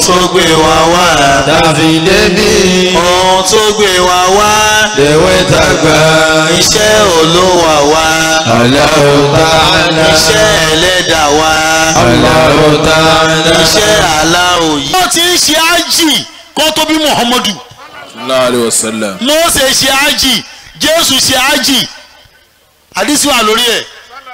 tó gbé wa wá. tàfi débi ohun tó gbé wa wá. lèwe tàgbà iṣẹ́ olówà wá. Allahu ta'ala iṣẹ́ ẹlẹ́dà wá. Allahu ta'ala iṣẹ́ aláwò yìí. wọ́n ti ń ṣe ájì kó tó bí muhammadu. sallallahu alayhi wa sallam mose ṣe ájì jésù ṣe ájì àdísí wà lórí ẹ̀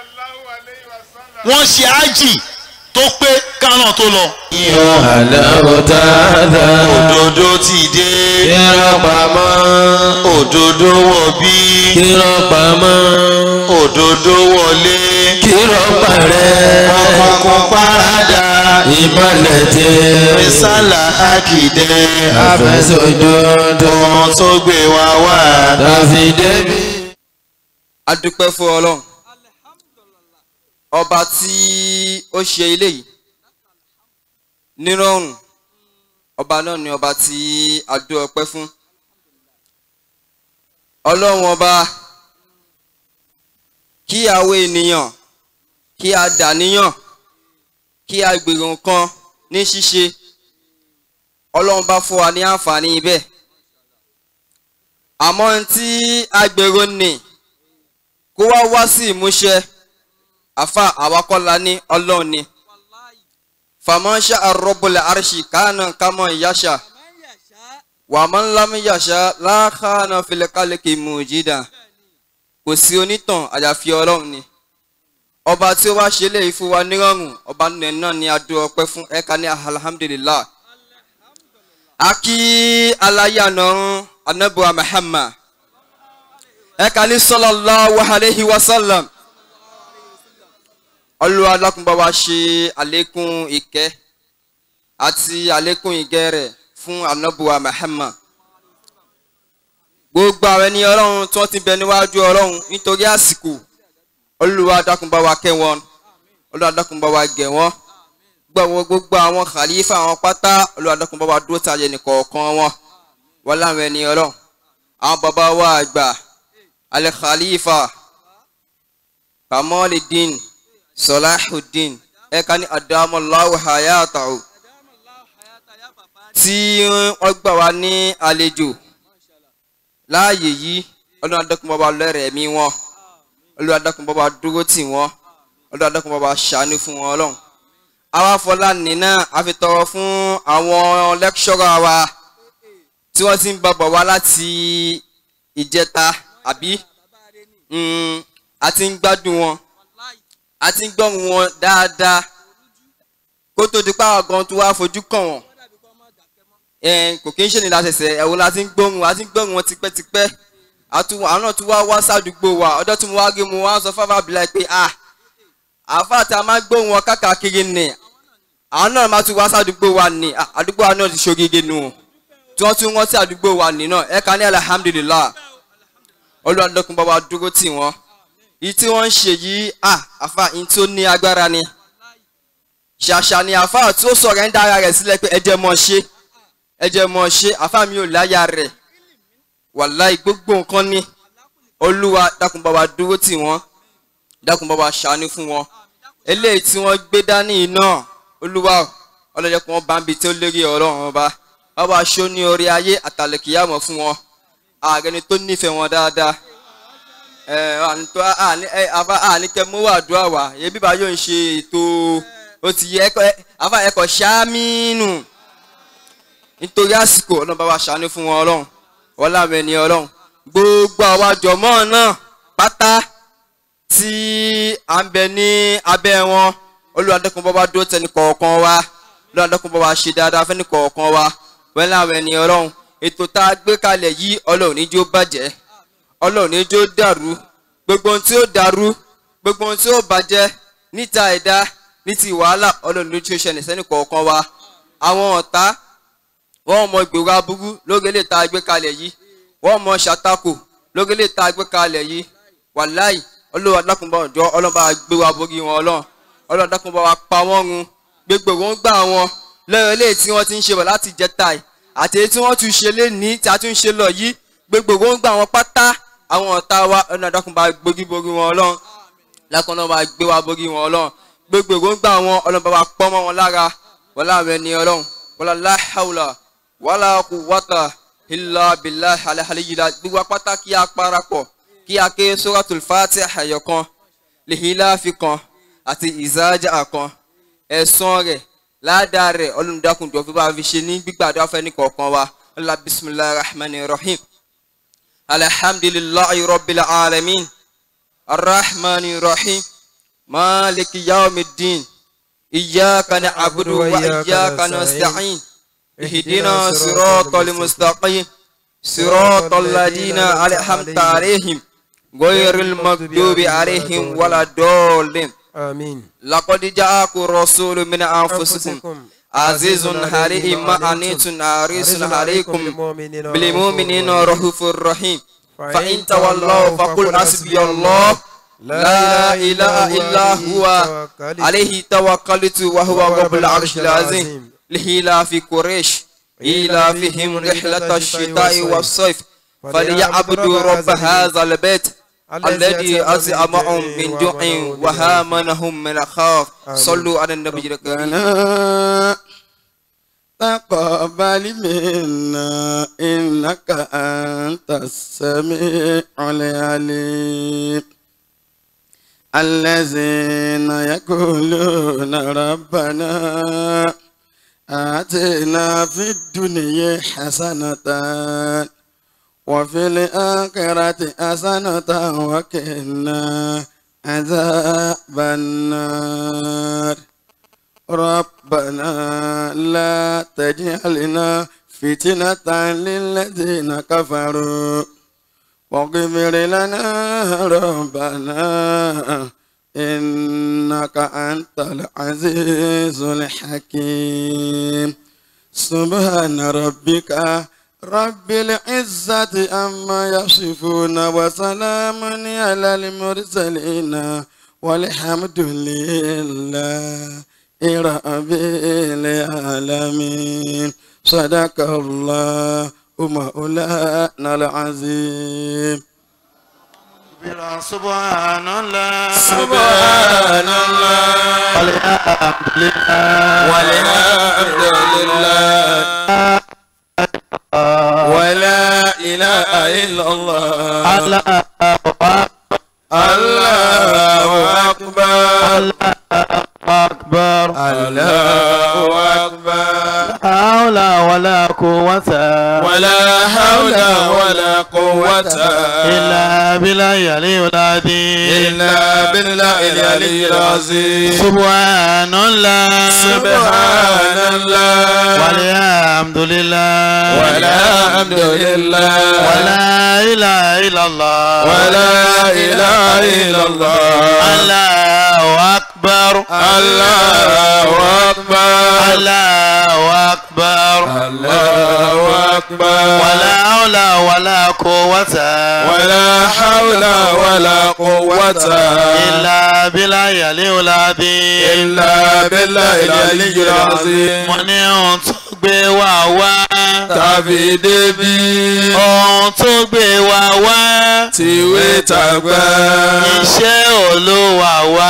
wọ́n ṣe ájì tó pé kánà tó lọ. Allahu ta'ala òdodo ti dé kírọ̀ pamọ́ òdodo wọ̀ bí kírọ̀ pamọ́ òdodo wọlé kírọ̀ parẹ́ ọkùnkùn parada ìmọ̀lẹ̀ tẹ́ mísàlà àkìdẹ àfẹsọ̀dodo ohun tó gbé wa wá. tàfi débi. a dúpẹ́ fún ọlọ́run ọba tí ó ṣe ilé yìí nírọ̀rùn ọba náà ni ọba tí a dú ọpẹ́ fún ọlọ́run ọba kí àwọn ènìyàn kí a dàníyàn kí a gbèrò nǹkan ní ṣíṣe ọlọ́run bá fún wa ní àǹfààní ibẹ̀ àmọ́ ohun tí a gbèrò nì kó wá wá sí ìmúṣẹ àfa àwakọ́la ní ọlọ́run ni fàmọ́ṣá àrọ́bùlẹ̀ àrṣì kánà kámọ́ ìyáṣà wàmọ́ ńlámúyàṣà láàkánà filẹ̀kálẹ̀kì mùjídà kò sí onítàn àyàfi ọlọ́run ni ọba tí ó wá ṣe léyìí fún wa nírọ̀rùn ọba nìyẹn náà ni a dúró ọpẹ́ fún ẹ̀ka ní alhamdulillah a kí aláyànàrún anabuwa muhammad ẹ̀ka ní sallallahu alayhi wa sallam Olúwa dákun bá wa ṣe àlékún ìkẹ́ àti àlékún ìgẹ́ rẹ̀ fún anabuwa muhammad gbogbo àwọn ẹni ọlọ́run tí wọ́n ti bẹ níwájú ọlọ́run nítorí àsìkò Olúwa dákun bá wa kẹ́ wọn Olúwa dákun bá wa gẹ̀ wọ́n gbogbo gbogbo àwọn khalifa àwọn pátá Olúwa dákun bá wa dúró tàyè nìkọ̀ọ̀kan wọn wọ́n láwọn ẹni ọlọ́run àwọn bàbá wa àgbà alẹ́ khalifa kamaldeen salahuddin ẹ̀ka ní adamallahu hayatahu tí wọ́n gbà wá ní àlejò láàyè yìí ọlọ́run adákun bàbá lẹ́rẹ̀ẹ́ mi wọn ọlọ́run adákun bàbá dúró tì wọ́n ọlọ́run adákun bàbá ṣàánú fún wọn ọlọ́run àwa fọláni náà a fi tọrọ fún àwọn lẹ́kṣọ́rà wa tí wọ́n ti ń bá bọ̀ wá láti ìjẹta àbí Mm, a ti ń gbádùn wọn a ti ń gbọ́rùn wọn dáadáa kó tó di pàwọn gan tó wá fojú kàn wọ́n ẹn kò kí ń ṣe ní lásẹsẹ ẹ̀wọ̀n la ti ń gbóhùn a ti ń gbóhùn wọn tipẹ́tipẹ́ àtúwọ̀ àwọn náà tún wá wá sádùúgbò wa ọjọ́ tí mo wá gé mo wá sọ fáfá bìlà pé ah àáfàá tí a máa ń gbóhùn wọn káàkiri nì àwọn náà máa tún wá sádùúgbò wa nì ah, àdúgbò wa náà ti ṣoríire nù tí wọ́n tún wọ́n sí àdúgbò wa nì náà ẹ̀ka ní alhamdulillah olùwàdókun bá wa dúró tì wọ́n yìí tí wọ́n ń ṣe yìí ah àfa yìí tí ó ní agbára ni ṣàṣà ni àfa tí ó sọ̀rọ̀ ń dára rẹ̀ sílẹ̀ pé ẹjẹ́ mọ̀ ṣe ẹjẹ́ mọ̀ ṣe àfa mi ò láyà rẹ̀ wàláì gbogbo nǹkan ni olúwa dákun bá wa dúró tì wọ́n dákun bá wa ṣàánú fún wọn eléyìí tí wọ́n gbé dání yìí náà olúwa ọlọ́jọ́ kí wọ́n bá ń bi tí ó lérí ọlọ́run ọba bá wa ṣó ní orí ayé àtàlẹ́kìyàmọ̀ fún wọn ààrẹ ni tó nífẹ̀ẹ́ wọn dáadáa ẹ àní tó àní ẹ àfa àní kẹ mú àdúrà wá yẹ bíbá yóò ń ṣe ètò ó ti yẹ ẹkọ àfa ẹkọ ṣáàmínú nítorí àsìkò ọlọ́run bá wa ṣàánú fún wọn ọlọ́run wọn láwọn ẹni ọlọ́run gbogbo àwa jọ̀mọ́ náà pátá tí à ń bẹ ní abẹ́ wọn olùwàdẹ́kùn bá wa dúró tẹni kọ̀ọ̀kan wa olùwàdẹ́kùn bá wa ṣe dáadáa fẹ́ni kọ̀ọ̀kan wa wọn láwọn ẹni ọlọ́run ètò tá a gbé kalẹ̀ yìí ọlọ́run ní jó bàjẹ́ ọlọ́run ní jó dàrú gbogbo ohun tí ó dàrú gbogbo ohun tí ó bàjẹ́ níta ẹ̀dá ní ti wàhálà ọlọ́run ló tí ó ṣẹlẹ̀ sẹ́ni kọ̀ọ̀kan wa àwọn ọ̀tá wọ́n mọ ìgbèrò aburú lórí ilé tá a gbé kalẹ̀ yìí wọ́n mọ ṣàtakò lórí ilé tá a gbé kalẹ̀ yìí wàláì ọlọ́run adákùnbọ̀ ọ̀dọ́ ọlọ́run bá gbé wa borí wọn ọlọ́run ọlọ́run adákùnbọ̀ wa pa wọ́n run gbogbo wọn gbà wọn lẹ́yìn ilé tí wọ́n ti ń ṣe bọ̀ láti jẹta yìí àti èyí tí wọ́n tún ṣe lénìí tí a tún ṣe lọ yìí gbogbo wọn gbà wọn pátá àwọn ọ̀tá wa ọ̀nà àdàkùnbà gbógi borí wọn ọlọ́run lákọ̀ọ́nà bá gbé wa borí wọn ọlọ́run gbogbo wọn gbà wọn ọlọ́run bá wa pọ́ mọ́ wọn lára wọn láwọn ẹni ọlọ́run wàlá láhàwùlà wàlá kùwàtà ilà bìlà àlàhàlìyìlá gbogbo apáta kí a parapọ̀ kí a ké suratul fatiha ẹ̀yọ̀kan lèhìláfi kan àti ìzájà kan ẹ̀sán rẹ̀ ládàá rẹ̀ ọlọ́mùdákùnjọ́ fi bá a fi ṣe ní gbígbàdúrà fẹ́ ní kọ̀ọ̀kan wa ọlá bisimilahi rahman rahim alhamdulilayi rabbil alamin arrahman rahim maliki yawmiddin iyyaka na'budu wa iyyaka nasta'in ihdina siratal mustaqim siratal ladina an'amta alaihim ghayril maghdubi alaihim waladdallin آمين لقد جاءكم رسول من أنفسكم عزيز عليم ما أنيتم حريص عليكم بالمؤمنين رؤوف رحيم فإن تولوا فقل حسبي الله لا إله إلا هو عليه توكلت وهو رب العرش العظيم لإلاف قريش إلافهم رحلة الشتاء والصيف فليعبدوا رب هذا البيت الذي أزعمهم من جوع وهامنهم من خوف صلوا على النبي الكريم ربنا تقبل منا إنك أنت السميع العليم الذين يقولون ربنا آتنا في الدنيا حسنة وفي الآخرة حسنة وقنا عذاب النار ربنا لا تجعلنا فتنة للذين كفروا واغفر لنا ربنا إنك أنت العزيز الحكيم سبحان ربك رب العزة عما يصفون وسلام على المرسلين والحمد لله رب العالمين صدق الله مولانا العظيم سبحان الله سبحان الله والحمد لله والحمد لله ولا إله إلا الله الله الله أكبر أكبر الله أكبر حول ولا قوة ولا حول ولا قوة إلا بالله العلي العظيم إلا بالله العلي العظيم سبحان الله سبحان الله والحمد لله والحمد لله ولا إله إلا الله ولا إله إلا الله الله أكبر الله أكبر الله أكبر الله أكبر ولا حول ولا قوة ولا حول ولا قوة إلا بالله العلي العظيم إلا بالله العلي العظيم mo ní ohun tó gbé wa wá tàbí débi ohun tó gbé wa wá tìwé tàgbà iṣẹ́ olúwa wá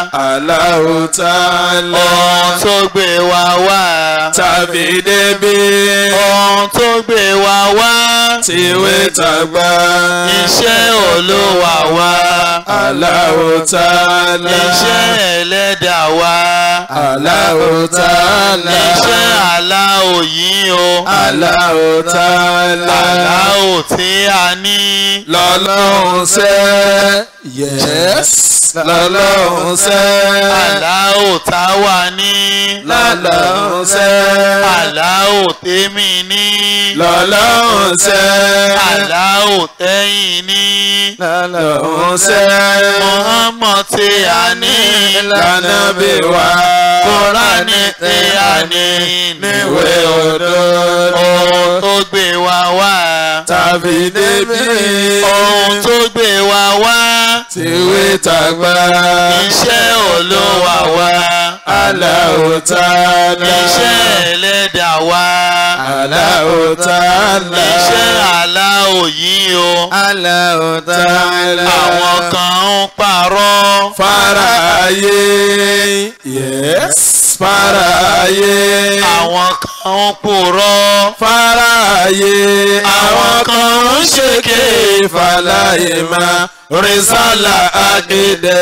Allahu Ta'ala ohun tó gbé wa wá tàbí débi ohun tó gbé wa wá tìwé tàgbà iṣẹ́ olúwa wá Allahu Ta'ala iṣẹ́ ẹlẹ́dàá wá Allahu Ta'ala iṣẹ́ aláwò yìí o Allahu Ta'ala aláwò tí a ní lọ́lọ́run sẹ́ yes lọ́lọ́run sẹ́ aláwò tá wà ní lọ́lọ́run sẹ́ aláwò tèmi ní lọ́lọ́run sẹ́ aláwò tẹ́yìn ní lọ́lọ́run sẹ́ Muhammad tí a ní lànàbí wa Kùránì tí a ní níwé òdodo ohun tó gbé wa wá tàbí débi ohun tó gbé wa wá tìwé tàgbà iṣẹ́ olúwa wá Allahu Ta'ala iṣẹ́ ẹlẹ́dàá wá Allahu Ta'ala iṣẹ́ aláwò yìí o Allahu Ta'ala àwọn kan ń parọ́ fara ayé yes faraye àwọn kan ń purọ́ faraye àwọn kan ń ṣèké fàlàyé máa rìsálà akéde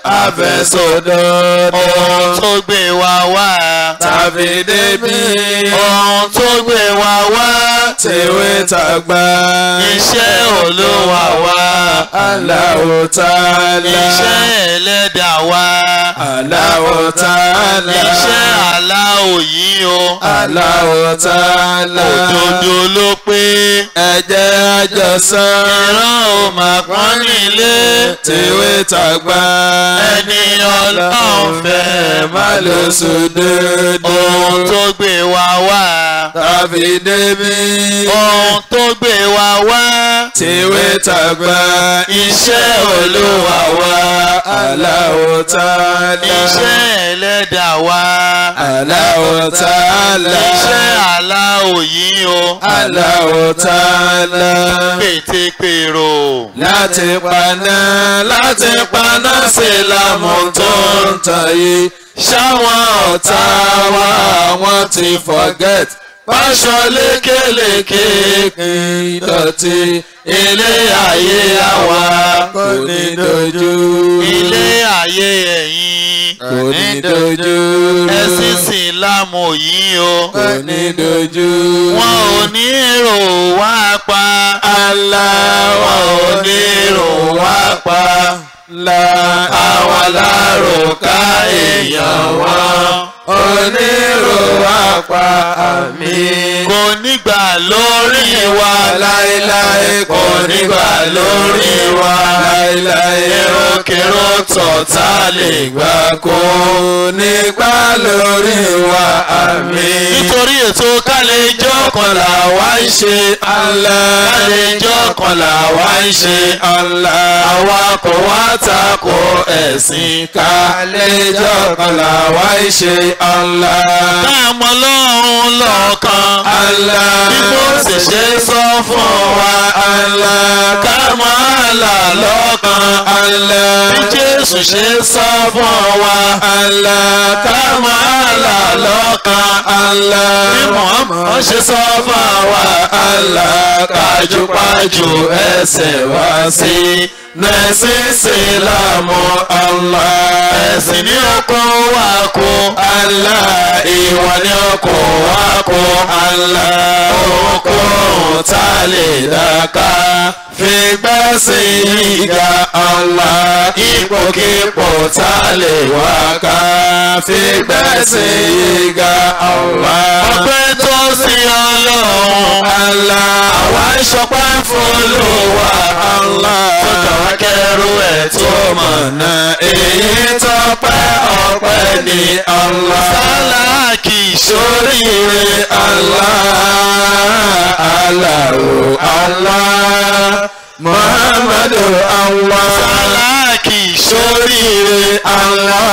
àfẹsọdọdọ ohun tó gbé wa wá tàbí débi ohun tó gbé wa wá tèwé tàgbà iṣẹ́ olúwa wa Allahu Ta'ala iṣẹ́ ẹlẹ́dà wa Allahu Ta'ala iṣẹ́ aláwò yìí o Allahu Ta'ala òdodo ló pé ẹ jẹ́ àjọsán ìran ò mà pọ́n nílé tèwé tàgbà ẹni ọlọ́run fẹ́ má lọ sódòdó ohun tó gbé wa wá tàbí débi ohun tó gbé wa wá tèwé tàgbà iṣẹ́ olúwa wa Allahu Ta'ala iṣẹ́ ẹlẹ́dà wa Allahu Ta'ala iṣẹ́ aláwò yìí o Allahu Ta'ala pètèpèrò láti paná láti paná sí lámú tó ń tàn yìí ṣáwọn ọ̀tá wa wọ́n ti forget pàṣọ lékeleke ìdọ̀tí ilé ayé àwa kò ní dojú ilé ayé ẹ̀yìn kò ní dojú ẹ̀sìn sílámù yìí o kò ní dojú wọn ò ní èrò wá pa aláwọ̀ onírò wá pa la àwọn alárùká èèyàn wọn onírò wá pa àmì. kò nígbà lórí wa láéláé kò nígbà lórí wa láéláé èròkèrò tọ̀tá lè gbà kó nígbà lórí wa àmì. nítorí ètò kálẹ̀jọ́ kan là wá ń ṣe Allah kálẹ̀jọ́ kan là wá ń ṣe Allah àwa kò wá tako ẹ̀sìn ká lẹ́jọ́ kan làwa ń ṣe Allah. káàmọ́ lọ́run lọ́ọ̀kan Allah bí mo sì ṣe sọ fún wa Allah káàmọ́ àlà lọ́ọ̀kan Allah bí Jésù ṣe sọ fún wa Allah káàmọ́ àlà lọ́ọ̀kan Allah bí Muhammad ṣe sọ fún wa Allah kájúpájú ẹsẹ̀ wá sí nẹ́sìn sílámù Allah ẹ̀sìn ní ọkọ̀ wa kó Allah ìwà ni ọkọ̀ wá kó Allah ohunkóhun tá a lè dáká fi gbẹ́sì ìga Allah ipòkípò tá a lè wá ká fi gbẹ́sì ìga Allah. ọpẹ́ tó sí Ọlọ́run Allah àwa ń ṣọpẹ́ fún Olúwa Allah tó kàwá kẹrù ẹ̀ tó mọ̀ mọ̀nà èyí tọ́pẹ́ ọpẹ́ ní Allah. sáláàkì sórí Oríire Allah, Allahu Allah, Muhammadu Allah. sáláàkì sórí Oríire Allah,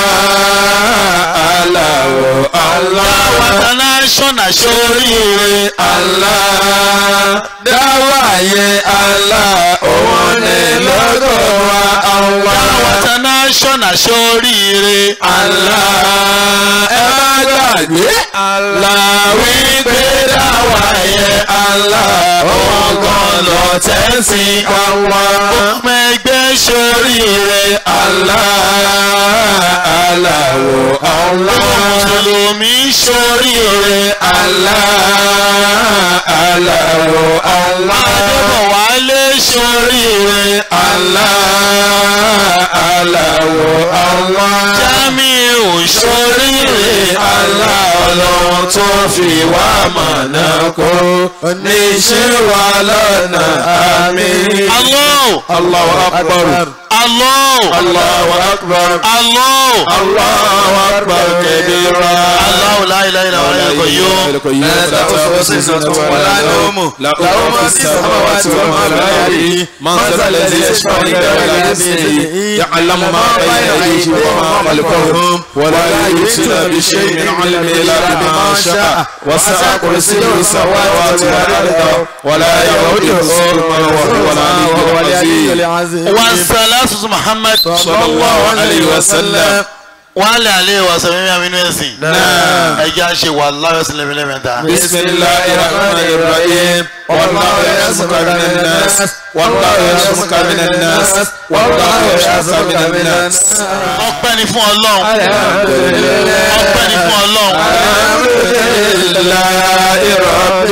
Allahu Allah. international sórí Oríire Allah, dáwàyé Allah, òun ni lọ́dọ̀ wa Allah. international sórí Allah ẹ má gbàgbé Allah wípé dáwà yẹ Allah ọgàn lọ tẹ́sí Allah ọmọ ẹgbẹ́ sórí oríire Allah Allah wo Allah mùsùlùmí sórí oríire Allah Allah wo Allah adébọ̀wálé sórí oríire Allah Allah wo Allah Jamiu sórí oríire Allah ọlọ́run tó fi wá mọ̀nà kó oníṣẹ́ wa lọ́nà àmín. Allah Allahu akbar. Allah Allahu akbar. Allah Allahu akbar kabira. Allah la ilaha illa huwa al-qayyum لا تأخذه سنة ولا نوم له ما في السماوات وما في الأرض من ذا الذي يشفع عنده إلا بإذنه يعلم ما بين أيديهم وما خلفهم ولا يحيطون بشيء من علمه إلا بما شاء وسع كرسيه السماوات والأرض ولا يؤوده حفظهما وهو العلي العظيم wa salatu Muhammad صلى الله عليه وسلم wọ́n á lè àlẹ́ ìwàsàn mímí àmínú ẹ̀sìn Naam. ẹ̀jẹ̀ á ṣe wà láyọ̀sìn lẹ́mẹ̀lẹ́mẹ̀ta. بسم الله الرحمن الرحيم والله يعصمك من الناس والله يعصمك من الناس والله يعصمك من الناس ọpẹ́ ni fún ọlọ́run الحمد لله ọpẹ́ ni fún ọlọ́run الحمد لله رب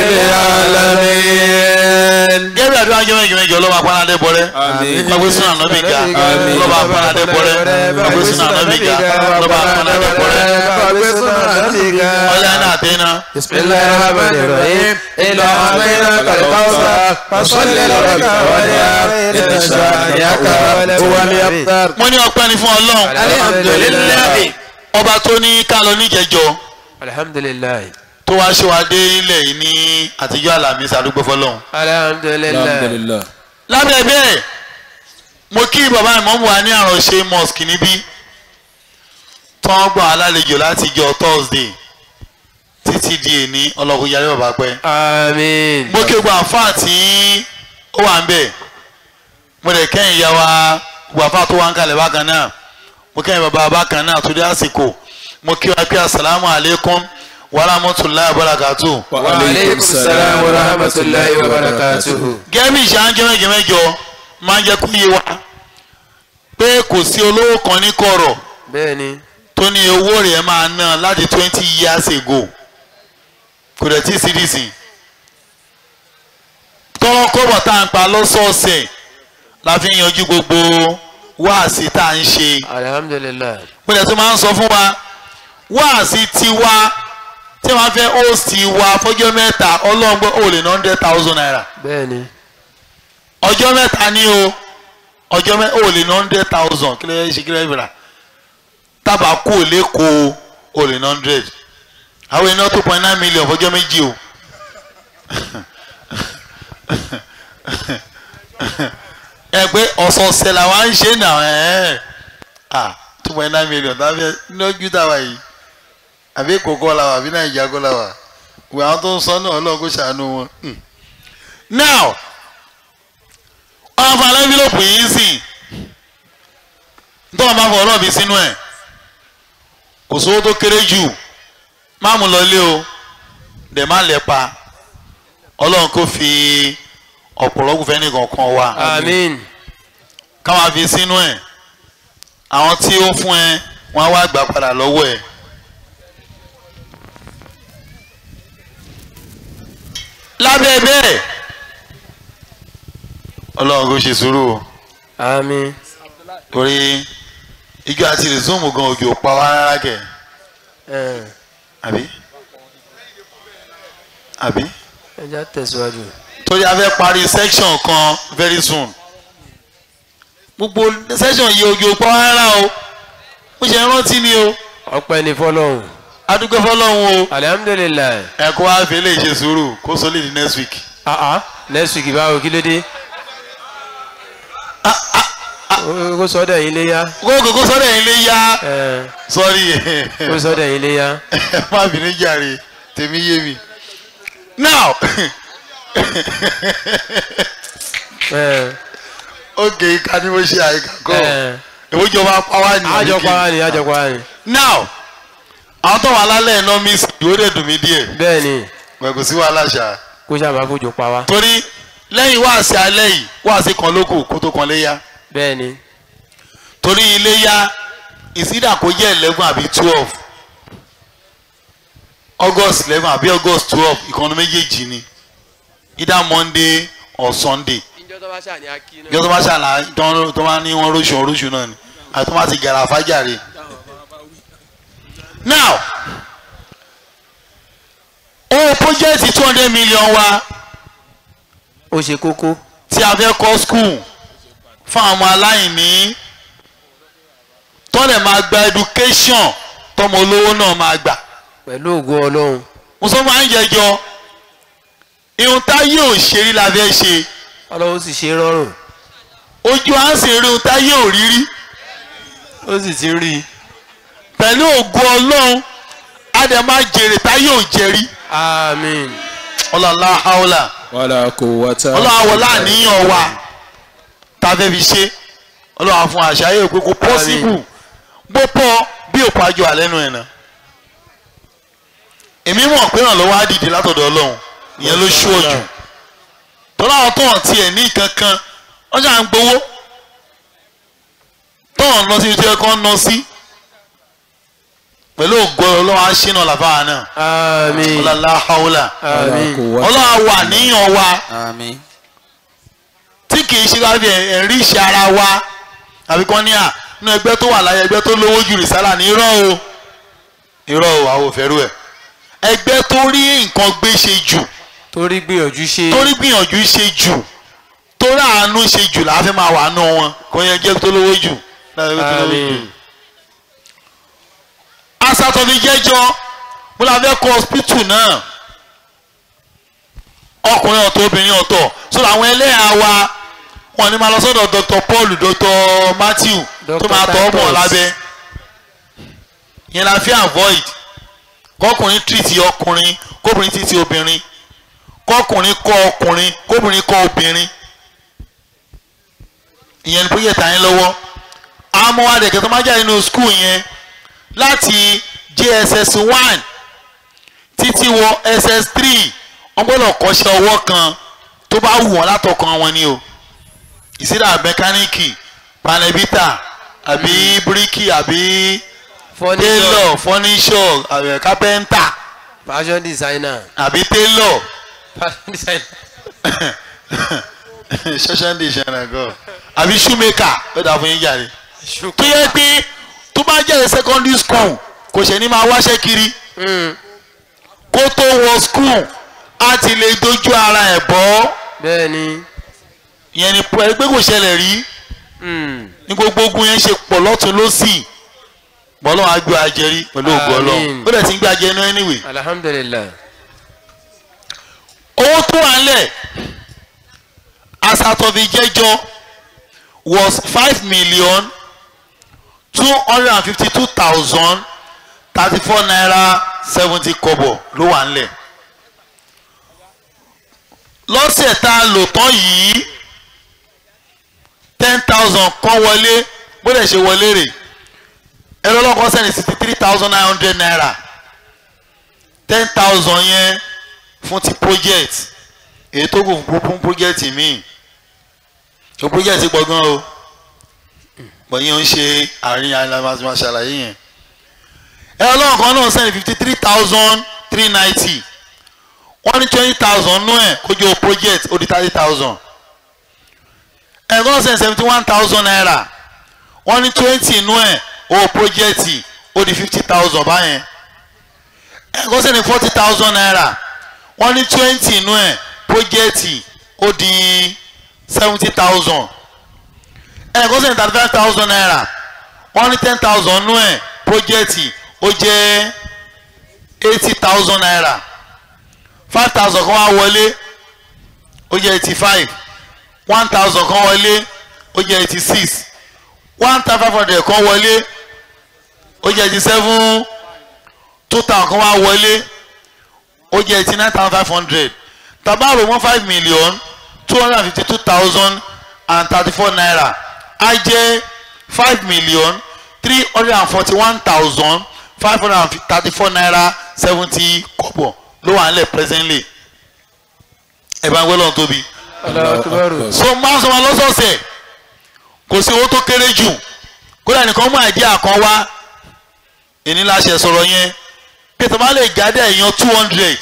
العالمين gẹ́gẹ́ àdúrà jẹ́ mẹ́jọ mẹ́jọ ọlọ́ba apánadé bọ́rẹ́ Àmín. gbàgbé sínú ànábì ga Àmín. ọlọ́ba apánadé bọ́rẹ́ gbàgbé sínú ànábì ga ọlọ́ba apánadé bọ́rẹ́ ọlá iná àtẹ́ná بسم الله الرحمن الرحيم إنا أعطيناك الكوثر فصل لربك وانحر إن شانئك هو الأبتر wọ́n ní ọpẹ́ ni fún ọlọ́run الحمد لله ọba tó ní ká lọ níjẹjọ alhamdulilayi tó wá ṣe wá dé ilẹ̀ yìí ní àtijọ́ àlàmísì àdúgbò fọlọ́run. alhamdulilayi lábẹ́ bẹ́ẹ̀ mo kí bàbá ìmọ̀mù wa ní àròṣe mosque níbí tó ń gbọ́ alálejò láti jọ thursday títí di èní ọlọ́kùnrin yarí bàbá pẹ́. amiin mo kí gbogbo àǹfààní tí ó wà ń bẹ̀ mo lè kẹ́yìn ya wa gbogbo àǹfààní tó wà ń kalẹ̀ bákan náà mo kẹ́yìn bàbá bákan náà tó dé àsìkò mo kí wa pé asalaamu alaykum wa rahmatulahi wa barakatuh. wa aleykum salaam wa rahmatulahi wa barakatuhu. gẹ́mí ìṣáájú mẹ́jọ máa ń jẹ́ kó yé wa pé kò sí olówó kan ní kọ̀rọ̀ bẹ́ẹ̀ni tó ní owó rẹ̀ máa ná láti twenty years ago kò dẹ̀ tí ì cdc tọ́wọ́ kọ́bọ̀ tá à ń pa lọ́sọ̀ọ̀sẹ̀ la fi ń yanjú gbogbo wáàsí tá à ń ṣe alhamdulilayi mo dẹ̀ tún máa ń sọ fún wa wáàsí tiwa tí wọ́n fẹ́ host wa fọ́jọ́ mẹ́ta ọlọ́ngbọ́n ò lè ná hundred thousand naira bẹ́ẹ̀ni ọjọ́ mẹ́ta ní o ọjọ́ mẹ́ta ò lè ná hundred thousand kí ló yẹ ṣe kí ló yẹ fìlà tábà kú ò lè kó o lè ná hundred àwọn iná two point nine million fọjọ́ méjì o ẹ pé ọ̀sọ̀ọ̀sẹ̀ làwọn ń ṣe nà ẹ̀ ah two point nine million tàbí lójú táwa yìí àbí kòkó la wà àbí nàìjíríà kó la wà wò àwọn tó ń sọ náà ọlọ́run kó ṣàánú wọn. Hmm. now ọ̀rọ̀ fún alẹ́bílòpù yìí sìn nítorí wọn bá fọ ọ̀rọ̀ mi sínú ẹ̀ kò sówó tó kéré jù má mú lọ ilé o dẹ̀ má lẹ̀ pa ọlọ́run kò fi ọ̀pọ̀lọpọ̀ fẹ́ nìkan kan wa amiin káwọn fi sínú ẹ̀ àwọn tí ó fún ẹ wọn á wá gbà padà lọ́wọ́ ẹ̀. lábẹ́ bẹ́ẹ̀ ọlọ́run kò ṣe sùúrù o amiin torí ijó àti rìsúùmù gan òjò pa wá rárá kẹ ẹ àbí àbí ẹja tẹ̀síwájú torí a fẹ́ parí section kan very soon gbogbo section yìí òjò pa wá rárá o mo ṣe rántí ni o ọpẹ́ ní fọ́lọ́run adúgbò fọlọ́run o alhamdulilayi ẹ̀kọ́ wa fi lè ṣe sùúrù kó sólè ní next week. ah ah next week báwo kí ló dé kó sọ́dọ̀ yín léyà kókò kó sọ́dọ̀ yín lé yá ẹ sorry kó sọ́dọ̀ yín léyà má bínú jàre tèmi yé mi. now ẹ ok ká ní mo ṣe àyíká kọ́ ẹ ìwọ́jọba pàwá ni àjọpọ̀ wa ni àjọpọ̀ wa ni now àwọn tó wà lálẹ́ iná mi sì yóò dẹ̀ dùn mí díẹ̀ bẹ́ẹ̀ ni gbẹ̀gùn sí wàhálà ṣá kó sábà fojú pa wá torí lẹ́yìn wáàsí alẹ́ yìí wáàsí kan lóko kó tó kan léyà bẹ́ẹ̀ ni torí iléyà ìsídà kó jẹ́ eleven àbí twelve august eleven àbí august twelve ìkànnì méjèèjì ni either monday or sunday ìjọ tó bá ṣà ní akí ìjọ tó bá ṣàlà tó- tó bá ní wọn róṣù oróṣù náà ni àti tó bá ti gàrà fájàre. now owó pọ́jẹ́tì two hundred million wa ó ṣe kókó tí a fẹ́ kọ́ skul fún àwọn ọmọ aláìní tọ́lẹ̀ máa gba education tọmọ olówó náà máa gbà. pẹ̀lú ògo ọlọ́run mo sọ máa ń jẹjọ irun táyé ò ṣe rí la fẹ́ ṣe ọlọ́run sì ṣe rọrùn ojú à ń sì rí irun táyé ò rí rí ó sì ti rí i pẹ̀lú ògo ọlọ́run á dẹ̀ máa jèrè táyé ò jẹ rí àmín ọlọ́lá haúlà wàlá kò wọ́tá. ọlọ́wà wọlé àníyàn wa tá a fẹ́ fi ṣe ọlọ́wà fún àṣàyè pé kò pọ́sibù bó pọ̀ bí òpó àjọ àlẹ́nu ẹ̀ náà èmi mọ̀ pé ìrànlọ́wọ́ á dìde látọ̀dọ̀ ọlọ́run ìyẹn ló ṣú ọ̀jù tọ́lá àwọn tó hàn tiẹ̀ ní kankan wọ́n ṣáà ń gbowó tó hàn lọ sí ibi tí ẹ kàn ń lọ sí pẹ̀lú ògo ọlọ́run á ṣínà làbáà náà àmín ọlọ́lá haúlà àmín ọlọ́run á wà níyàn wa àmín tí kì í ṣe láti ẹ̀rí ìṣe ara wa àbí kan ní à nínú ẹgbẹ́ tó wà láyé ẹgbẹ́ tó lówó ju rìsálà ní irọ́ o irọ́ o àwọn òfẹ́rú ẹ̀ ẹgbẹ́ tó rí nǹkan gbé ṣe jù torí gbìyànjú ṣe torí gbìyànjú ṣe jù torí àánú ṣe jù làá fẹ́ máa wà nù wọn kò yẹ jẹ́ tó lówó jù láti ẹgbẹ́ tó lówó jù. àmín asatọ́ni jẹ́jọ́ mo la fẹ́ kọ́ hospital náà ọkùnrin ọ̀tọ̀ obìnrin ọ̀tọ̀ sọ̀rọ̀ àwọn ẹlẹ́yà wa wọn ni máa lọ sọ́dọ̀ Dr. Paul Dr. Matthew tó Dr. máa tọ́ ọmọ Titus. lábẹ́ yẹn la fi avoid kọkùnrin treat ọkùnrin kóbìnrin treat obìnrin kọkùnrin kọ́ ọkùnrin kóbìnrin kọ́ obìnrin ìyẹn ni project yẹn lọ́wọ́ àwọn ọmọ wa dẹ̀kẹ́ tó máa jáde nínú school yẹn láti JSS one títí wọ SS three wọ́n gbọ́dọ̀ kọ́ṣẹ́ ọwọ́ kan tó bá wù wọ́n látọkàn wọn ni o ìsídà mẹkáníìkì panẹ́bítà àbí bíríkì àbí furniture télọ̀ fọ́níṣọ̀ àbí kápẹ́ńtà fashion designer àbí télọ̀ fashion designer ṣẹ́ṣẹ́ ń ṣẹlẹ̀ gan àbí shoemaker ó dà fún yín jàre tó yẹ pé tó bá jẹ́ secondary school kò ṣe ní máa wáṣẹ́ kiri Mm, kó tó wọ school á ti lè dojú ara ẹ̀ bọ́ bẹ́ẹ̀ ni ìyẹn ni pé pé kò ṣẹlẹ̀ rí Mm, ní gbogbo ogun yẹn ṣe pọ̀ lọ́tún lọ́sì bọ́lọ́ á gbé ajẹ́rí pẹ̀lú ògùn ọlọ́run Àmín. ó dẹ̀ ti ń gbé ajẹ́ inú anyway alhamdulilayi owó tó wà ńlẹ̀ asatọ́fi jẹ́jọ́ was five million two hundred and fifty two thousand thirty four naira seventy kobo ló wà ńlẹ̀ lọ́sẹ̀ tá a lò tán yìí ten thousand kan wọlé bó dẹ̀ ṣe wọlé rè ẹ̀rọ ọlọ́kọ̀ sẹ́ni sixty three thousand nine hundred naira ten thousand yẹn fún ti project èyí tó kù fún fún project míì tó project pọ̀ gan o bọ̀ yẹn ń ṣe àárín alamasi ṣàlàyé yẹn ẹ̀rọ ọlọ́run kan náà sẹ́ni fifty three thousand three ninety wọ́n ní twenty thousand nú ẹ̀ kó jẹ́ o project ó di thirty thousand ẹ̀rọ kan sẹ́ni seventy one thousand naira wọ́n ní twenty nú ẹ̀ o project ó di fifty thousand báyẹn ẹ̀rọ kan sẹ́ni forty thousand naira wọ́n ní twenty nú ẹ̀ project ó di seventy thousand ẹ̀rọ kan sẹ́ni thirty five thousand naira wọ́n ní ten thousand nú ẹ̀ project ó jẹ́ eighty thousand naira five thousand kan wá wọlé ó jẹ́ eighty five one thousand kan wọlé ó jẹ́ eighty six one thousand five hundred kan wọlé ó jẹ́ eighty seven two thousand kan wá wọlé ó jẹ́ eighty nine thousand five hundred tabaro one five million two hundred and fifty two thousand and thirty four naira á jẹ́ five million three hundred and forty one thousand five hundred and thirty four naira seventy kobo ló wà nílẹ̀ presently ẹ̀ bá ń gbé lọ́n tóbi Allahu Akbar so máa ń sọ wọn lọ́sọ̀ọ̀sẹ̀ kò sí owó tó kéré jù kódà nìkan mú àìdí àkàn wá èní láṣẹ sọ̀rọ̀ yẹn pé tó bá lè jáde èèyàn two hundred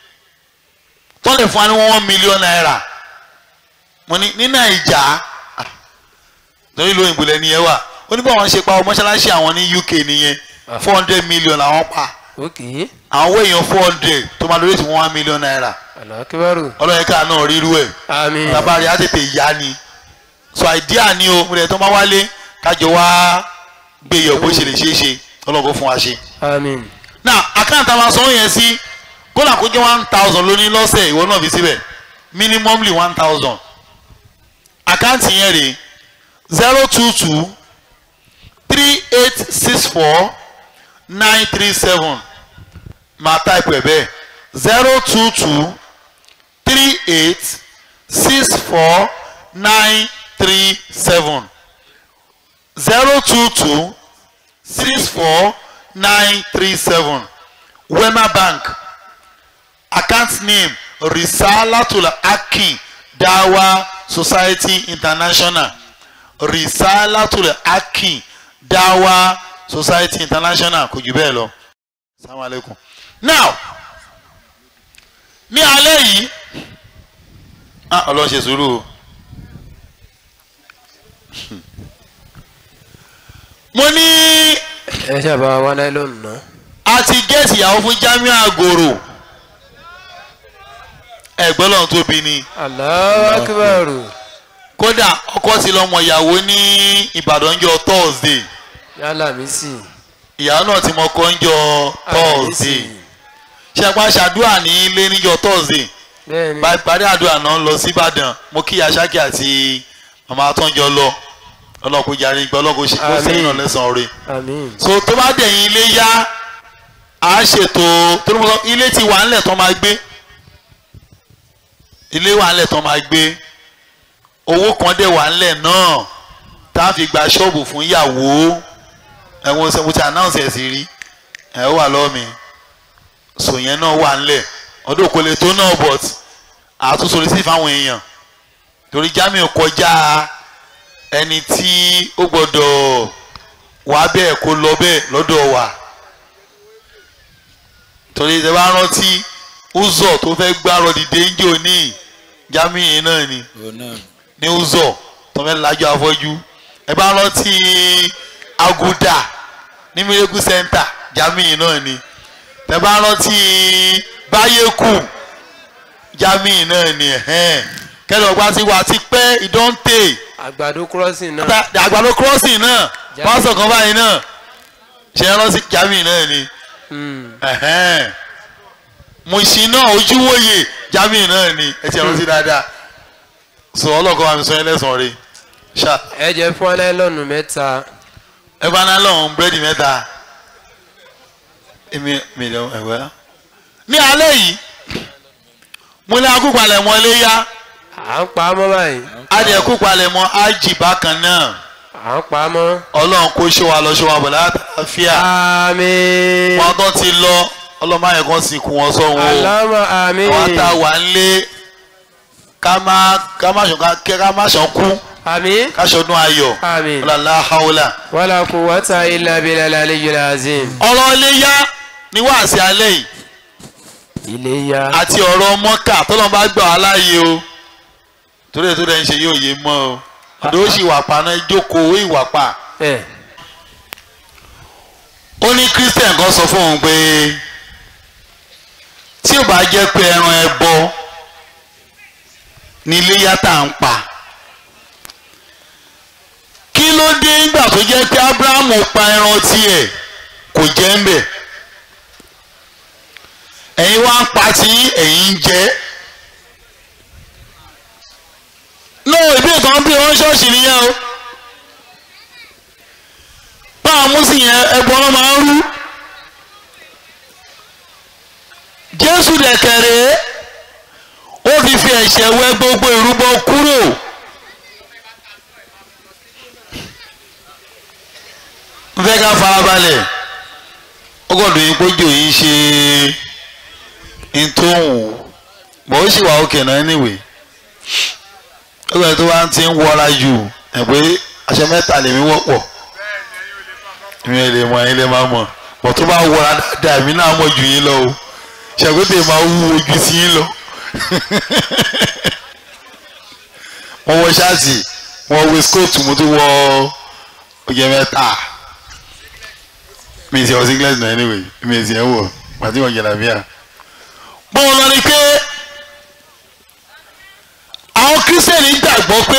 tó lè fún wa ní one million naira mo ní ní nàìjà ah, lórí ìlú òyìnbó lẹ́ni yẹn wà ó ní bí àwọn ṣe pa ọmọ mọ́ṣáláṣí àwọn ní UK nìyẹn four hundred million làwọn pa ok àwọn owó èèyàn four hundred tó máa lórí ti one million naira Allahu Akbar ọlọ́yẹ̀ká náà rírú ẹ̀ àmín tabari á tètè yá ni so idea ni o mo lè tó máa wálé kájọ wá gbé yẹ̀ bó ṣe lè ṣeé ṣe ọlọ́kọ̀ fún wa ṣe. àmín now account àwọn sanwó yẹn sí kódà kó jẹ́ one thousand lóní lọ́sẹ̀ ìwọ náà fi síbẹ̀ minimumly one thousand account yẹn rè zero two two three eight six four nine three seven máa type ẹ̀ bẹ́ẹ̀ zero two two three eight six four nine three seven zero two two six four nine three seven wema bank account name risalatul akin dawa society international risalatul akin dawa society international kò jù bẹ́ẹ̀ lọ salamu alaikum now ní alẹ́ yìí ah ọlọ́run ṣe sùúrù o mo ní ẹ ṣàbá wa láìlọ́nù náà. a ti gẹ̀ẹ́sì ìyàwó fún Jamiu Agoro ẹ̀gbọ́n lọ́run tóbi ni Allahu Akbar. kódà ọkọ ti lọ́mọ ìyàwó ní Ìbàdàn jọ Thursday yálà mi sì. ìyàwó náà ti mọ ọkọ ń jọ Thursday ṣàpá ṣàdúrà ní ilé níjọ Thursday bẹ́ẹ̀ni bá parí àdúrà náà lọ sí Ìbàdàn mo kí Aṣákì àti màmá àtọ́njọ lọ ọlọ́kùnrin jàre gbọ́ ọlọ́kùnrin ṣe kó sẹ́yìn náà lẹ́sàn-án rẹ̀ àmín. so tó bá dẹ̀yìn ilé yá a ṣètò tó ní mo sọ ilé ti wà ńlẹ̀ tán máa gbé ilé wà ńlẹ̀ tán máa gbé owó kan dẹ̀ wà ńlẹ̀ náà tá a fi gba ṣọ́ọ̀bù fún ìyàwó ẹ̀wọ̀n ṣe mo ti announce ẹ̀ sí rí ẹ̀ ó wà lọ́wọ́ mi so yẹn náà wà ńlẹ̀ ọdún kò lè tó náà but àtúnṣe orí sí fáwọn èèyàn torí Jamiu kọjá ẹni tí ó gbọ́dọ̀ wà bẹ́ẹ̀ kó lọ bẹ́ẹ̀ lọ́dọ̀ wa torí ìjọba rántí uzọ tó fẹ́ gbárò dìde ń jò ní Jamiu náà ni ní uzọ tó fẹ́ lajú afọ́jú ẹ bá rántí aguda ní miracle center Jamiu náà ni ẹ bá rántí báyékù Jamiu náà ni kẹlẹ ọgbà tí wà á ti pẹ́ ìdọ́ǹtè àgbàdo crossing náà. Ata- àgbàdo crossing náà Jamiu. pásọ kan báyìí náà ṣe é rántí Jamiu náà ni Mm. ẹ̀hẹ́n. Mùsìn náà ojúwòye Jamiu náà ni ẹ ti rántí dáadáa sọ ọlọ́kọ̀ àmì sọ yẹn lẹ́sàn-án rẹ̀ ṣá ẹ jẹ fún láìlọ́nù mẹ́ta. ẹ bá náà lọ́hùn búrẹ́dì mẹ́ta èmi mi lọ ẹ̀wẹ́. ní alẹ́ yìí mo ní akúpalẹ̀ mọ́ ilé yá à ń pa á mọ́ báyìí. adìẹ kúpalẹ̀ mọ́ ájì bákan náà à ń pa á mọ́. ọlọ́run kó ṣe wa lọ ṣe wa bọ̀ látàfíà. àmín. wọn tó ti lọ ọlọ́mọ ayẹ̀ kan sì kú wọn sọ́wọ́ Allahumma àmín. wọn ta wà nílé ká má ká má ṣàn ká ká má ṣàn kú àmín. ká ṣọdún ayọ̀ àmín. ọlọ́lá haúlà. wala quwwata illa billahi aliyyil azim. ọ̀rọ̀ ilé yá ní wàásì alẹ́ yìí iléyá. àti ọ̀rọ̀ mọ́kà tọ́lọ́ bá gbà wá láàyè o torí ètò rẹ̀ ń ṣe yóò yé mọ́ o ọ̀dọ́ ó sì wà pa náà jókòó ìwà pa ẹ ó ní christian kan sọ fún òun pé tí ò bá jẹ́ pé ẹran ẹbọ ní iléyá tá à ń pa kí ló dé nígbà tó jẹ́ pé abrahamu pa ẹran tiẹ̀ kò jẹ́ ń bẹ̀ ẹ̀yin wá ń pa tí ẹ̀yin ń jẹ náà ìbí ìtàn bí wọ́n ṣọ́ọ̀ṣì nìyẹn o báwọn mùsùlùmí yẹn ẹbọ wọn máa ń rú jésù dẹ̀kẹ̀rẹ̀ ó ti fi ẹ̀ṣẹ̀ wẹ gbogbo ìrúbọ kúrò n fẹ́ ká farabalẹ̀ ó gbọ́dọ̀ yín pójò yín ṣe ntòhùn bọ̀ ó sì wà òkè náà anyway ó gbọ́dọ̀ tó bá ti ń wọra jù ẹ̀ pé aṣọ mẹ́ta lèmi wọ́pọ̀ mi ò lè mọ ẹ̀yin lè máa mọ̀ bọ̀ tó bá wọra dáadáa èmi náà mọ̀ jù yín lọ o ṣàkóso máa wú ojú sí yín lọ wọ́n wọ ṣáàtì wọ́n wọ skóòtù mo tún wọ oye mẹ́ta mi ì sẹ́ wọ singlet náà anyway mi ì sẹ́ wọ pàtí wọ́n jẹ̀lá bíà. bọ́ọ̀ lọ ni pé àwọn kírísítẹ́nì gbàgbọ́ pé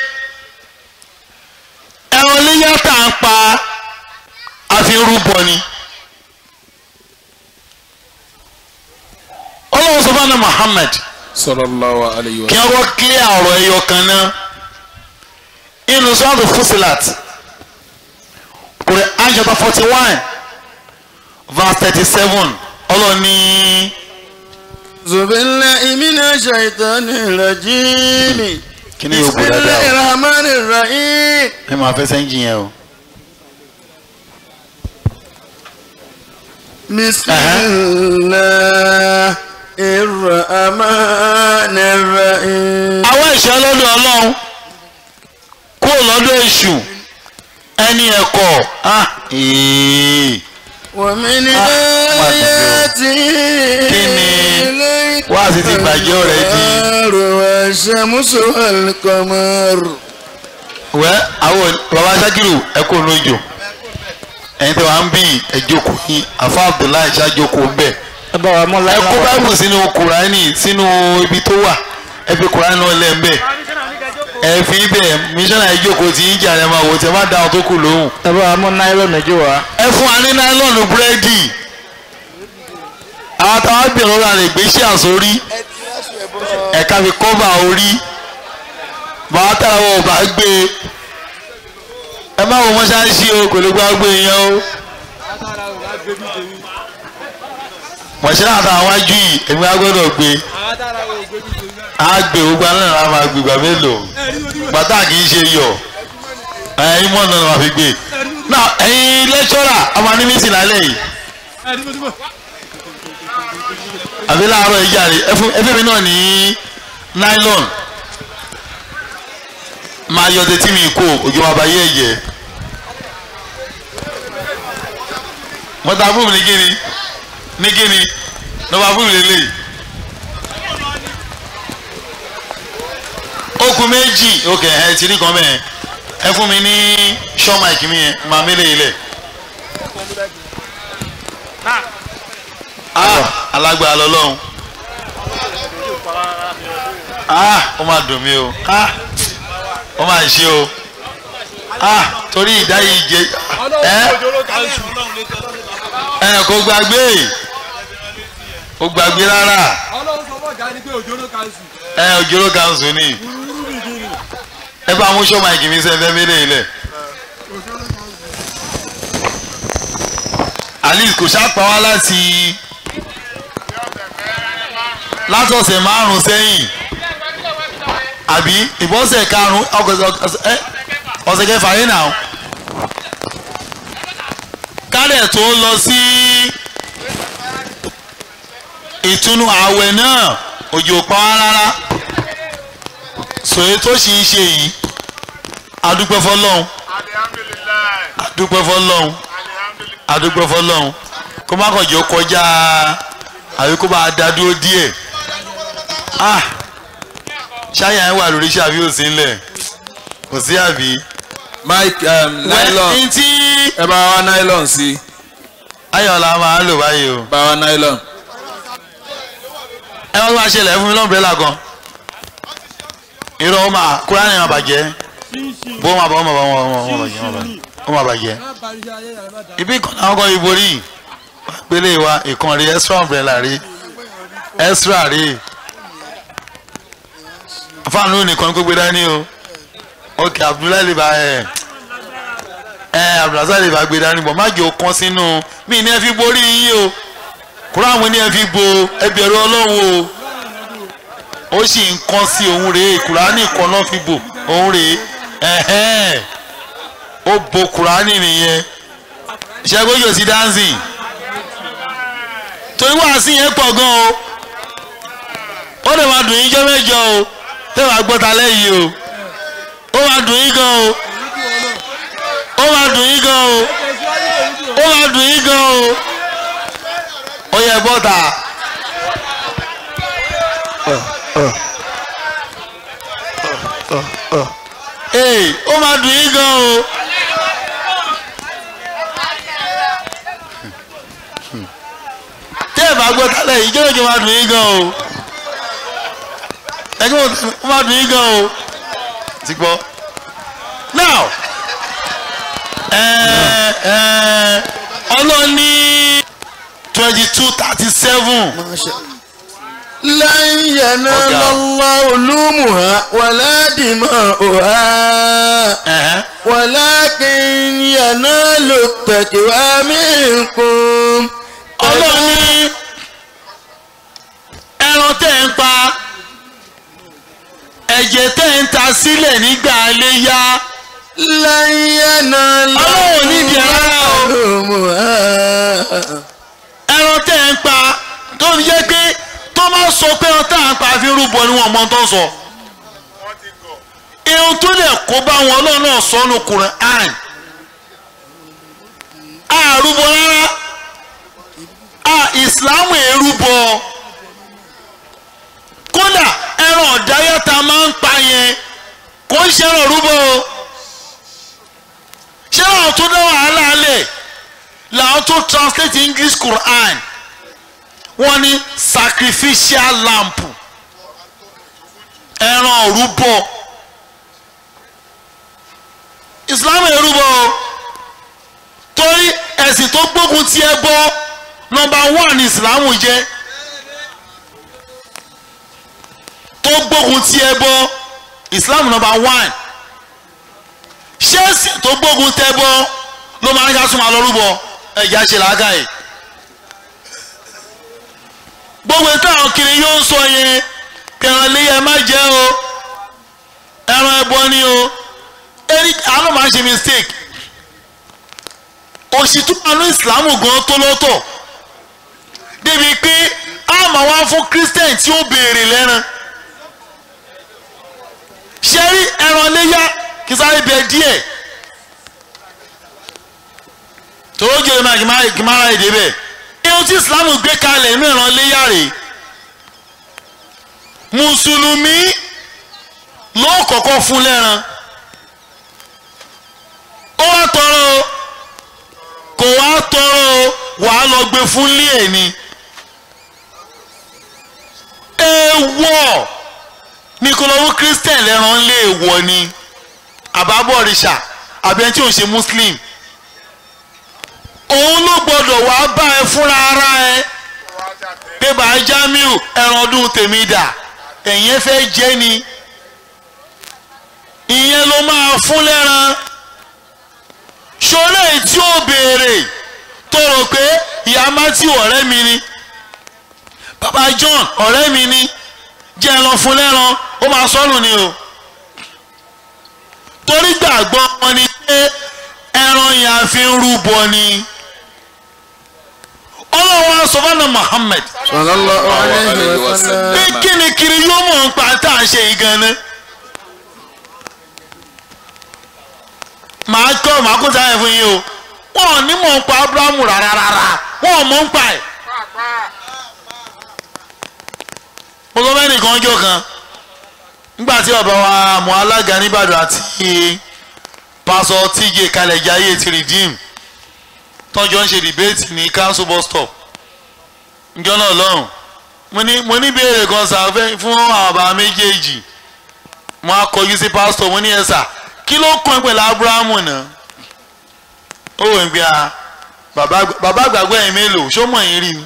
ẹran iléyà tá à ń pa àfi rúbọ ni. ọlọ́run sọ fún Muhammad sallallahu alayhi wa kí wọ́n kílẹ̀ ọ̀rọ̀ ẹyọ kan náà inú sọ́ọ̀tù Fusilat Quran chapter forty one verse thirty seven ọlọ́ni Zubillahi minash shaitani rajim. kí ni yóò bò dáadáa Bismillahir rahmanir rahim. o ẹ máa fẹ́ sẹ́ńjì yẹn o بسم الله الرحمن الرحيم àwọn ìṣẹ́ lọ́dọ̀ ọlọ́run kúrò lọ́dọ̀ èṣù ẹni ẹ̀kọ́ ah, ee. ومن Ah, آياته Kíni? الليل Wá sí ti bàjẹ́ ọ̀rẹ́ di. والنهار والشمس والقمر wẹ́ àwọn baba sakiru ẹ kó lójó ẹ̀yin tí wàá ń bí ẹ̀jókòó yín afa abdullahi ṣàjókòó ń bẹ̀ ẹ bá wa mú ẹ láyé kó báìbù sínú kùránì sínú ibi tó wà ẹ fi kùránì náà lẹ́ ń bẹ̀ ẹ fi bẹ̀ mísọ́nà ẹ̀jókòó tí ń jà ẹ máa wò tí ẹ má da àwọn tó kù lóhùn ẹ bá wa mú náírà méjì wá. ẹ fún wa ní náílọ̀nù búrẹ́dì àwọn táwọn bẹ̀rù ọ̀rọ̀ rẹ̀ gbé sí àsórí ẹ̀ka fi kọ́bà orí bàbá tára wọn ò bá gbé e ẹ má wo mọ́ṣáláṣí o kò lè gbá gbé yẹn o mọ̀ṣẹ́ àtàwọn wájú yìí èmi á gbọ́dọ̀ gbé á gbé gbogbo alẹ́ náà máa gbé gbà mélòó bàtà kì í ṣe yọ ẹ̀yin mọ́ náà máa fi gbé náà ẹ̀yin lẹ́kṣọ́rà ọmọ anímísì lálẹ́ yìí àbí láàárọ̀ ìjà rẹ̀ ẹfẹ́ mi náà ní nylon máa yọ tètè mi kó òjò máa bá yé ẹ̀jẹ̀ mọ́tà fún mi ní kíni ní kíni lọ́ba fún mi lélẹ̀ okùn méjì ok ẹ ti rí kan mẹ́ẹ̀ ẹ fún mi ní ṣọ́ máìkì mi yẹn máa mélé ilẹ̀ ah alágbára lọ́lọ́run ah ó máa dùn mí o ah ó máa ṣe o ah torí ìdáyìí jẹ ẹ ẹ kò gbàgbé kò gbàgbé rárá ẹ òjòrò kanṣu ni ẹ bá mú sọ́mà ìkìmí sẹ́fẹ́ mélé ilẹ̀ alice kò ṣàpá wá láti látọ̀sẹ̀ márùn-ún sẹ́yìn àbí ìbọ̀sẹ̀ karùn-ún ọ̀sẹ̀ kẹfà yín náà kálẹ̀ tó lọ sí ìtúnu ààwẹ̀ náà òjò pa wá rárá sòye tó sì ń ṣe yìí adúpẹ́ fọlọ́hún adúpẹ́ fọlọ́hún adúpẹ́ fọlọ́hún kó má kàn jẹ́ kọjá àbí kó bá dá dúró díẹ̀ ah ṣáyà ẹ wà lórí iṣẹ́ àbí òsì ńlẹ̀ kò sí àbí. mike um, nylon wẹ́n tí ẹ bá wa nylon sí ayọ̀lá máa ń lò báyìí o bá wa nylon ẹ wọ́n máa ṣẹlẹ̀ fún mi lọ́nbẹ̀rẹ̀là kan irọ́ ó máa kúrá ní ìmàbàjẹ́ bó máa bọ̀ ó máa bọ̀ ó máa bàjẹ́ ó máa bàjẹ́ ibi kan náà kọ́ iborí gbélé wa ìkan rí extra umbrella rí extra rí fáànù nìkan kó gbé dání o ok abdullahi lè bá ẹ ẹ abdulrasaq lè bá gbé dání bọ̀ má jẹ́ o kán sínú mí ní ẹ fi borí yín o kúrò àwọn ní ẹ fi bo ẹbẹ̀rù ọlọ́run o ó sì ń kán sí òun rèé kùránì kan náà fi bò òun rèé ẹ̀hẹ́n ó bo kùránì nìyẹn ṣẹ́gun yóò sí dáńsì torí wàásù yẹn pọ̀ gan o ó lè máa dùn yín jẹ́ mẹ́jọ o tẹ́ wàá gbọ́ ta lẹ́yìn o ó máa dùn yín gan o ó máa dùn yín gan o ó máa dùn yín gan o ó yẹ bọ́tà. ee ó máa dùn yín gan o. tẹ́ ẹ̀ bá gbọ́ tálẹ̀ yìí jẹ́ òjò máa dùn yín gan o. ẹgbẹ́ ó máa dùn yín gan o. ti gbọ́. now ọlọ́ni twenty two thirty seven. لن ينال الله لومها ولا دماؤها ولكن ينال التقوى منكم ọlọ́ni ẹran tẹ́ ń pa ẹ̀jẹ̀ tẹ́ ń ta sílẹ̀ nígbà léyà لن ينال ọlọ́run nídìí ẹ̀ rárá o لومها ẹran tẹ́ ẹ̀ ń pa tó fi jẹ́ pé tó máa sọ pé ẹran tá à ń pa fi ń rúbọ ni wọ́n mọ tó ń sọ irun tó lè kó bá wọn ọlọ́run náà sọnù Quran àrùbọ rárá a ìsìláàmù èrúbọ kódà ẹran ọ̀dáyà tá a máa ń pa yẹn kò ń ṣe ẹran rúbọ o ṣé àwọn tó dá wàhálà lẹ̀ làwọn tó translate English Quran wọ́n ní sacrificial lamp ẹran òrúbọ Islam èrúbọ o torí ẹ̀sìn tó gbógun ti ẹbọ nọ́mbà one ní Islam jẹ́ tó gbógun ti ẹbọ Islam nọ́mbà one ṣé ẹ̀sìn tó gbógun tẹbọ ló máa ń ká súnmọ́ lọ́rùbọ ẹ̀já ṣe làákàyè gbogbo táwọn kiri yóò ń sọ yẹn kẹran léyà má jẹ o ẹran ẹbọ ni o ẹni àánú máa ń ṣe mistake òṣìtú àánú ìsìlámù gan tó lọ́tọ̀ débi pé a máa wá fún christian tí ó béèrè lẹ́ran ṣe rí ẹran léyà kí sáré bẹ díẹ̀ tòró jẹrẹ máa kì máa ra èdè bẹ́ẹ̀ irun tí ìsìlámù gbé kalẹ̀ inú ìran léyà rèé mùsùlùmí ló kọ́kọ́ fún lẹ́ran ó wá tọrọ o kò wá tọrọ o wàá lọ gbé fún lé ẹ̀ ni èèwọ̀ ní kó lọ́wọ́ christian lẹ́ran lé èèwọ̀ ni àbábọ̀rìṣà àbí ẹni tí ò ń ṣe muslim òun ló gbọdọ̀ wá bá ẹ fúnra ara ẹ pé bàá Jamiu ẹran ọdún tèmi dà ẹ̀yin fẹ́ jẹ́ ni ìyẹn ló máa fún lẹ́ran ṣọlẹ̀ tí ó béèrè tó rò pé ìyá Matthew ọ̀rẹ́ mi ni bàbá John ọ̀rẹ́ mi ni jẹ́ ẹ lọ fún lẹ́ran ó máa sọ́nù ni o torí gbàgbọ́ wọn ni pé ẹran yẹn a fi ń rúbọ ni ọlọ́wọ́ sọ́fànà Muhammad sallallahu alayhi wa sallam. bí kíni kiri yóò mọ̀ ń pa tá à ń ṣe yìí gan-an màá kọ́ màá kó sáyẹn fún yín o wọn ò ní mọ̀ ń pa Abrahamu rárá rárá wọn ò mọ̀ ń pa ẹ̀. mo sọ fẹ́ nìkan ọjọ́ kan nígbà tí bàbá wa mọ alága nìbàdàn àti pásọ tíjẹ kalẹ̀ jayé ti redeem tọ́jọ́ ń ṣe debate ní council bus stop njọ́ náà lọ́hùn mo ní mo ní béèrè kan sàfẹ́ fún àwọn bàbá méjèèjì mo á kọjú sí pásítọ̀ mo ní ẹ sà kí ló kàn pẹ̀lú abrahamu náà ó wò ń gbé a bàbá bàbá àgbàgbọ́ ẹ̀yìn mélòó ṣó mọ̀ yín rí ni.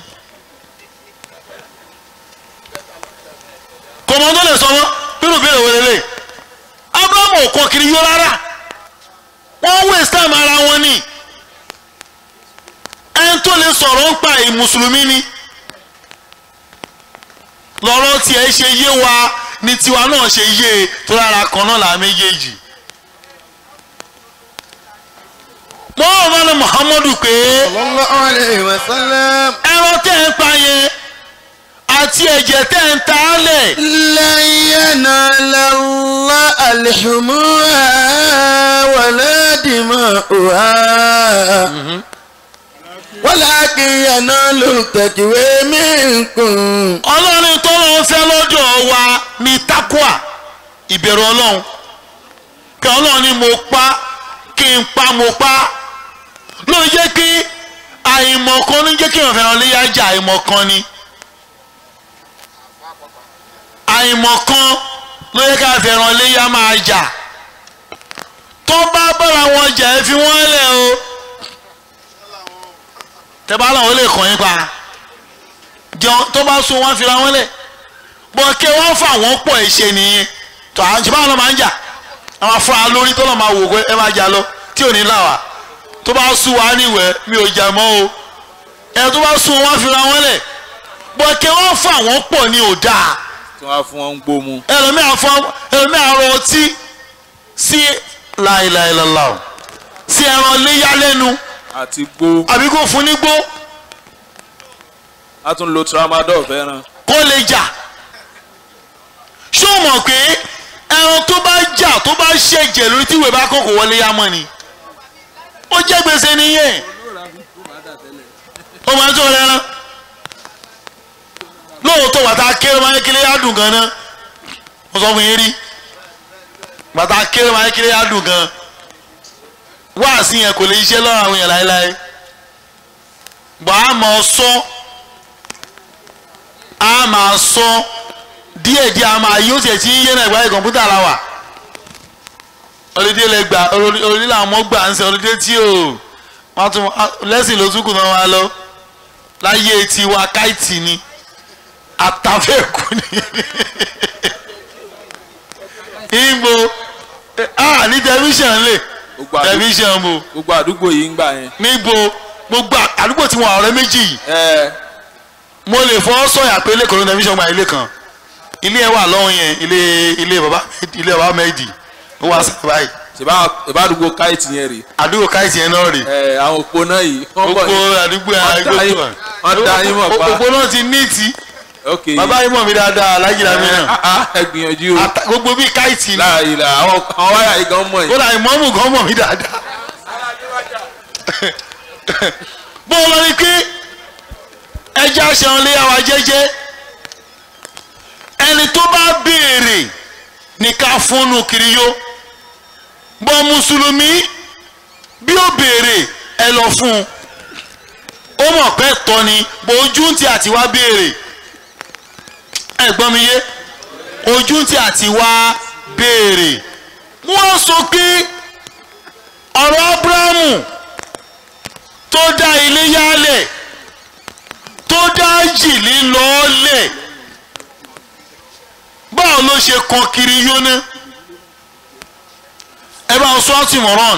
kò mọ tó lè sọ wọn nínú ìbéèrè wọlé lè abrahamu ò kọ kiri yó rárá wọ́n waste time ara wọn ni ẹni tó lè sọ̀rọ̀ ń pa èyí mùsùlùmí ni lọ́rọ̀ tiẹ̀ ṣe yé wa ní tiwa náà ṣe yé e tó rárá kan náà là méjèèjì. mo rò wọ́n ní muhammadu pé sallallahu alayhi wa sallam. ẹran tẹ́ ń pa yẹn àti ẹ̀jẹ̀ tẹ́ ń ta á lẹ̀ lan yanala Allah al-humuha wala dima'uha. walakin yanalu taqwa minkum. ọlọ́run tó lọ́n fẹ́ lọ́dọ̀ wa ní takwa ìbẹ̀rù ọlọ́run kí ọlọ́run ní mo pa kí n pa mo pa ló ń jẹ́ kí àìmọ̀kan ní jẹ́ kí èèyàn fẹ́ràn léyà jà àìmọ̀kan ni àìmọ̀kan ló yẹ ká fẹ́ràn léyà máa jà tó bá bára wọn jà ẹ fi wọ́n lẹ̀ o tẹ bá làwọn lè kàn yín pa jẹun tó bá sún wọn fira wọn lẹ̀ bọ̀ kí wọ́n fà wọ́n pọ̀ ẹ̀ ṣe nìyẹn tó à ń ṣe báwọn náà máa ń jà àwọn afúnra lórí tó lọ́ máa wò pé ẹ máa jà lọ tí ò ní là wá tó bá sún wa níwẹ̀ mi ò jà mọ́ o ẹ tó bá sún wọn fira wọn lẹ̀ bọ̀ kí wọ́n fà wọ́n pọ̀ ní ò dáa tí wọ́n á fún wọn ń gbómu. ẹlòmíà fọ ẹlòmíà rọ ọtí sí láìláìlọ́lá o sí ẹran léyà lẹ́nu àti gbó. àbí kò fún ní gbó a tún lo tramadol fẹ́ràn. kó lè jà ṣó mọ̀ pé ẹran tó bá jà tó bá ṣẹ̀jẹ̀ lórí tí ìwé bá kọ̀ kó wọlé yá mọ́ ni ó jẹ́ gbèsè nìyẹn ó máa ń tó lẹ́rán lóòótọ́ bàtà kéré máa ń kéré á dùn gan náà mo sọ fún yín rí bàtà kéré máa ń kéré á dùn gan wáàsí yẹn kò lè ṣiṣẹ́ lọ́rọ̀ àwọn èèyàn láéláé bàá máa sọ á máa sọ díẹ̀díẹ̀ á máa yóò tiẹ̀ tí ń yé náà ìgbà yìí kọ̀ǹpútà la wà olùdíje lè gbà olùdíje làwọn ọmọ gbà ń sẹ olùdíje tí o wọn tún lẹ́sìn ló tún kù náà wá lọ láyé tiwa káìtì ni àtàfẹ́kù ni ìgbò ah ní tẹlifíṣàn lè gbogbo àdúgbò tẹlifíṣàn mo gbogbo àdúgbò yìí ń gbà yẹn. níbo gbogbo àdúgbò tí wọn ọ̀rẹ́ méjì yìí ẹ mo lè fọ́ sọ̀yà pé ilé kan ló tẹlifíṣàn gba ilé kan ilé ẹ wà lọ́hùn yẹn ilé ilé baba ilé baba mẹ́ẹ̀dì ó wà sábà báyìí ṣèbá ìbá àdúgbò káìtì yẹn rè àdúgbò káìtì yẹn náà rè ẹ àwọn òpó náà yìí wọ́n bọ̀ gbogbo ní àdúgbò Wọ́n dá yín- wọ́n dá yín mọ̀ pa. gbogbo náà ti níìtì ok bàbá yìí mọ̀ mí dáadáa alájìlá mi náà Ah, ah, ẹ gbìyànjú o Ata- gbogbo bíi káìtì ni láàyè là àwọn àwọn wáyà yìí gan mọ̀ yìí. kódà ìmọ̀ọ́mù gan mọ̀ mí dáadáa bó o lọ rí pé ẹja ṣẹun lé àwa jẹ́jẹ́ ẹni tó bá béèrè ní ká fúnnu kiri yó bọ́ mùsùlùmí bí ó béèrè ẹ lọ fún un ó mọ̀ pé tọ́ ni bó ojú ti àti wá béèrè ẹ gbọ́ mi yé ojú ti àti wá béèrè wọ́n sọ pé ọ̀rọ̀ abrahamu tó dá ilé yálẹ̀ tó dá jìlí lọ́ọ́lẹ̀ báwo ló ṣe kan kiri yóná ẹ bá sọ ọ́ tìmọ̀ràn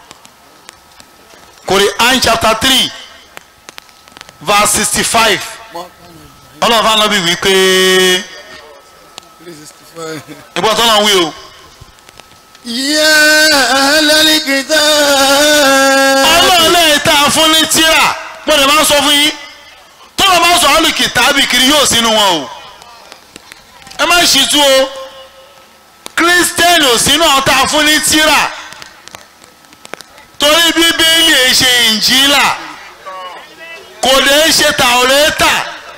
Quran chapter three verse sixty five ọlọ́run fún anábì wí pé ìgbọ́n tó náà wí o. يا أهل الكتاب ọlọ́run lẹ́yìn tá a fún ní tíra mo lè máa ń sọ fún yín tọ́lọ̀ máa ń sọ ọ́nù kìtàbì kiri yóò sínú wọn o ẹ má ṣì tú o kírísítẹ́nì ò sínú àwọn tá a fún ní tíra torí bíbélì ẹ ṣe ìnjílà kò lè ṣe tàwọ́rẹ́tà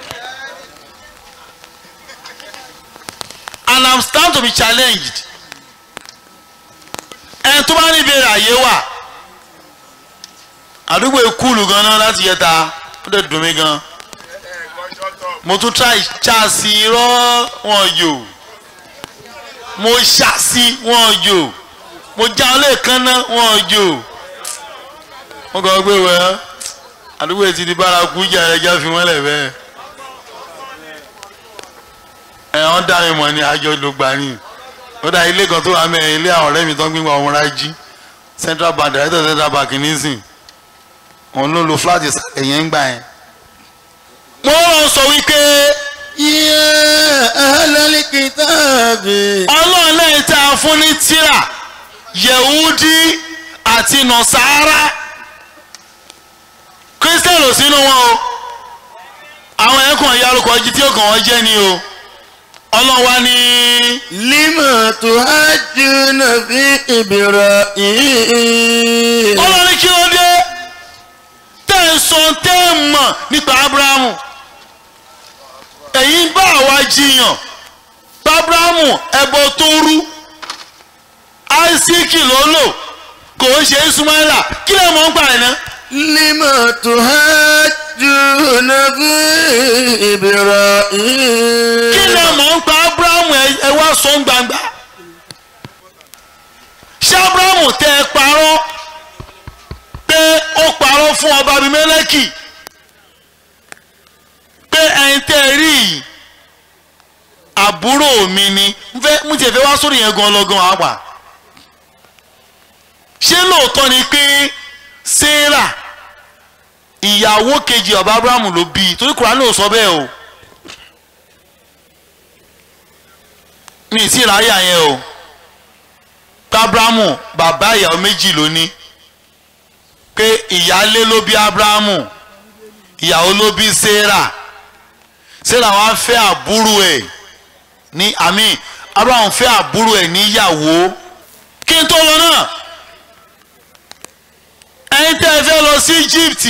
and i'm stand to be challenged ẹni tó bá ní ìbéèrè àyè wà àdúgbò ìkúlù gan-an láti yẹta ó dẹ̀ dùn mí gan mo tún try ṣáàsì irọ́ wọn yò mo ṣàṣì wọn yò mo já ọ lẹ́ẹ̀kan náà wọn yò wọ́n kọ́ gbé wẹ́ àdúgbò ti di bárakú jà ẹja fi wọ́n lẹ̀ bẹ́ẹ̀ ẹ̀ wọ́n dá mi mọ̀ ní àjọ ló gbà ní ó dá ilé kan tó wà mẹ́rin ilé àwọn ọ̀rẹ́ mi tó ń gbé wọn ọmọ rájí central bank director central bank nísìn òun ló lo flat ẹ̀yẹ́ ń gbà yẹn. mo rán sọ wípé يا أهل الكتاب ọlọ́run lẹ́yìn tá a fún ní tíra yehudi àti nọ̀sára kírísítẹ́nì ò sínú wọn o àwọn ẹ̀kọ́ ìyálùkọ́ jí tí ó kàn wọ́n jẹ́ ni o ọlọ́run wá ní لما تحجون في إبراهيم ọlọ́run ní kí ló dé tẹ́ ń sọ tẹ́ ń mọ̀ nípa abrahamu èyí ń bá àwa jiyàn bá abrahamu ẹbọ tó rú isaac ló lò kò ń ṣe ismaila kí lè mọ̀ ń gbà ẹ̀ náà. لما تحجون في إبراهيم kí lè mọ̀ ń pa abrahamu ẹ ẹ wá sọ ń gbangba ṣé abrahamu tẹ ẹ parọ́ pé ó parọ́ fún ọba abimeleki pé ẹyin tẹ ẹ rí yìí àbúrò mi ni n fẹ́ mú tiẹ̀ fẹ́ wá sórí yẹn gan lọ́gán àpà ṣé lóòótọ́ ni pé sarah ìyàwó kejì ọba abrahamu ló bí i torí kùránì ò sọ bẹ́ẹ̀ o. mi ì tí ì ráyà yẹn o abrahamu bàbá ìyàwó méjì ló ní pé ìyálé ló bí abrahamu ìyàwó ló bí sarah sarah wá fẹ́ àbúrò ẹ̀ ní àmì abraham fẹ́ àbúrò ẹ̀ níyàwó kí n tó lọ náà ẹ̀yin tẹ́ ẹ fẹ́ lọ sí egypt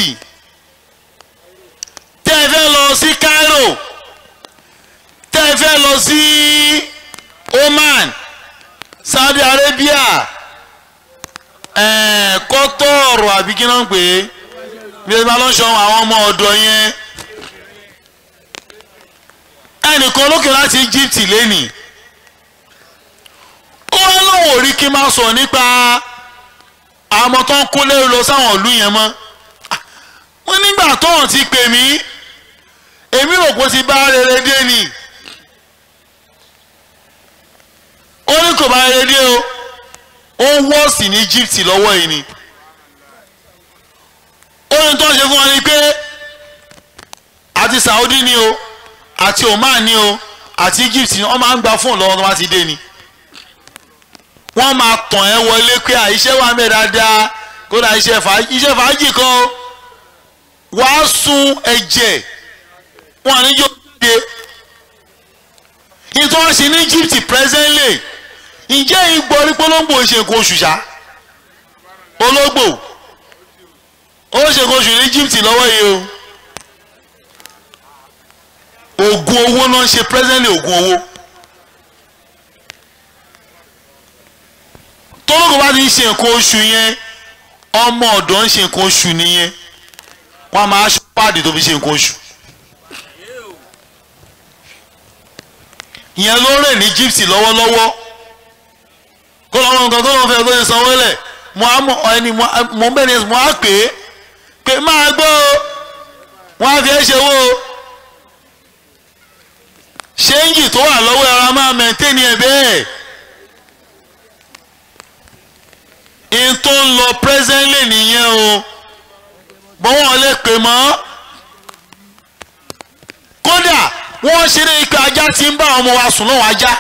tẹ́ ẹ fẹ́ lọ sí cairo tẹ́ ẹ fẹ́ lọ sí oman saudi arabia ẹ̀ẹ́n kọ́tọ́ọ̀rù àbí kí náà ń pè é bí ẹ bá lọ sọ àwọn ọmọ ọ̀dọ́ yẹn ẹnìkan lókè láti egypt lẹ́nìí ó wá lóun ò rí kí n máa sọ nípa àwọn ọmọ tó ń kó lérò lọ sáwọn ìlú yẹn mọ́ wọ́n nígbà tóun ti pè mí èmi rò pé ó ti bá rere dé ni ó ní kò bá rere dé o ó wọ́ọ̀sì ní Egypt lọ́wọ́ yìí ni ó ní tó ń ṣe fún wọn ni pé àti Saudi ni o àti Oman ni o àti Egypt ni wọ́n máa ń gba fóònù lọ́wọ́ tó bá ti dé ni wọ́n máa tàn ẹ́ wọlé pé àìṣẹ́ wà mẹ́ dáadáa kódà iṣẹ́ fàájì iṣẹ́ fàájì kan o wàá sun ẹ̀jẹ̀ wọn ní yóò dé ìtọ́ wọn ṣe ní Egypt presently ǹjẹ́ ìgbọ́ orí polongo ṣe nǹkan oṣù ṣá ológbò ó ṣe nǹkan oṣù ní Egypt lọ́wọ́ yìí o oògùn owó náà ń ṣe presently oògùn owó. tọ́lọ́gùn bá ti ń ṣe nǹkan oṣù yẹn ọmọ ọ̀dọ́ ń ṣe nǹkan oṣù nìyẹn wọ́n á máa ṣe páàdì tó fi ṣe nǹkan oṣù. ìyẹn ló rẹ̀ ní Egypt lọ́wọ́lọ́wọ́ kó lọ́wọ́ nǹkan tó lọ́wọ́ fẹ́ kó ṣe sanwó lẹ̀ mo á mọ ẹni mo bẹ́ẹ̀ ni mo á pè é pé máa gbọ́ o wọ́n á fi ẹ́ ṣe owó o ṣéǹjì tó wà lọ́wọ́ ẹ̀rọ máa mẹ́ńtẹ́ni ẹ̀ bẹ́ẹ̀. in tó ń lọ presently nìyẹn o bọ́wọ́n lè pè mọ́ kódà wọ́n ṣeré ikọ̀ ajá tí ń bá ọmọ wa sùn lọ́wọ́ ajá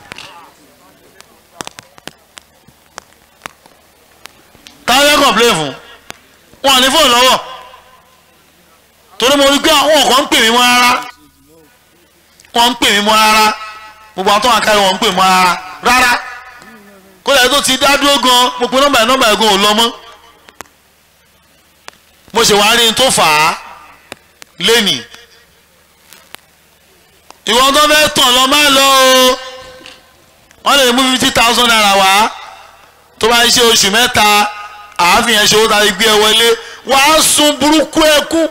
táwọn fẹ́ complain fún wọn ní fóònù lọ́wọ́ torí mo rí pé àwọn kan ń pè mí mọ́ rárá wọ́n ń pè mí mọ́ rárá gbogbo àwọn tó wà kárí wọn ń pè mọ́ rárá rárá kódà tó ti dá dúró gan mo pe nọ́mbà yẹn nọ́mbà yẹn gan ò lọ mọ́ mo ṣe wàá rí n tó fà á lẹ́nì ìwọ tó fẹ́ tàn lọ má lọ o wọ́n lè mú fifty thousand naira wá tó bá ṣe oṣù mẹ́ta àáfin yẹn ṣe owó tàbí gbé ẹ wọlé wàá sun burúkú ẹkú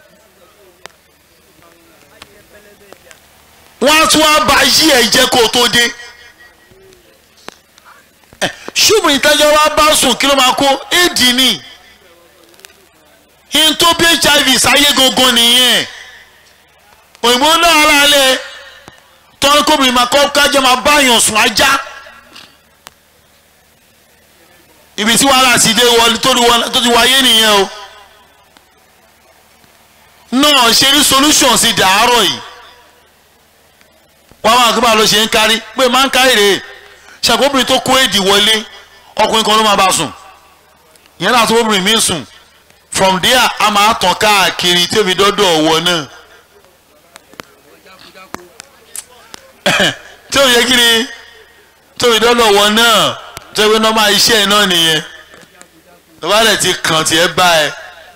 wọ́n á tún wá bá yí ẹ̀ jẹ́ kó o tó dé ṣùgbọ́n ìtajà wa bá sùn kí ló máa kó éèdì ni in tó bí hiv sáyé gangan nìyẹn òyìnbó náà ara lẹ tọ́ni kóbìnrin máa kọ́ kájọ́ máa bá yàn sùn ajá ibi tí wàhálà ti dé wọlé tó ti wáyé nìyẹn o náà ṣe ní solution sí dàárọ̀ yìí wọ́n máa gbé bá ló ṣe ń kárí pé máa ń kárí rèé ṣàkóbìnrin tó kó èdè wọlé ọkùnrin kan ló máa bá sùn ìyẹn náà tó obìnrin mi sùn from there a máa tàn káàkiri tí omi dọ́dọ̀ ọ̀wọ́ náà tí omi yẹ kí ni tí omi dọ́dọ̀ ọ̀wọ́ náà tó yẹ pé nọ́mà iṣẹ́ náà nìyẹn tó bá dẹ̀ ti kàn tiẹ̀ bá ẹ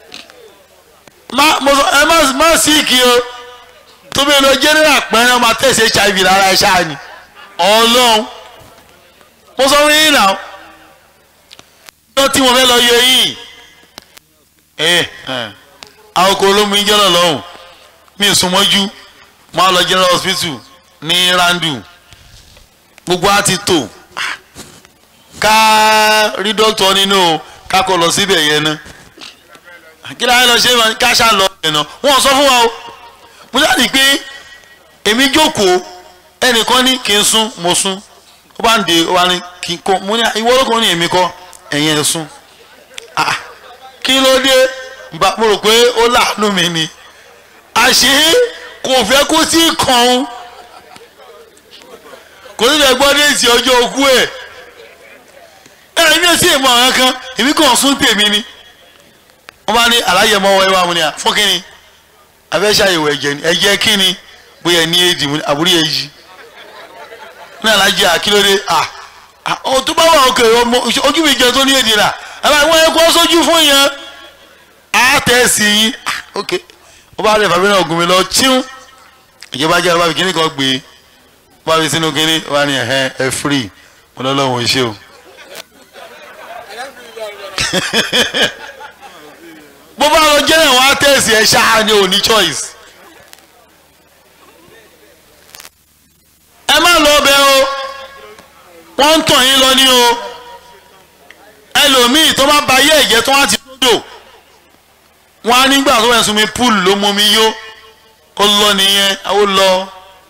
ẹ má sí kí o tó bí lọ general pẹ́ẹ́rẹ́ ọmọ tẹ̀sí hiv lára ẹ ṣáà ni ọlọ́run mo sọ fún yín náà lọ tí mo fẹ́ lọ yọ yín àwọn kò ló mú yín jọ́lọ̀ lọ́hùn mi ì súnmọ́jú máa lọ general hospital ní randu gbogbo á ti tò ká rí dókítà nínú ká kó lọ síbẹ̀ yẹn ná kí láyé lọ ṣe ká ṣá lọ yẹn ná wọ́n sọ fún wa o mo jáde pé èmi jókòó ẹnìkan ní kí n sún mo sún ó bá ń de ó bá ní kí n kó mo ní ìwọ ló kàn ní èmi kọ́ ẹ̀yin ẹ̀ sún ah kí ló dé mo rò pé ó láàánú mi ni àṣé kò fẹ́ kó tí ì kàn án kò ní lè gbọ́ déètì ọjọ́ ogún ẹ̀ ẹ̀rọ mi ò sí ìmọ̀ àwọn kan èmi kàn sún tèmi ni wọ́n bá ní aláyẹ̀mọ́ ọwọ́ ẹwà mu ni à fún kínni abẹ́ ṣàyẹ̀wò ẹ̀jẹ̀ ni ẹ̀jẹ̀ kínni bóyá ní éèdì mo ní àbúrò yẹn yí ní alájí àkílódé à à, ọ tó bá wà òkè ọmọ ojú mi jẹ tó ní èdè rà àbá ìwọ yẹn kó sójú fún yẹn á tẹ̀ sí yín à, ok ó bá rẹ̀ fàbí náà gùn mí lọ chíún ìjọba jẹ́ ọba bìkínì kan gbé ó bá fi sínú kínní ó bá ní ẹ̀hẹ́ ẹ̀ free mo lọ́ lọ́wọ́ ìṣe o. bó bá lọ jẹ́ ẹ̀wọ̀n á tẹ̀ sí ẹ̀ ṣáá ni ò ní choice. ẹ má lọ bẹ o wọ́n ń tàn yín lọ ní o ẹlòmíì tó bá ba ayé ẹ̀jẹ̀ tó wá ti lódò wọ́n á nígbà tó wẹ̀ sunmi pool ló mú mi yó ó lọ nìyẹn ó lọ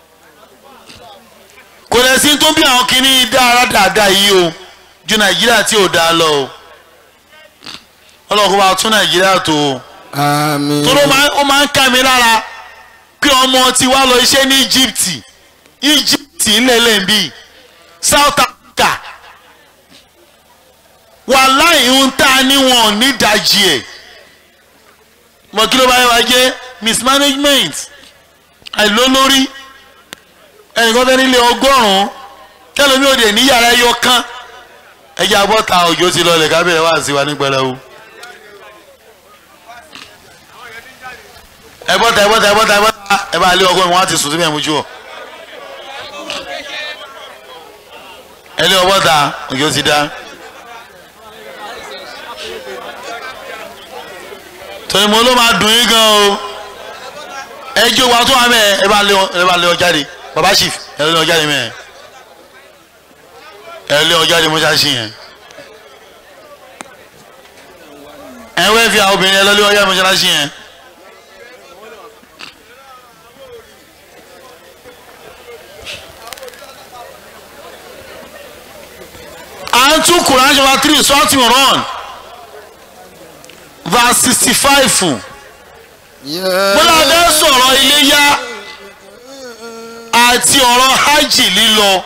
kò lè sí tó bí àwọn kìíní dára dáadáa yìí o ju nàìjíríà tí ò dáa lọ o ọlọ́run kó bá tún nàìjíríà tó o àmín. tó ló máa ó máa ń ká mi lára pé ọmọ ti wá lọ iṣẹ́ ní Egypt Egypt ńlẹ̀lẹ̀ ń bì South Africa wàláì ń tà níwọ̀n nídàjì ẹ̀ mọ̀ kí ló bá yẹ wá jẹ́ mismanagement àìlólórí ẹnìkan fẹ́ nílé ọgọ́rùn-ún kẹlòmí òde ní yàrá ẹyọ kan ẹjẹ abọ́ta òjò ti lọlẹ̀ kábẹ̀rẹ̀ wá sí wa ní pẹrẹwu. ẹ bọ́ta ẹ bọ́ta ẹ bọ́ta ẹ bọ́ta ẹ bá lé ọgọ́rùn-ún wọn á ti sùn síbẹ̀ mójú ọ. ẹ lé ọbọ̀ta òjò ti dá. tọ́ni mo ló máa dùn yín gan o ẹ jó wa tó wà mẹ́ ẹ bá lé ọ ẹ bá lé ọ jáde baba chief ẹ lé ọ jáde mẹ́ ẹ lé ọ jáde mọ́ṣáláṣí yẹn ẹ wẹ́ fi àwọn obìnrin ẹ lọ lé ọ jáde mọ́ṣáláṣí yẹn. à ń tún Quran chapter three sọ́ọ̀tì run verse sixty five bọ́lá bẹ́ẹ̀ sọ̀rọ̀ iléyá àti ọ̀rọ̀ hajj lílọ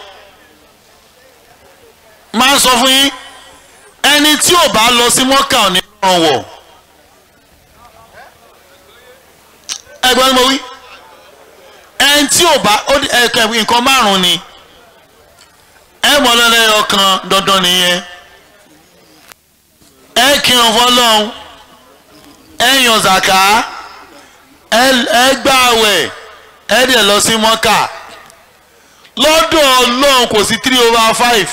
máa ń sọ fún yín ẹni tí ò bá lọ sí mọ́kà ò ní ràn wọ̀ ẹgbẹ́ ni mo wí ẹni tí ò bá ẹ̀kẹ́ nǹkan márùn-ún ni ẹ mọ̀ lọ́lẹ́yọ kan dandan nìyẹn ẹ kírun fọlọ́hún ẹ yàn zàká ẹ gbààwẹ̀ ẹ dẹ̀ lọ sí mọ́kà lọ́dọ̀ ọlọ́run kò sí three over five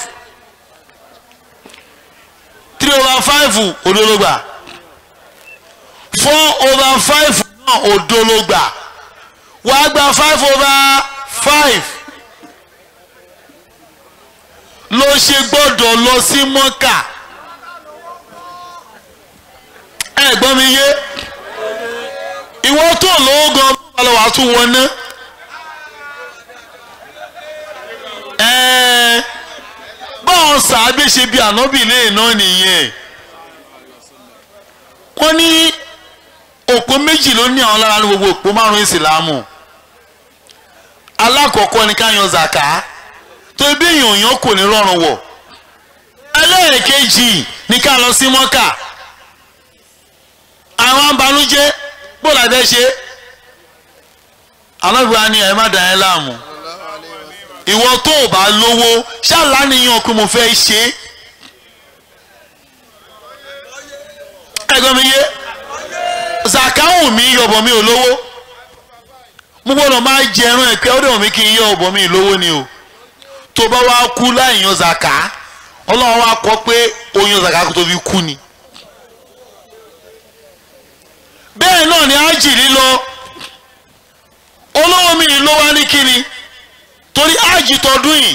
three over five òdológbà four over five náà òdológbà wàá gba five over five ló ṣe gbọ́dọ̀ lọ sí mọ́kà ẹ gbọ́ mi yé ìwọ tó lówó gan bá lọ wàá tún wọn ná ẹ̀ẹ́ báwọn sàábé ṣe bí ànábì lè náà nìyẹn wọ́n ní òpó méjì ló ní àwọn lára ní gbogbo òpó márùn ìsìlámù alákọ̀ọ́kọ́ ni ká yan zaka tó ebi èèyàn yàn kò ní rọrùn wọ̀ ẹlẹ́ẹ̀kejì ni ká lọ sí mọ́kà àwọn abanújẹ́ bó la fẹ́ ṣe alábìwá ni ẹ má dàn ẹ́ láàmú ìwọ tó o bá lówó ṣàlàníyàn pé mo fẹ́ ṣe ẹgbẹ́ mi yé zakawu mi yọ̀bọ̀ mi ò lówó mo gbọ́dọ̀ máa jẹ ẹran ẹ̀ pé ó dẹ̀ mi kí n yọ ọ̀bọ̀ mi lówó ni o tó bá wá kú láì yan zaka ọlọ́run wá kọ́ pé o yan zaka kó tó fi kú ni bẹ́ẹ̀ náà ni ájì lílọ olówó mi ló wá ní kíni torí ájì tọdún yìí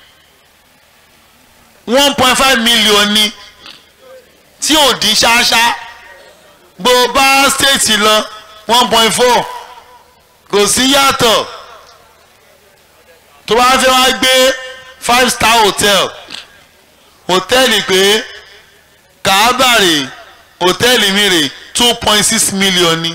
one point five million ni tí ò dín ṣáṣá bó bá stéètì lọ one point four kò sí yàtọ̀ tó bá fẹ́ wá gbé five star hotel hòtẹ́ẹ̀lì pé kàábàrè hòtẹ́ẹ̀lì mi rè two point six million ni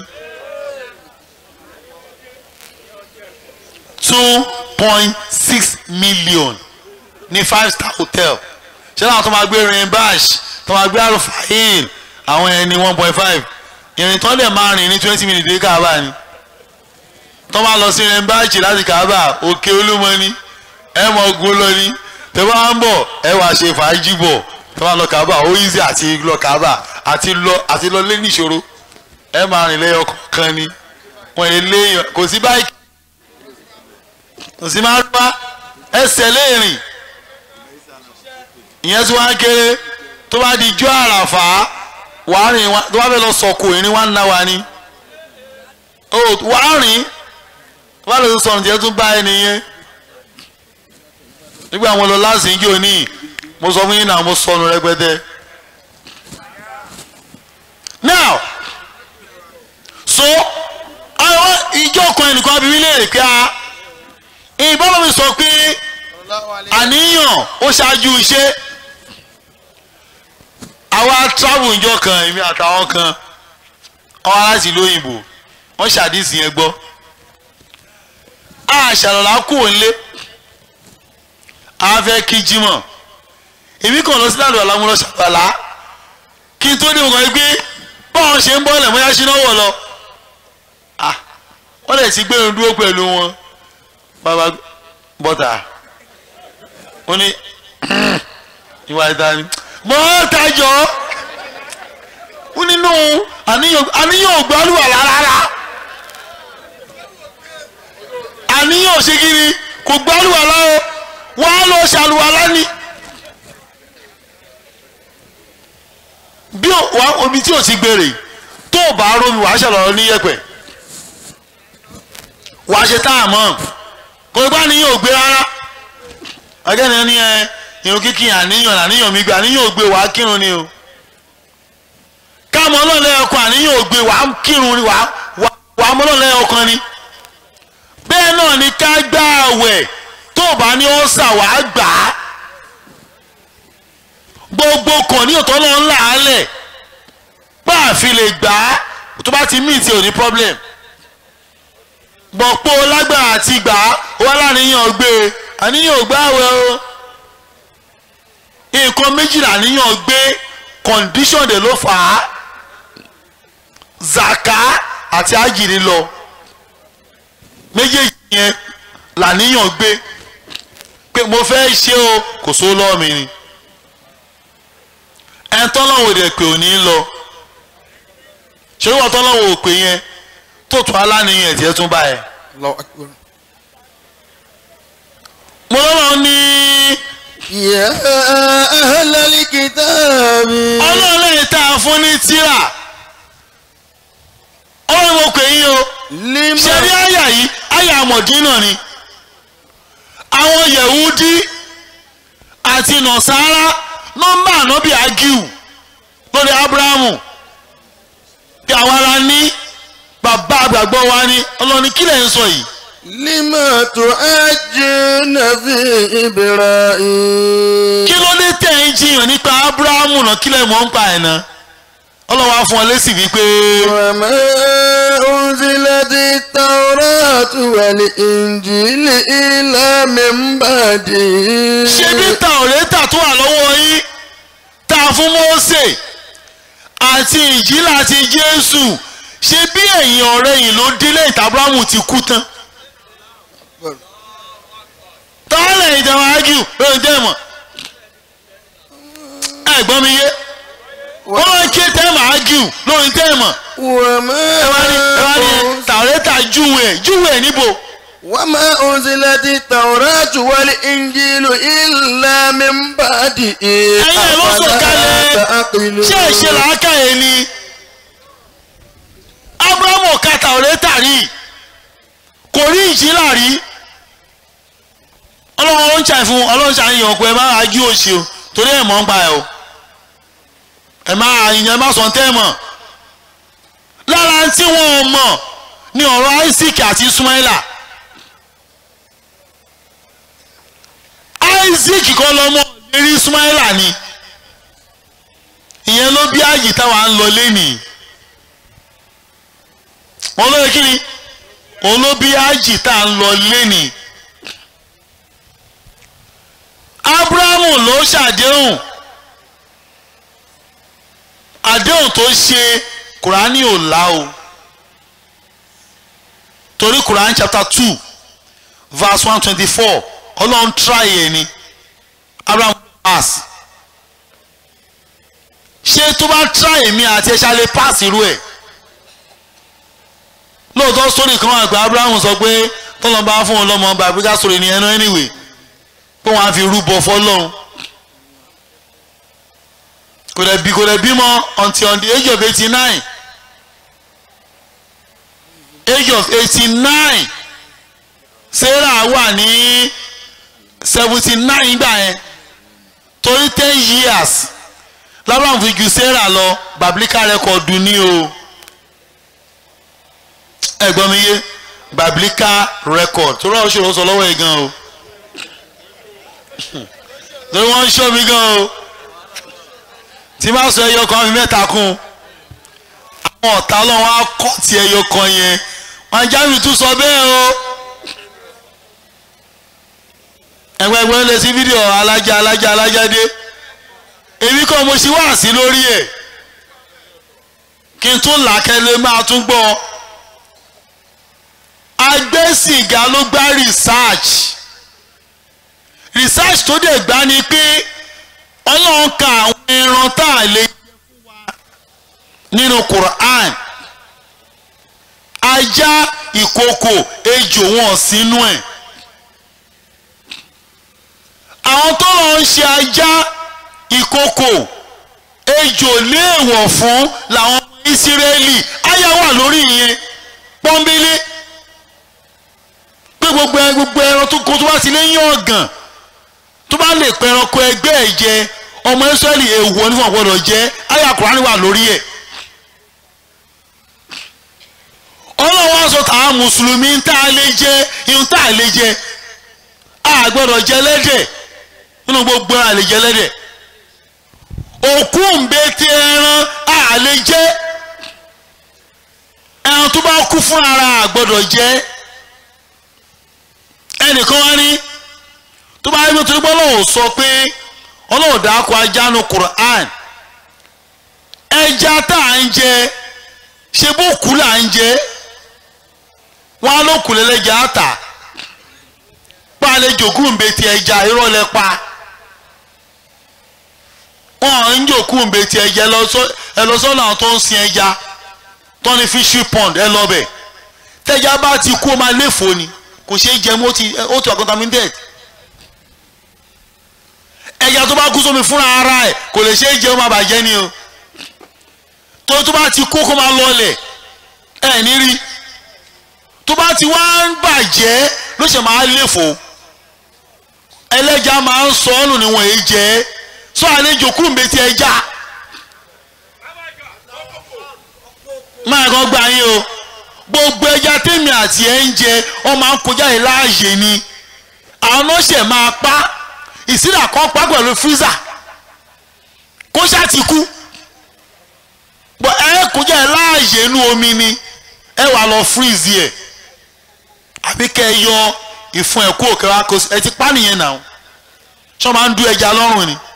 two point six million ní five star hotel ṣé láwọn tó máa gbé rin bash tó máa gbé arufahin àwọn ẹni one point five ìrìn tó lè máa rìn ní twenty minutes dé káàbà ni tó máa lọ sí rẹ́ńbáàjì láti kábà òkè olúmọ ni ẹ mọ ogun lọ ni tẹ bá ń bọ̀ ẹ wàá ṣe fàájì bọ̀ tó máa lọ kábà ó easy àti lọ kábà àti lọ àti lọ lé níṣòro ẹ máa rìn lẹ́yọ kọ̀ọ̀kan ni wọ́n yẹ léèyàn kò sí báyìí kò sí máa rúbá ẹsẹ̀ léèrìn ìyẹn tí wọ́n á kéré tó bá di ijó àràfà wàá rìn wá tó bá fẹ́ lọ sọ̀kò ìrìn wá ń ná wa ni ó wàá rìn tó bá lè sọ̀rọ̀ tiẹ̀ tún bá ẹni yẹn nígbà wọn lọ láti ń jò ní mo sọ fún yín náà mo sọnù rẹpẹtẹ now so àwọn ìjọ kan ẹnìkan bí mi léèrè pé a ìbọn mi sọ pé àníyàn ó ṣáájú iṣẹ́ àwa travel ìjọ kan èmi àtàwọn kan ọwọ́ láti ìlú òyìnbó wọ́n ṣàdísì yẹn gbọ́ a ṣàlọ́lá kù nílé a fẹ́ kí jímọ̀ èmi kàn lọ sí láàlú àlámúlọ ṣàlọ́lá kí n tó dé nǹkan gbé báwọn ṣe ń bọ́ ọ̀lẹ̀ mọ́yá ṣínà wọ̀ lọ wọ́n lè ti gbé irun dúró pẹ̀lú wọn bàbá bọ́tà ó ní ìwà ìdání mọ́ tajọ́ ó nínú àníyàn ògbálùwà rárá àníyàn òṣèkiri kò gbálùwà láwọ wọ́n á lọ ṣàlùwà lání bí omi tí ò ti gbèrè tó o bá rómi wàá ṣàlọ́rọ́ ní yẹ̀pẹ̀ wàá ṣe tá a mọ̀ kò gbá níyàn ò gbé rárá ọjọ́ ni ẹ irun kíkì àníyàn àníyàn mi gbé àníyàn ò gbé wàá kírun ni o káàmọ́ ọlọ́ọ̀lẹ́ ọkàn àníyàn ò gbé wàá kírun ni wàá wàá mọ́ ọlọ́ọ̀lẹ́ ọkàn ni bẹ́ẹ̀ náà ni ká gbá àwẹ̀ tó o bá ní ọ̀sà wàá gbà á gbogbo kan ní òtọ́ náà ńlá alẹ̀ bá a fi lè gbà á tó bá ti mí ti ò ní problem gbọ̀pọ̀ lágbára àti gbà á wà láníyàn gbé e àníyàn gbá àwẹ̀ o nǹkan méjìlá àníyàn gbé condition de ló fà á zaka àti àjìní lọ méjèèjì yẹn làníyàn gbé pé mo fẹ́ ṣe o kò só lọ́ọ̀ mi ni ẹn tọ́lọ́wọ́ dẹ̀ pé ò ní lọ ṣé wọ́n tọ́lọ́wọ́ ò pé yẹn tó tún aláníyàn ẹ̀jẹ̀ tún bá ẹ. mo lọ́wọ́ ní. يا أهل الكتاب ọlọ́run lẹ́yìn tá a fún ní tíra ọlọ́run mo pè yín o لما ṣe rí àyà yìí àyà àmọ̀dínà ni àwọn yẹ̀wúdí àti nọ̀sára nọ́mbà ànábì agiu lórí abrahamu bí àwa la ní bàbá àgbàgbọ́ wa ní ọlọ́ni kílẹ̀ ń sọ yìí لما تعجون في إبراهيم kí ló dé tẹ̀ ń jiyàn nípa abrahamu náà kílẹ̀ mọ́ ń pa ẹ̀ náà ọlọ́wà fún ọ lésì wípé وما أنزلت التوراة والإنجيل إلا من بعده ṣé bí tàwọ̀rẹ́tà tó wà lọ́wọ́ yín tá a fún Mósè àti ìjìlá àti Jésù ṣé bí ẹ̀yìn ọ̀rẹ́ yìí ló délé ìta abrahamu ti kú tán tọ́lẹ̀ ìjọba ágìw lórí tẹ́ẹ̀mọ̀ ẹ̀gbọ́n mi yé wọ́n máa ń ké tẹ́ẹ̀mọ̀ ágìw lórí tẹ́ẹ̀mọ̀ وما ẹ wá ní ẹ wá ní tàwọ̀rẹ́tà júwe júwe níbo وما أنزلت التوراة والإنجيل إلا من بعده ẹ̀yin ẹ̀ ló sọ̀kalẹ̀ تعقلون ṣé ẹ ṣe làákàyè ni abrahamu ka tàwọ̀rẹ́tà rí kò rí ìjìlá rí ọlọ́run ń ṣàì fún ọlọ́run ṣàyàn pé ẹ má ajú òṣì o torí ẹ̀ mọ̀ ń pa ẹ̀ o ẹ má ìyẹn má sọ tẹ́ mọ̀ lára tí wọ́n mọ̀ ní ọ̀rọ̀ Isaac àti Ismaila Isaac kọ́ lọ́mọ lérí Ismaila ni ìyẹn ló bí ààyè táwa ń lọ lénìí wọn lóye kí ni òun ló bí ààyè tá à ń lọ lénìí Abrahamu ló ṣàdéhùn àdéhùn tó ṣe Kùránì ò lá o torí Quran chapter two verse one twenty four ọlọ́run try ẹ̀ ni Abraham pass ṣé tó bá try èmi àti ẹ̀ṣá lè pass irú ẹ̀ lóòótọ́ sórí kan wà pé Abraham sọ pé tọ́lọ́ bá fún un lọ́mọ bàbíkà sórí ni ẹnu anyway pé wọ́n á fi rúbọ fọ́lọ́run kò dẹ̀ bí kò dẹ̀ bímọ until on the age of eighty nine age of eighty nine sarah wà ní seventy nine gbà yẹn torí ten years labraham fi ju sarah lọ biblical record ní o ẹ̀gbọ́n mi yé biblical record torí ọ̀ṣọ́ ló sọ lọ́wọ́ yìí gan o torí wọ́n ń ṣọ́ mi gan o tí bá sọ ẹyọ kan fi mẹ́ta kún àwọn ọ̀tá ọlọ́run á kọ́ ti ẹyọ kan yẹn wọn jáwé tún sọ bẹ́ẹ̀ o ẹgbẹ́ ẹgbẹ́ lè sí fídíò alájà alájà alájà dé èmi kọ́ mo ṣe wá sí lórí ẹ̀ kí n tún làkẹ́lẹ́ máa tún gbọ́ agbésìgá ló gbá research research tó dẹ̀ gbá ni pé ọlọ́run ka àwọn ẹran tá a lè jẹ fún wa nínú Quran ajá ìkòkò ejò wọn sínú ẹ̀ àwọn tó lọ ń ṣe ajá ìkòkò ejò léèwọ̀ fún làwọn ọmọ Ísírẹ́lì àyà wà lórí ìyẹn pọ́nbélé pé gbogbo ẹ gbogbo ẹran tó kó tó bá ti léyìn ọ̀gàn tó bá lè pẹ ẹranko ẹgbẹ́ ẹ̀ jẹ ọmọ Ísírẹ́lì èèwọ̀ ní wọn gbọdọ̀ jẹ àyà Kùránì wà lórí ẹ̀ ọlọ́wọ́ aṣọ tàwọn mùsùlùmí ń tá a lè jẹ ihun tá a lè jẹ a gbọdọ̀ jẹ lẹ́dẹ̀ nínú gbogbo a lè jẹ lẹ́dẹ̀ òkú ńbẹ́tẹ̀ ẹran a lè jẹ ẹran tó bá kú fún ara a gbọdọ̀ jẹ ẹnìkan wá ní tó bá yẹ tó gbọ́ lọ́wọ́ sọ pé ọlọ́wọ́ dàákọ ajá nu Quran ẹja tá à ń jẹ ṣe bó kú là ń jẹ wọn á ló kù lẹ́lẹ́jà àtà pa àlejò kúńbẹ́tì ẹja irọ́ lẹ pa wọn ń jò kúńbẹ́tì ẹja ẹ lọ sọ́nà àwọn tó ń sin ẹja tó ní fishery pond ẹ lọ bẹ̀ tẹ́já bá ti kú ó máa léfò ni kò ṣeé jẹ mọ́ ó ti wà contaminated ẹja tó bá kú sómi fúnra ara ẹ̀ kò lè ṣeé jẹ ó máa bàjẹ́ ni o tó tó bá ti kú kó máa lọlẹ̀ ẹ̀ ní rí tó bá ti wá ń bàjẹ́ ló ṣe máa léfò ẹlẹ́ja máa ń sọ ọ́nù níwọ̀n èyí jẹ́ sọ àlejò kúrò mbẹ́tì ẹja máa kàn gbà yín o gbogbo ẹja tèmi àti ẹ ń jẹ ọ máa ń kọjá yìí láàyè ni àwọn ọ̀ṣẹ̀ máa pa ìsílà kan pa pẹ̀lú fírísà kó ṣáà ti kú bọ ẹ kọjá ẹ láàyè inú omi ni ẹ wà lọ freeze yẹ àbí kẹ ẹ yọ ìfun ẹ kú òkè wa kó ẹ ti pa nìyẹn náà ṣọ máa ń du ẹja lọ́rùn ni.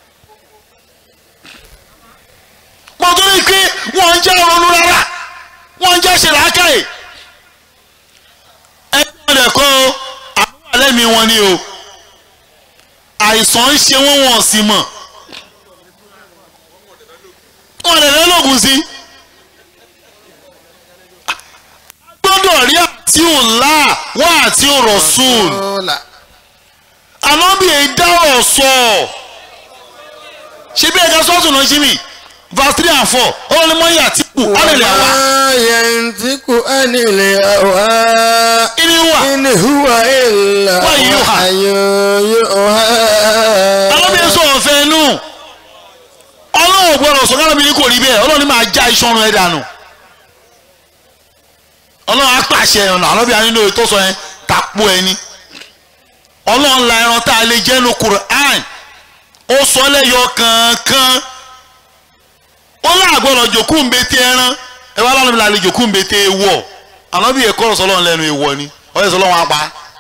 mo tó rí i pé wọ́n ń jẹ́ ronú rárá wọ́n ń jẹ́ ṣe làákàyè ẹ ní wọn lè kọ́ àwọn alẹ́ mi wọn ni o àìsàn ń ṣe wọ́n wọ́n sì mọ̀ wọn lè lọ́lọ́gùn sí. gbọ́dọ̀ rí àti òǹlà wá àti òrọ̀sùn. ànábì èyí dáwọ̀ sọ. ṣé bí ẹ̀ka sọ́ọ̀tún náà ṣí mi verse three and four ó ní mọ́ yà tí kù ánìlẹ̀ àwa. yantiku anil hawa ìní wà in huwa illa Wahyuha. wahyun yuha. ànábì èso ọ̀fẹ́ inú ọlọ́run gbọ́dọ̀ sọ kálábì ní kò rí bẹ́ẹ̀ ọlọ́run ní máa já iṣan ọrùn ẹ̀ dànù ọlọ́run á pàṣẹ ọ̀nà ànábì ànínú tó sọ yẹn tàpó ẹni ọlọ́run la ẹran tá a lè jẹ́ nu Qur'an ó sọ lẹ́yọ kankan ó láàgbọ́dọ̀ jòkú ń bete ẹran ẹ wá lánàá mi là lè jòkú ń bete ewọ ànábì ẹ̀kọ́ ọ̀rọ̀ sọlọ́run lẹ́nu ewọ ni ọ̀yẹ́ sọlọ́run apá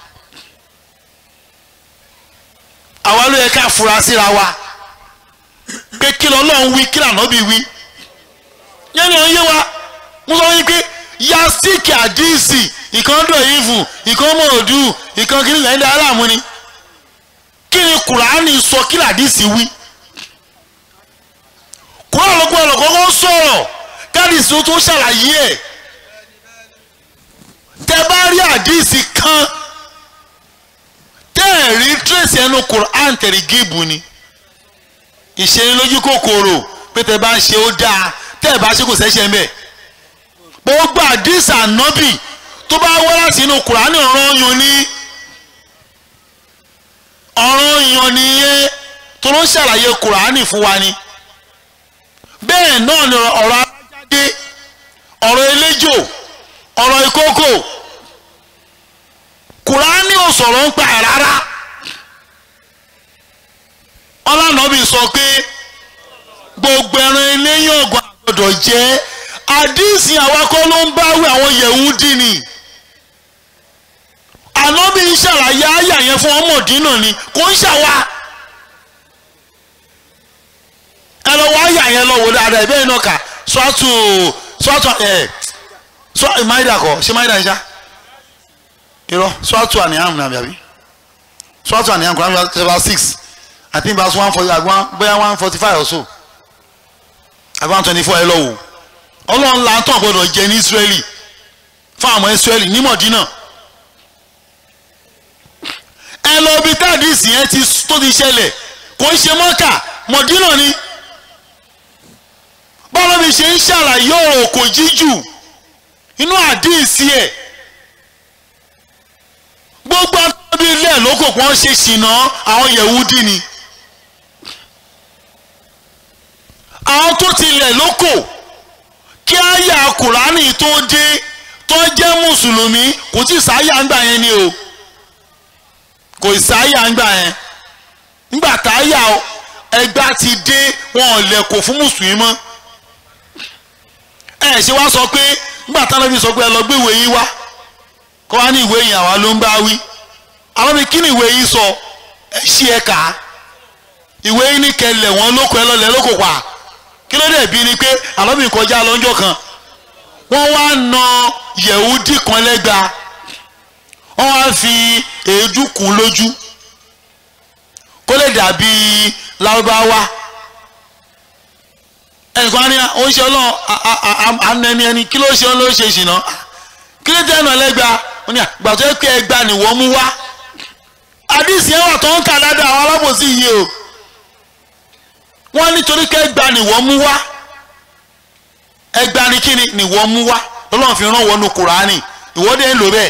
àwa ló yẹ ká fura síra wa pé kí lọ́lọ́run wí kí lànàbì wí yẹn ni ó ń yé wa mo sọ wípé yastik àdìsí ìkan dọ̀ yìí fún ìkan mọ̀ òdù ìkan kí nìkan ẹ̀dá aláàmú ni kí ni kùránì sọ kí làdísì wí kùránì ló gbọ́dọ̀ kọ́kọ́ sọ̀rọ̀ kádìsì tó tún ṣàlàyé ẹ̀ tẹ bá rí àdísì kan tẹ́ ẹ̀ rí tírèsì ẹnu kùránì tẹ̀rí gíìbù ni ìṣenilójú kòkòrò pé tẹ bá ń ṣe ó dáa tẹ́ ẹ̀ bá ṣe kò sẹ́ṣẹ̀ ń bẹ̀ gbogbo àdísì ànábì tó bá wá láti inú kùránì ọ̀rọ̀ yan ní ọ̀rọ̀ yan nìyẹn tó ló ń ṣàlàyé kùránì fún wa ni bẹ́ẹ̀ náà ni ọ̀rọ̀ alájáde ọ̀rọ̀ eléjò ọ̀rọ̀ ìkókò kùránì ò sọ̀rọ̀ ń pa ẹ̀ rárá ọlànàbì sọ pé gbogbo ẹran eléyìn ọ̀gbọ́n àgbọ̀dọ̀ jẹ́ àdísì àwakọ́ ló ń báwí àwọn yẹ̀wúdì ni ànábì ń ṣàlàyé àyà yẹn fún ọmọdínà ni kò ń ṣàwà ẹ lọ wọ àyà yẹn lọ wò dáadáa ẹ bẹ́ẹ̀ náà kà sọ́tù sọ́tù ẹ̀ sọ́ ìmáìdà kọ ṣé máìdà ń ṣá irọ́ sọ́tù àníyàn nàbí àbí sọ́tù àníyàn kò náà ṣe six I think verse one forty agbọn bóyá one forty five or so agbọn twenty four ẹ lọ wò ọlọ́run la tán gbọdọ̀ jẹ ní Israeli fún àwọn Israeli ní Mọ̀dínà ẹ lọ bí káàdìsì yẹn ti tó ti ṣẹlẹ̀ kò ń ṣe mọ́kà Mọ̀dínà ni báwo bí ṣe ń ṣàlàyé ọ̀rọ̀ kò jíjù inú àdìsí ẹ̀ gbogbo àtọ́bí ilé ẹ̀ lóko kan ṣe ṣìnà àwọn Yẹ̀wúdí ni àwọn tó ti lẹ̀ lóko kí àyà Kùránì tó dé tó jẹ́ mùsùlùmí kò tí sáyà ń gbà yẹn ni o kò sáyà ń gbà yẹn nígbà táyà ẹgbà ti dé wọn ò lẹ̀kọ̀ fún mùsùlùmí mọ́ ẹ ṣe wá sọ pé nígbà táwọn ẹbí sọ pé ẹ lọ gbé ìwé yín wá kọ́ wá ní ìwé yìí àwa ló ń bá wí àwọn mi kí ni ìwé yìí sọ ẹ ṣí ẹ kà á ìwé yìí ní kẹlẹ̀ wọn lóko ẹ lọlẹ̀ lóko pa kí ló dé bí ni pé àlọ́bìn kọjá lọ́jọ́ kan wọ́n wá na yẹ̀wúdì kan lẹ́gba wọ́n wá fi èédú kùn lójú kó lè dàbí lárúbáwá ẹnìkan ní oúnjẹ ọlọ́run ànẹni ẹni kí ló ṣe ló ṣe ṣìnà kí ló dé ẹnu ẹlẹ́gba ó ní àgbà tó yẹ pé ẹgba ni wọ́n mú wá àdìsí ẹwà tó ń kà ládàá àwọn alábòsí yìí o wọ́n nítorí pé ẹgba ni wọ́n mú wá ẹgba ni kí ni wọ́n mú wá lọ́lọ́run fi rán wọnú kùránì ìwọ́dẹ̀ ń lò bẹ́ẹ̀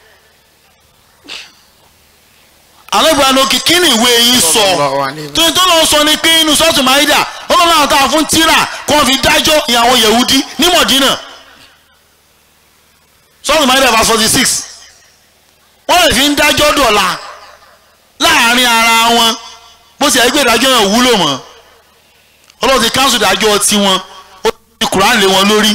alẹ́gbàá lókè kí ni ìwé yìí sọ tó tó lọ sọ ni pé inú sọ́ọ̀tù máìdà ọlọ́run àwọn táwọn fún tíra kó wọn fi dájọ́ ìyàwó yẹ̀wúdí ní mọ̀dínà sọ́ọ̀tù máìdà verse forty six wọ́n lè fi ń dájọ́ dọ̀la láàrin ara wọn bó ti ẹgbẹ́ ìdájọ́ yẹn wúlò mọ́ ọlọ́run ti káńsù ìdájọ́ tiwọn ó ti kùrán lé wọn lórí.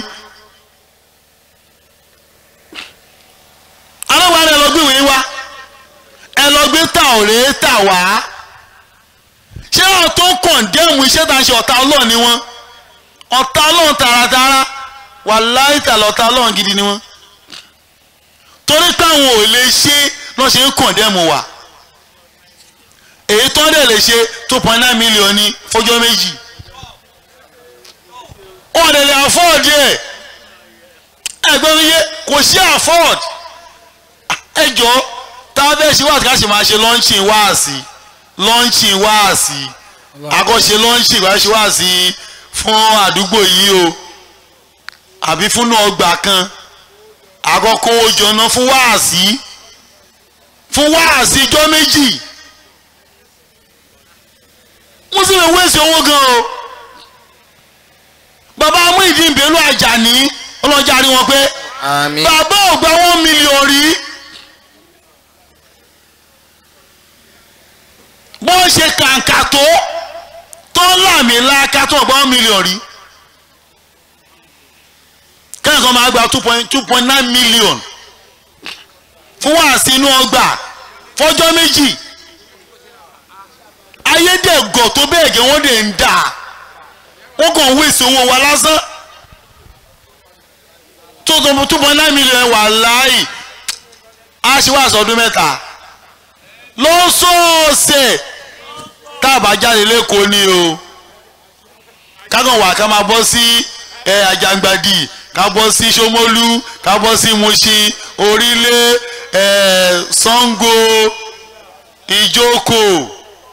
alẹ́gbàá rẹ̀ lọ gbé ìwé wá ẹ lọ gbé ta ọ̀rẹ́ tà wá ṣé wọn tó kọ̀ǹdẹ́mù iṣẹ́ tá a ṣe ọ̀tá ọlọ́run ni wọ́n ọ̀tá ọlọ́run tààràtààrà wà láì tààlà ọ̀tá ọlọ́run gidi ni wọ́n torí táwọn ò lè ṣe lọ́ ṣe ń kọ̀ǹdẹ́mù wà èyí tó ń dẹ̀ lè ṣe two point nine million ní fọjọ́ méjì wọn lè lè afford ẹ̀ ẹgbẹ́ mi yé kò sí afford ẹ jọ tá a fẹ́ ṣe wáàsí ká ṣe máa ṣe lọ́ńṣìn wáàsí lọ́ńṣìn wáàsí àkọ́ṣe lọ́ńṣìn ká ṣe wáàsí fún àdúgbò yìí o àbí fún ọgbà kan àkọ́kọ́ ojọ́nà fún wáàsí fún wáàsí ijọ́ méjì wọ́n sì lè wéṣẹ̀ owó gan o bàbá Muyideen Bello Àjàní ọlọ́jà rí wọn pé bàbá ò gba one million rí. bó ṣe kàǹkà tó tó láàmì láàká tó ọgbọ́n mílíọ̀n rí kẹ́hìnkan máa gba two point two point nine million fún wàásù inú ọgbà fọjọ́ méjì ayédègọ̀ tó bẹ́ẹ̀ gẹ́ wọ́n dẹ̀ ń dà wọ́n kàn wéṣì owó wa lásán tó tó two point nine million wà láàyè á ṣe wá sọdún mẹ́ta lọ́sọ̀ọ̀sẹ̀ tá a bá jáde lẹ́kọ̀ọ́ ni o kákan wà ká máa bọ́ sí ẹ àjàngbàdì ká bọ́ sí Ṣómólú ká bọ́ sí Mùṣín Orílẹ̀ ẹ Ṣàngó Ìjókòó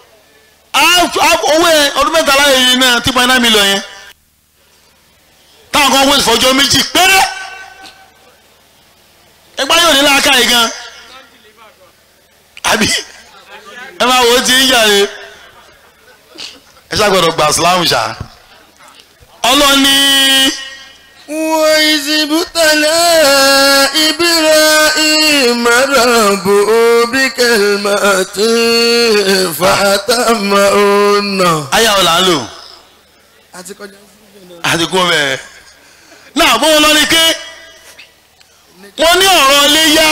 owó ẹ ọdún mẹ́ta láyé yìí náà tí pọ́n náà mi lọ yẹn táwọn kan wọ́n fọjọ́ méjì péré ẹgbẹ́ yóò ní láàká yìí gan àbí ẹ máa wò ó ti ń yàrá ẹ ṣàgbọ́dọ̀ gba Islam ṣá ọlọ́ni. وإذ ابتلى إبراهيم ربه بكلمات فأتمهن ayé àwọn là ń lò àti kú bẹ́ẹ̀. náà bó wọn lọ ní ké wọ́n ní ọ̀rọ̀ léyà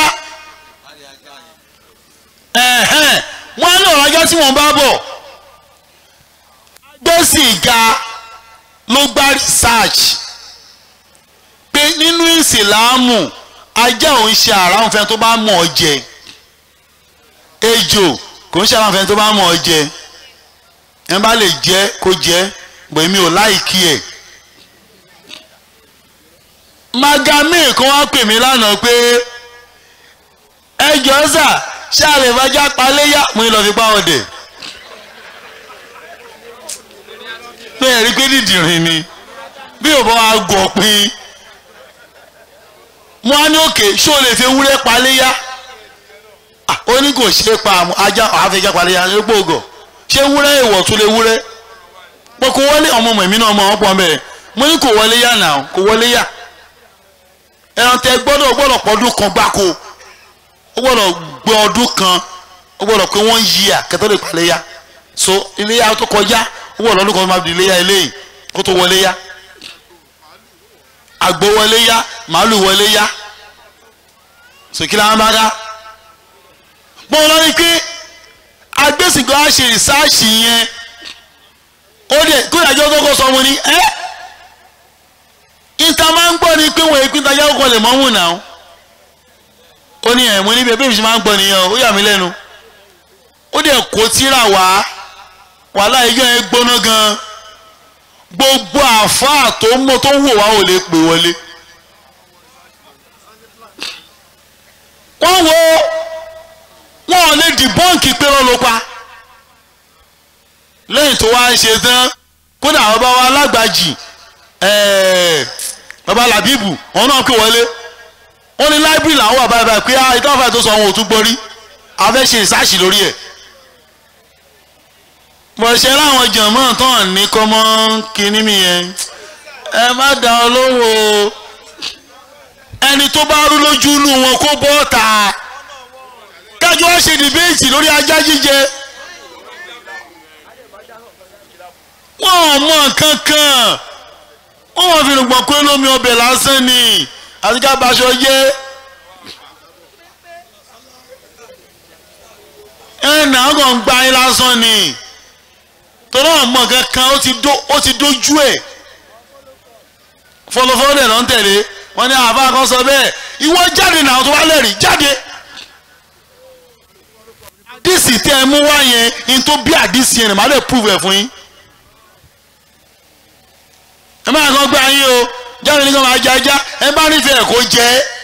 ẹ̀hẹ́n wọ́n ní ọ̀rọ̀ ajá tí wọ́n bá bọ̀ gbèsè ga ló gbá research pé nínú ìsìláàmù ajá òun ṣe àràǹ fẹ́ tó bá mọ̀ ọ́ jẹ ejò kò ń ṣe àràǹ fẹ́ tó bá mọ̀ ọ́ jẹ ẹ bá lè jẹ kó jẹ bọ̀ èmi ò láìkí ẹ̀ magami kan wá pè mí lánàá pé ẹjọ́ sà ṣé a lè fajá paléyà mo ní lọ fi pa ọdẹ bẹ́ẹ̀ rí pé dídìrín ni bí ò bá wa gọ̀ pin mo á ní òkè ṣó lè fi ewúrẹ́ paléyà ó ní kò ṣe é pa ajá àfẹ́já paléyà ní gbòògọ̀ ṣé wúrẹ́ ìwọ̀ tún lè wúrẹ́ pé kò wọlé ọmọ ọmọ mi náà ọmọ ọpọ bẹ́ẹ̀ mo ní kò wọlé yá náà kò wọlé yá ẹran tẹ gbọ́dọ̀ gbọ́dọ̀ pọdún kan gbáko ó gbọ́dọ̀ gbé ọdún kan ó gbọ́dọ̀ pé wọ́n yí à kẹtọ́ lè palẹ̀ yá so iléyà tó kọjá ó gbọ́dọ̀ ọdún kan máa di iléyà eléyìí kó tó wọlé yá àgbo wọlé yá màálù wọlé yá so kí láwọn bá dá gbọ́n lọ rí pé agbésìnkọ́ á ṣe rìsáàṣì yẹn ó dẹ̀ kó ìdájọ́ kọ́kọ́ sọ wọn ni ẹ́ ìta máa ń gbọ́ ni pé wọ́n èpin tajà kọ́kọ́ lè mọ́ wùn náà ó ní ẹ̀ mo níbi ẹbí mi ṣe máa ń gbọ́ nìyẹn ó yà mí lẹ́nu ó dẹ̀ kó tíra wá wàhálà ẹjọ́ yẹn gbóná gan gbogbo àáfàá tó mọ tó wò wá ò lè pè wọlé wọ́n wo wọn ò lè dìbọ́ǹkì pé wọ́n ló pa lẹ́yìn tó wá ń ṣe tán kódà ọba wa alágbàjì baba làbíbù wọn náà pè wọlé wọn ní láìbírì làwọn wà báyìí báyìí pé ah ìtàn fàáyì tó sọ wọn ò tún gbọ́ rí a fẹ́ ṣe ìsáàṣì lórí ẹ̀ bọ̀ṣẹ́ láwọn jọ̀mọ́ tán ní kọ́mọ́ kínní mi yẹn ẹ má dá ọ lóhùn o ẹni tó bá rú lójú inú wọn kó bọ́ ta kájọ wá ṣe dìbéètì lórí ajá jíjẹ wọn ò mọ nǹkan kan wọn wọn fi rògbòn pé lómi ọbẹ̀ lásán ni àti ká baṣọ yé ẹ nà án kàn gba yín lásán ni torí wọn mọ nǹkan kan ó ti dójú ẹ̀ fọlọfọlọ dẹ̀ ló ń tẹ̀lé wọn ní àbá kan sọ bẹ́ẹ̀ ìwọ jáde náà tó wá lẹ́rìí jáde díìsì tẹ ẹ mú wá yẹn in tó bí àdísì yẹn màá lè prove ẹ fún yín ẹ máa kàn gbá yín o jáde ní kàn máa jẹ ajá ẹ bá nífẹ̀ẹ́ kó jẹ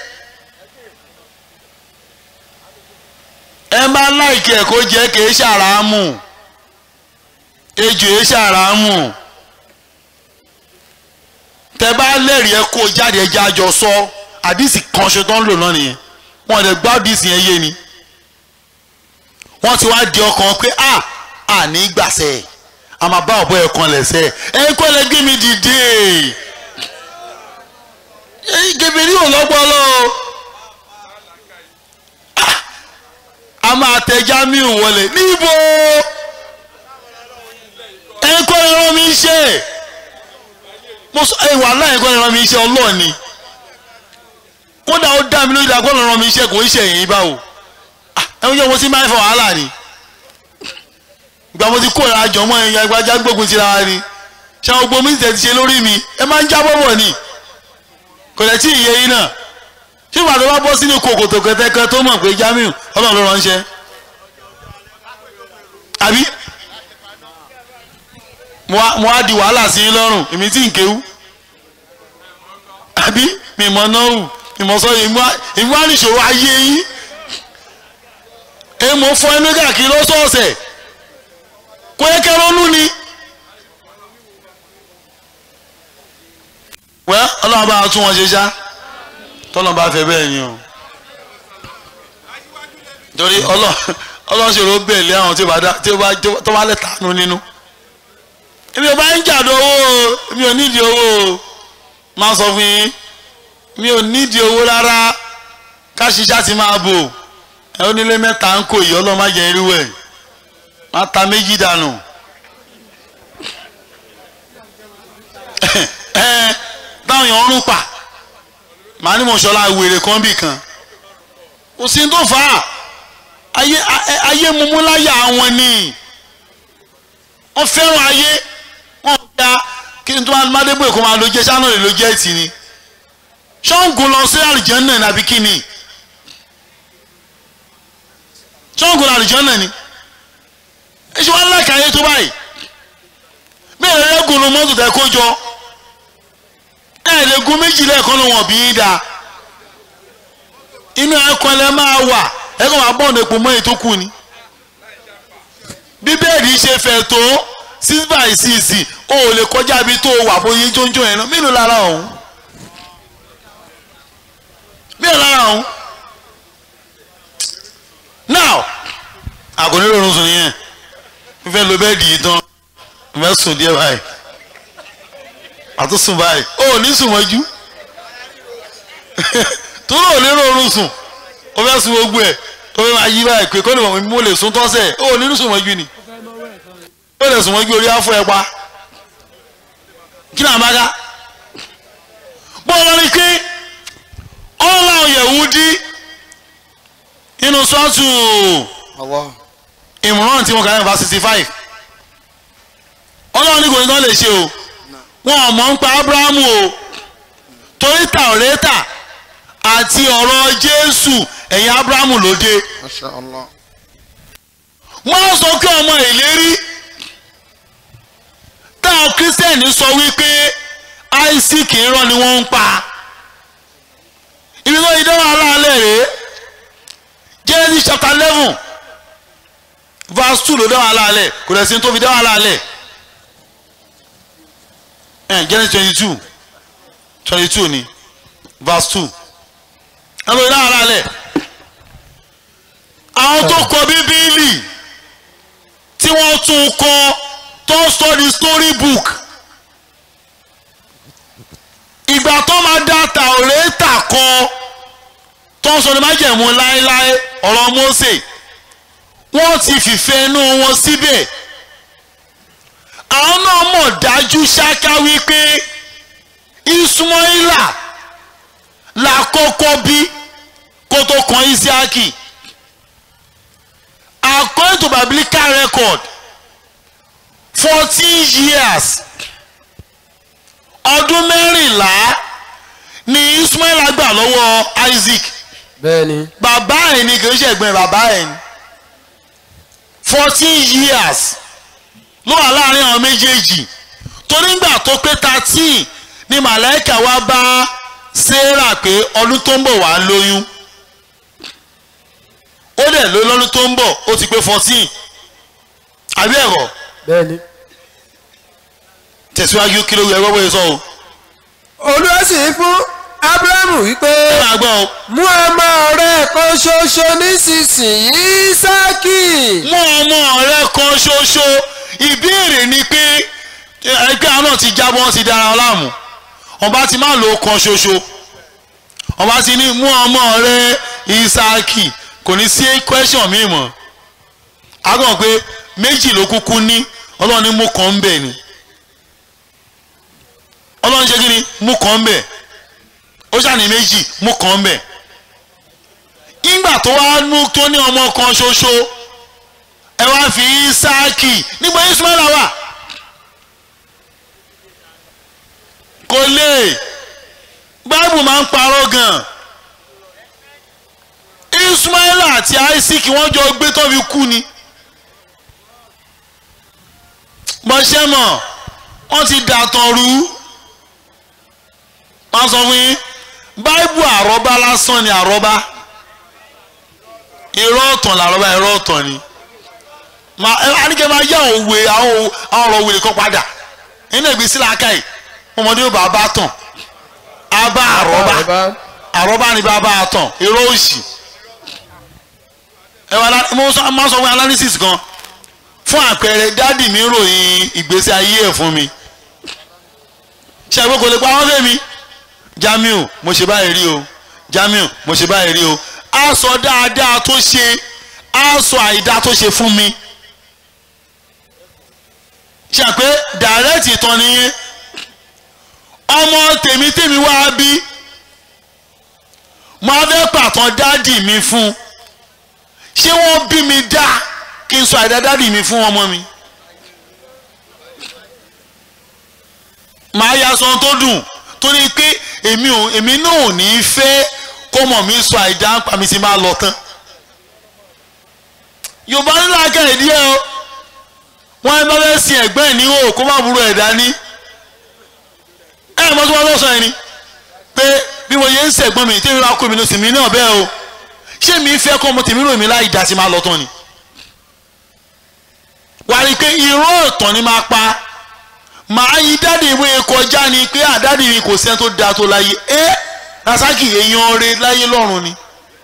ẹ bá láìkí ẹ kó jẹ kì í ṣàràámù ejò ẹ ṣàràámù tẹ bá lẹ́rìí ẹ kó jáde ẹjẹ́ àjọ sọ àdìsí kan ṣe tó ń lò náà nìyẹn wọn lè gbọ́ àdìsí yẹn yé ni wọ́n ti wá di ọkàn pé a à ní gbàsẹ̀ a máa bá ọ̀bọ ẹ̀ kan lẹ̀sẹ̀ ẹ̀ kọ́ lẹ gbé mi dìde gèbèrè ò lọ́gbọ́lọ́ a máa tẹ Jamiu wọlé níbo ẹ̀ kọ́ lẹ rán mi ṣe mo sọ ẹ wà láyé kọ́ lè ràn mí iṣẹ́ ọlọ́ọ̀ni kódà ó dá mi lójú dá kọ́ lè ràn mí iṣẹ́ kò ń ṣe èyí báwo ẹ ń yẹ mo ti máa ń fa wàhálà ni ìgbà mo ti kó ìrìn àjọ mọ́ ẹ̀yìn agbájá gbógun ti ra wa ni ṣé àwọn gbogbo mi ti ṣe lórí mi ẹ máa ń jábọ̀ bọ̀ ni kò lè tí ì yé yín náà ṣé ìgbà tó bá bọ́ sínú kòkòtò kẹtẹkẹ tó mọ̀ pé Jamiu ọlọ́run ló ránṣẹ́ àbí mo á mo á di wàhálà sí i lọ́rùn èmi tí ń kéwú àbí mi mọ náwù mi mọ sọ èmi wá èmi wá níṣòro ayé yín èmi mo fọ ẹnu káàkiri lọ́sọ̀ọ̀sẹ̀ kò yẹ kẹ́ ronú ni. wẹ́ ọlọ́run bá tún wọn ṣe ṣá tọ́lọ́n bá fẹ́ bẹ́ẹ̀ ni o torí ọlọ́run ṣe ló bẹ̀ lé àwọn tí ó bá dá tí ó bá tó bá lẹ̀ tánú nínú èmi ò bá ń jàdó owó o mi ò nídìí owó o máa sọ fún yín mi ò nídìí owó rárá ká ṣiṣẹ́ àti máa bò ẹ ó nílé mẹ́ta ń kó yìí ọlọ́run má jẹ́ irú ẹ̀ má ta méjì dànù ẹ táwọn èèyàn ń pa màá ní mo ṣọlá wèrè kan bì kan kò sí tó fà á ayé ayé mumu láyà wọn ni wọ́n fẹ́ràn ayé wọ́n gba kí n tó máa má débò èkó máa lo jẹ́ sáná lè lo jẹ́ tì ní ṣọ́ǹgùn lọ sí àlùjànnà nàbí kí ni ṣọ́ǹgùn àlùjànnà ni ẹ ṣe wá láìka ayé tó báyìí bẹ́ẹ̀ lẹ́gùn ló mọ́tò tẹ́ kó jọ ẹ lè gun méjì lẹ́ẹ̀kan ló wọ̀n bí yín da inú ẹ̀kọ́ lẹ máa wà ẹ̀kọ́ máa bọ̀ nípò mọ́ ètò kù ni bí bẹ́ẹ̀dì ṣe fẹ̀ tó six by six o ò lè kọjá ibi tó wà bóyá jóńjó yẹn náà mélòó lára ọ̀hún mélòó lára ọ̀hún now àgọ́ nílò orun sùn yẹn n fẹ́ lo bẹ́ẹ̀dì yìí tán n fẹ́ sùn díẹ̀ báyìí àtúnṣùn báyìí ó ní sùn mọ́jú tó lóò lérò oorun sùn ó fẹ́ sùn gbogbo ẹ̀ ó fẹ́ máa yí báyìí pé kọ́ni mọ̀ mo lè sùn tọ́sẹ̀ ó ní sùn mọ́jú ni ó lè sùn mọ́jú orí afọ ẹ̀ pa kí ni àmàgà bọ́ọ̀lù ni pé ọlọ́run Yẹhudi nínú sọ́ọ̀tù ìmùràn tí wọ́n kà ní verse sixty five ọlọ́run ní kò ní tán lè ṣe o wọn ò mọ̀ ń pa abrahamu o torí tàwọ́rẹ́tà àti ọ̀rọ̀ jésù ẹ̀yìn abrahamu ló dé wọ́n sọ pé ọmọ ìlérí táwọn kírísítẹ́nì sọ wípé isaac irọ́ ni wọ́n ń pa ibi tó ìdánwò aláàlẹ̀ rèé genesis chapter eleven verse two ló dáwọ́ aláàlẹ̀ kò dẹ̀ sí tó fi dáwọ́ aláàlẹ̀ ẹ̀ genesis twenty two twenty two ni verse two ẹ̀ ló dáwọ́ aláàlẹ̀ àwọn tó kọ bíbélì tí wọ́n tún kọ tó sọ di story book ìgbà tó máa dá tàwọ́rẹ́tà kọ tó ń sọ ní májẹ̀mú láéláé ọ̀rọ̀ Mósè wọ́n ti fìfẹ́ inú wọn síbẹ̀ àwọn náà mọ̀ dájú ṣáká wípé Ismaila la kọ́kọ́ bí kó tó kan Isiaki according to biblical record fourteen years ọdún mẹ́rìnlá ni Ismaila gbà lọ́wọ́ Isaac bẹ́ẹ̀ni. bàbá ẹ̀ ni kì í ṣẹ̀gbọ́n bàbá ẹ̀ ni fourteen years ló wà láàrin àwọn méjèèjì torí ngbà tó pé thirteen ni màláìka wá bá sarah pé ọdún tó ń bọ̀ wá lóyún ó dẹ̀ lóyún lọ́dún tó ń bọ̀ ó ti pé fourteen àbí ẹ̀rọ bẹ́ẹ̀ni. tẹ̀síwájú kí ló yẹ gbọ́gbọ́ yẹn sọ o. olúwa sì fún abrahamu wípé ẹ máa gbọ́ o. mú ọmọ rẹ kan ṣoṣo nísinsìnyí Ísákì. mú ọmọ rẹ kan ṣoṣo ìbéèrè ni pé ẹgbẹ́ àwọn náà ti jábọ́ wọn ti dára wọn láàmú ọba ti máa lo kan ṣoṣo ọba ti ní mú ọmọ rẹ Ísákì kò ní sí question mi mọ́ agbọ̀n pé méjì ló kúkú ní ọlọ́run ní mú kan ń bẹ̀ ni ọlọ́run ṣe kí ni mú kan ń bẹ̀ ó ṣàní méjì mú kan ń bẹ̀ nígbà tó wá mú tó ní ọmọ kan ṣoṣo ẹ wá fi Ísáàkì níbo Ismaila wà kò lè báìbù máa ń parọ́ gan ismaila àti isaac wọ́n jọ gbé tó fi kú ni bọ́sẹ̀ mọ̀ wọ́n ti dàtàn rú wọ́n sọ fún yín báíbù àrọ́bá lásán ni àrọ́bá irọ́ ọ̀tàn làrọ́bá irọ́ ọ̀tàn ni ma ẹ anike ma yá àwọn òwe àwọn àwọn ọ̀rọ̀ wèrè kan padà nínú ìgbésí làákàyè ọmọdé yóò bá bá tàn á bá àrọ́bá àrọ́bá ni bá bá tàn irọ́ òsì ẹ wà lá mo sọ máa sọ fún analysis kan fún àpẹẹrẹ dádì mi ròyìn ìgbésí ayé ẹ̀ fún mi ṣe àgbẹ̀ kò lè pa wọ́n fẹ́ mi Jamiu mo ṣe báyìí rí o Jamiu mo ṣe báyìí rí o á sọ dáadáa tó ṣe á sọ àìdá tó ṣe fún mi ṣe àpé direct ìtàn nìyẹn ọmọ tèmi tèmi wá bí mo á fẹ́ pàtàn dádì mi fún ṣé wọ́n bí mi dá kí n sọ àìdá dádì mi fún ọmọ mi màá ya sọ tó dùn torí pé èmi ò èmi náà ò ní í fẹ́ kó mọ̀ mí sọ àìdá ń pa mi sí máa lọ tán yorùbá nílò akẹ́rẹ́ díẹ̀ o wọ́n bá fẹ́ sin ẹ̀gbẹ́ ẹ̀ ní o kó má burú ẹ̀ dání ẹ̀ mọ́ tí wọ́n lọ sọ yẹn ni pé bí mo yẹ ń sẹ̀gbọ́n mi tí mi bá kó mi lọ sí mi náà bẹ́ẹ̀ o ṣé mi fẹ́ kọ́ ọmọ tèmi rò mí láì dá sí máa lọ tán ni wàá rí i pé irọ́ ọ̀tàn ni máa pa màá yí dáàdì ìwé kọjá ni pé àdáàdì mi kò sẹ́ni tó da tó láyé ẹ́ rasaki èèyàn rẹ láyé lọ́run ni.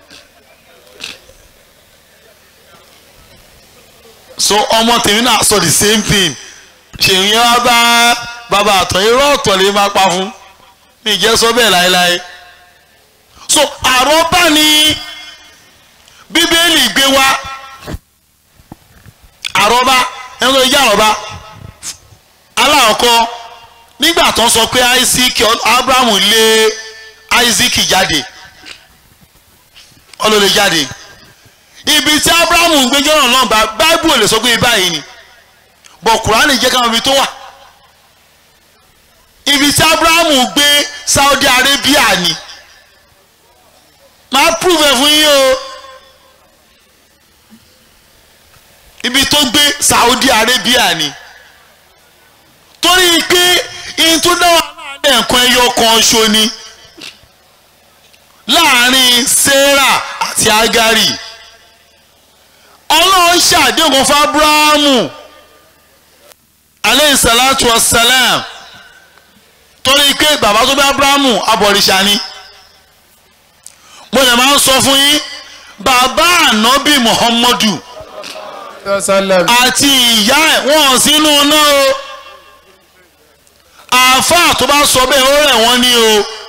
so ọmọ tèmi náà sọ the same thing ṣèyí wá bá bàbá àtọ̀ irọ́ ọ̀tọ̀ lè máa pa fún mi ìjẹ́ sọ bẹ́ẹ̀ láéláé so àrọ́bá ni bíbélì gbé wá àrọ́bá ẹni tó yẹ àrọ́bá aláàkọ́ nígbà tó ń sọ pé isaac abrahamu lé isaac jáde ọlọ́lẹ̀ jáde ibi tí abrahamu ń gbé jọ́nà náà bá báíbù ò lè sọ pé báyìí ni bọ̀ kùránì jẹ́ káwọn ibi tó wà ibi tí abrahamu gbé saudi arabia ni máa prove ẹ̀ fún yín o ibi tó gbé saudi arabia ni torí pé ihun tó dá wàhálà nǹkan ẹyọ kan ṣo ni láàrin sarah àti agari ọlọ́run ṣàdéhùn fún abrahamu aleyhi salatu wa salam torí pé bàbá tó bí abrahamu abọ̀rìṣà ni mo lè máa ń sọ fún yín bàbá ànábì muhammadu àti ìyá ẹ̀ wọ́n sínú náà o àáfàá tó bá sọ bẹ́ẹ̀ ó rẹ̀ wọ́n ní o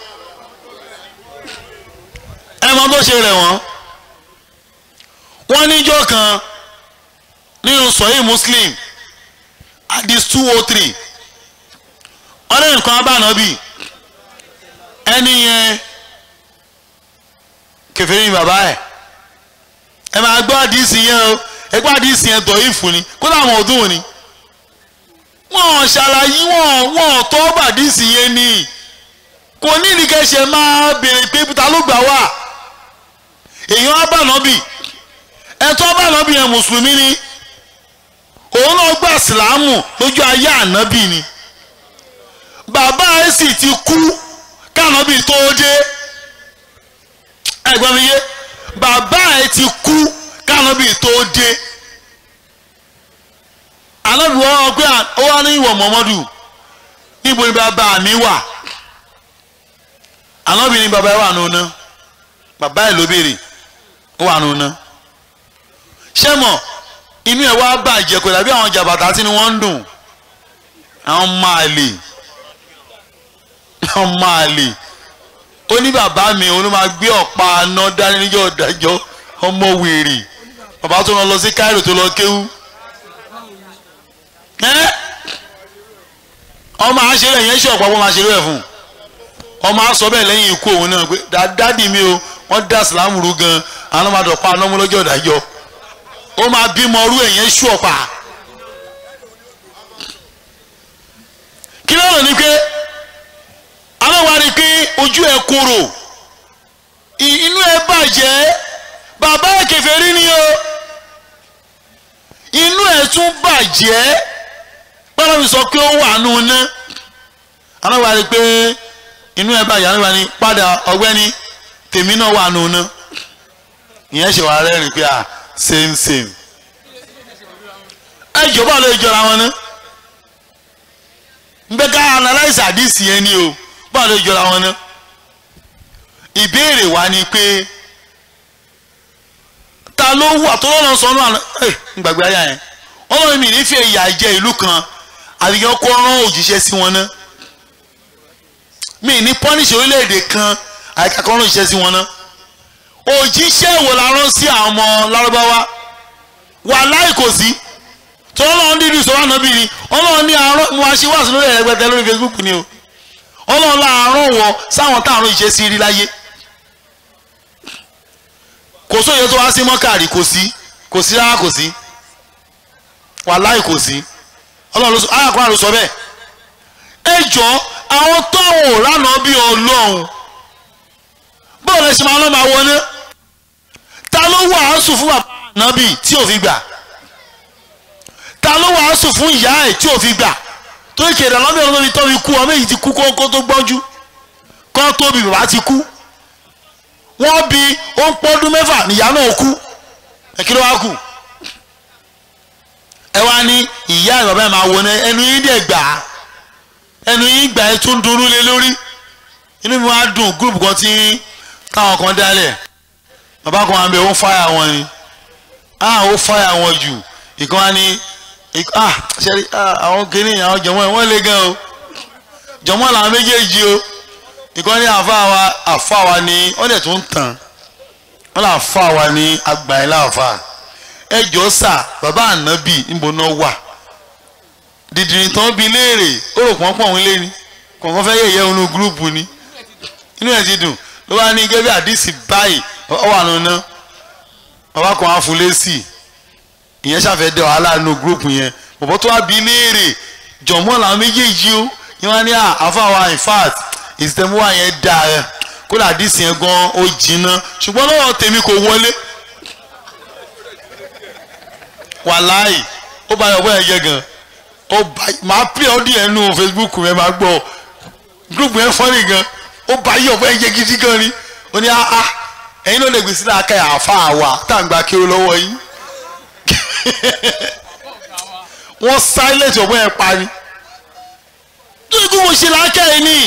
ẹ mọ bó ṣe rẹ̀ wọ́n wọ́n níjọ́ kan nínú sọ̀yìn muslim hadith two oh three ọ̀rẹ́ nǹkan abánábì ẹni yẹn kèfèrí ni bàbá ẹ̀ ẹ máa gbọ́ àdìsí yẹn o ẹ gbọ́ àdìsí yẹn dọ̀ ìfún ni kó láwọn ọdún ni wọ́n ṣàlàyé wọ́n wọ́n tọ́ bàdìsí yẹn ni kò ní ìdíkẹ́sẹ̀ máa béèrè pé ta ló gbà wá èèyàn abánábì ẹ̀tọ́ abánábì yẹn mùsùlùmí ni òun náà gbà sílámù lójú ayé ànábì ni bàbá ẹ̀ sì ti kú kánábì tó dé ẹ̀gbọ́n mi yé bàbá ẹ̀ ti kú kánábì tó dé anábì wọn pé ó wá ní ìwọ mọ́mọ́dù níbo ni bàbá mi wà anábì ní bàbá ẹ̀ wà nù ná bàbá ẹ̀ ló béèrè ó wà nù ná ṣé mọ̀ inú ẹ̀ wá bàjẹ́ kò dàbí àwọn jàbàtà tí ni wọ́n ń dùn àwọn máa lè àwọn máa lè ó ní bàbá mi òun ló máa gbé ọ̀pá aná dání níjọ́ ọ̀dájọ́ ọmọ wèrè bàbá tó lọ lọ sí Cairo tó lọ kéwú ẹ́ ọmọ àṣẹrẹ yẹn ṣe ọ̀pọ̀ ọmọ àṣẹrẹ ẹ̀ fún ọmọ àṣọ bẹ́ẹ̀ lẹ́yìn ikú òun náà pé dádì mi o wọ́n dá sìlámù rú gan àwọn ọmọdé ọ̀pá aná mú lọ́jọ́ ọ̀dájọ́ ó máa bímọ ọrú ẹ̀yẹn ṣú ọ̀pá kí ló ní pé àwọn wa rí i pé ojú ẹ̀ korò inú ẹ̀ bàjẹ́ bàbá ẹ̀ kèfèrí ni o inú ẹ̀ tún bàjẹ́ bọ́lá mi sọ pé ó wà nù ná àwọn ìwà rí pé inú ẹ̀ bàjẹ́ àwọn ìwà ni padà ọ̀gbẹ́ni tèmi náà wà nù ná ìyẹn ṣe wà rẹ́rìn pé à same same ẹ jọba ló jọra wọn ná nbẹ ká analyse àdìsí yẹn ni o báwo ló jọra wọn ná ìbéèrè wa ni pé ta ló wà tó lọ́nà sọ́nù àná ẹ̀ gbàgbé ayá yẹn ọlọ́run mi nífẹ̀ẹ́ ìyà jẹ ìlú kan àbíkẹ́ kó rán òjíṣẹ́ sí wọn ná mi ní pọ́nìṣì orílẹ̀-èdè kan àyíká kó rán òjíṣẹ́ sí wọn ná òjíṣẹ́ wo la rán sí àwọn ọmọ lárúbáwá wà láì kò sí tó ọlọ́run dídì sọ wà nábì ni ọlọ́run ní àárọ̀ mo máa ṣe wá sí lórí ẹ̀rẹ́gbẹ̀tẹ̀ lórí Facebook ni o ọlọ́run láàárọ̀ wọ sáwọn táàrùn ìṣe sí rí láyé kò sóye tó wá sí mọ́kàrí kò sí kò sí rárá kò sí wàláì kò sí ọlọ́run ló sọ ayàkùnrin ló sọ bẹ́ẹ̀ ẹ jọ àwọn tọ́wọ̀ lánàá bí ọlọ́run báwo lẹ ṣe máa lọ́ máa wọlé ta ló wàásù fún bàbá ànábì tí ò fi gbà ta ló wàásù fún ìyá ẹ̀ tí ò fi gbà tó ìkéde lọ́bẹ̀ ọ̀rọ̀ mi tọ́ mi kú ọmọ èyí ti kú kókó tó gbọ́njú kọ́ tóbi bàbá ti kú wọ́n bí ó ń pọ́dún mẹ́fà níyà náà kú ẹ kí ló wá kù ẹ wá ní ìyá ẹ̀ bàbá ẹ̀ máa wọ ẹnu yín dẹ̀ gbà á ẹnu yín gbà ẹ̀ tún dunú lé lórí inú mi wá dùn gúrùpù kan tí táwọn kan dálẹ̀ bàbá kan wà ń bẹ ó ń fáyà wọn ni ah ó fáyà wọn jù ìkan wá ní ah ṣẹ́rí ah àwọn kìíní àwọn jọ̀mọ́ ẹ̀ wọ́n lé gan o jọ̀mọ́ làwọn méjèèjì o ìkan ní àfa wa àfa wa ni wọ́n dẹ̀ tún tàn wọ́n là fa wa ní àgbà ẹ̀ láàfa ẹ jọ sà bàbá ànábì níbo náà wà dìdìrín tán bí léèrè ó rò pọ́n pọ̀ ń lé ni kọ̀ọ̀kan fẹ́ yẹ̀yẹ́ inú gúrúùpù ni inú ẹ̀ ti dùn ló wá ní gẹ́gẹ́ bí àdìsí báyìí ọ wà nínú bàbá kan á fún lésì ìyẹn ṣàfẹ́ dẹ wàhálà nínú gúrúùpù yẹn bọ̀bọ̀ tó wá bí léèrè jọ̀mọ́ làwọn méjèèjì ó yẹn wá ní àfàwà in fact ìsìtẹ́múwà yẹn dáa ẹ kódà àdìsí yẹn gan ó jìnnà ṣùgbọ́n lọ́wọ́ tèmi kò wọlé wàláì ó bá yọ̀bọ̀ yẹn jẹ́ gan ó bá máa pè ọ́ díẹ̀ nù Facebook yẹn máa gbọ́ gúrúùpù yẹn fọ́nì gan ó bá yọ̀bọ̀ yẹn jẹ́ gidi gan ni ó ní áá ẹ̀yin ló lè gbèsè láàká yà àfa àwa tá à ń gba kí ó lọ́wọ́ yín wọ́n silence ọ̀bọ̀ yẹn parí tó ikú mo ṣe láàká yẹn ni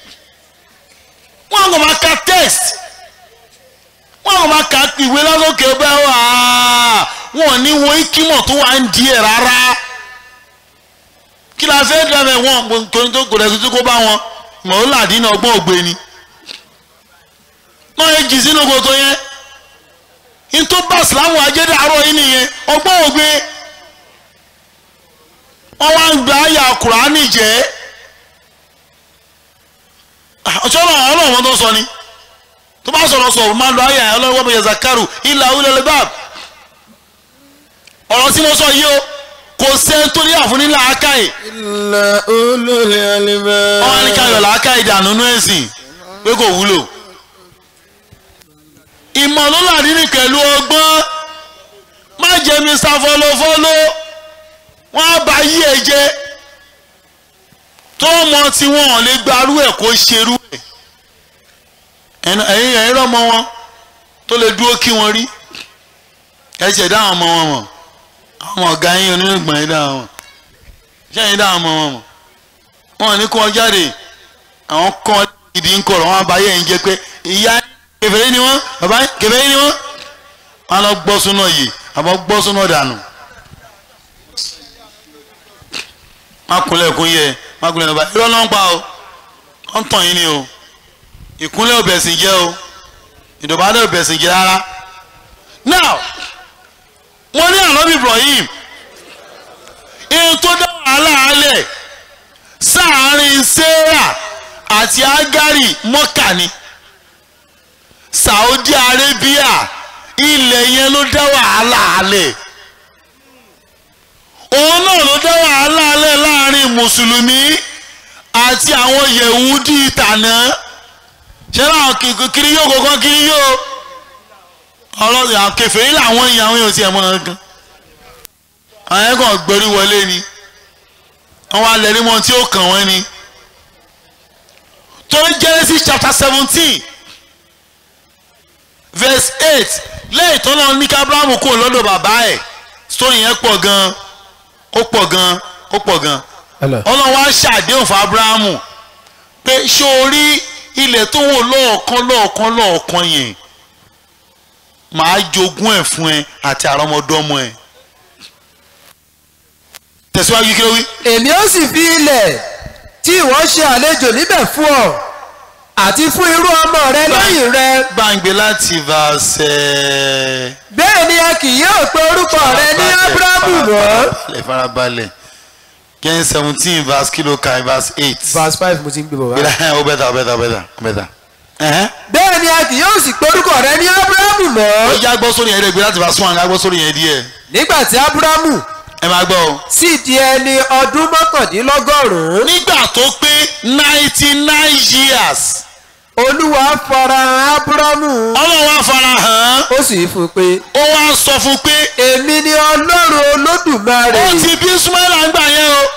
wọ́n kàn máa ka text wọ́n kàn máa ka ìwé lásòkè bẹ́ẹ̀ wà á wọ́n ní wo ikímọ̀ tó wà ń di ẹ̀ rárá kí la fẹ́ dẹ́rẹ́ wọn kò ní tó kò lẹ́sìn tó kó bá wọn mọ̀ọ́lá àdínà ọgbọ́n ògbé ni náà yẹ jì sínú kòtò yẹn ní tó bá sìlámù ajẹ́dẹ́ àárọ̀ yìí nìyẹn ọgbọ́n ògbé wọ́n wá ń gba àyà kùránì jẹ́ ọ̀ṣọ́ náà ọlọ́run wọn tó sọ ni tó bá sọ̀rọ̀ sọ̀rọ̀ máa lọ àyà ọlọ́run wọn bẹ yẹ zakaru ilà ulẹ̀ bab ọ̀rọ̀ tí mo sọ yìí o kò sẹ́ni tó ní àfúní làákàyè ilà olólè alibẹ́. wọ́n á ní káyọ̀ làákàyè dànù nú ẹ̀sìn pé kò wúlò ìmọ̀ ló làdí ní pẹ̀lú ọgbọ́n má jẹ́ mi sáfọ́lófọ́ló wọ́n á bá yí ẹ jẹ́ tó mọ tí wọ́n lè gbarú ẹ̀ kó ṣerú ẹ̀ ẹ̀yin ẹ̀yin rọ́mọ wọn tó lè dúró kí wọ́n rí ẹ ṣẹ̀ dá àwọn ọmọ wọn mọ̀ àwọn ọ̀gá yín onírùngbọ̀n yín dá wọn mọ̀ ṣé ẹ̀yin dá àwọn ọmọ wọn mọ̀ wọn ò ní kó wọn jáde àwọn kan gidi ń kọ̀rọ̀ wọn á bá yẹ̀ ń jẹ́ pé ìyá kèfèrí ni wọ́n bàbá kèfèrí ni wọ́n wọn lọ gbọ́ súná yìí àbọ̀ gbọ́ súná dànù má kúnlẹ̀ kún yẹ má kúnlẹ̀ nípa irọ́ náà ń pa o wọ́n tàn yín ni o ìkúnlẹ̀ ò bẹ̀sìn jẹ́ o ìdọ̀bálẹ̀ ò bẹ̀sìn jẹ́ rárá now wọ́n ní ànábì Ibrahim ihun tó dá wàhálà alẹ̀ sáàárín Sarah àti Agari mọ́kà ni Saudi Arabia ilẹ̀ yẹn ló dá wàhálà alẹ̀ òun náà ló dá wàhálà alẹ̀ láàrin mùsùlùmí àti àwọn yẹ̀wúdí ìtànà ṣé láwọn kiri yóò kọ̀ọ̀kan kiri yóò ọlọ́run àwọn kèfèrí làwọn èèyàn àwọn èèyàn ti ẹ̀ mọ́ ọ́n gan àwọn yẹn kàn gbórí wọlé ni àwọn alẹ́rí mọ́ tí ó kàn wọ́n ni torí Genesis chapter seventeen verse eight lẹ́yìn tó lọ ní kí Abrahamu kúrò lọ́dọ̀ bàbá ẹ̀ story yẹn pọ̀ gan ó pọ̀ gan ó pọ̀ gan ọlọ́run wá ṣàdéhùn fún Abrahamu pé ṣé o rí ilẹ̀ tó wò lọ́ọ̀kan lọ́ọ̀kan lọ́ọ̀kan yẹn màá jogún ẹ̀ fún ẹ àti àrọ́mọdọ́mọ ẹ̀ tẹ̀síwájú kí ló wí. èmi ó sì fi ilẹ̀ tí ìwọ ṣe àlejò níbẹ̀ fún ọ àti fún irú ọmọ rẹ lẹ́yìn rẹ gbàǹgbé láti verse. bẹ́ẹ̀ ni a kì yóò pe orúkọ rẹ ní ábúrámù mọ́. farabalẹ̀ farabalẹ̀ gen seventeen verse kilo kan verse eight. verse five mo ti ń gbé bọ̀ wá. gbéra ó bẹ́tà ó bẹ́tà ó bẹ́tà ó bẹ́tà. bẹ́ẹ̀ ni a kì yóò sì pe orúkọ rẹ ní ábúrámù ó mọ́. yá gbọ́ sórí yẹn dẹ̀ gbé láti verse one ká gbọ́ sórí yẹn díẹ̀. nígbà tí ábúrámù ẹ máa gbọ́ o. sì di ẹni ọdún mọ́kàndínlọ́gọ́rùn-ún nígbà tó pé ninety nine years olúwa farahàn ábúrámù ọlọ́run wá fara hàn án ó sì fún un pé ó wá sọ fún un pé èmi ni ọlọ́run olódùmarè ó ti bí Ismaila ń gbà yẹn o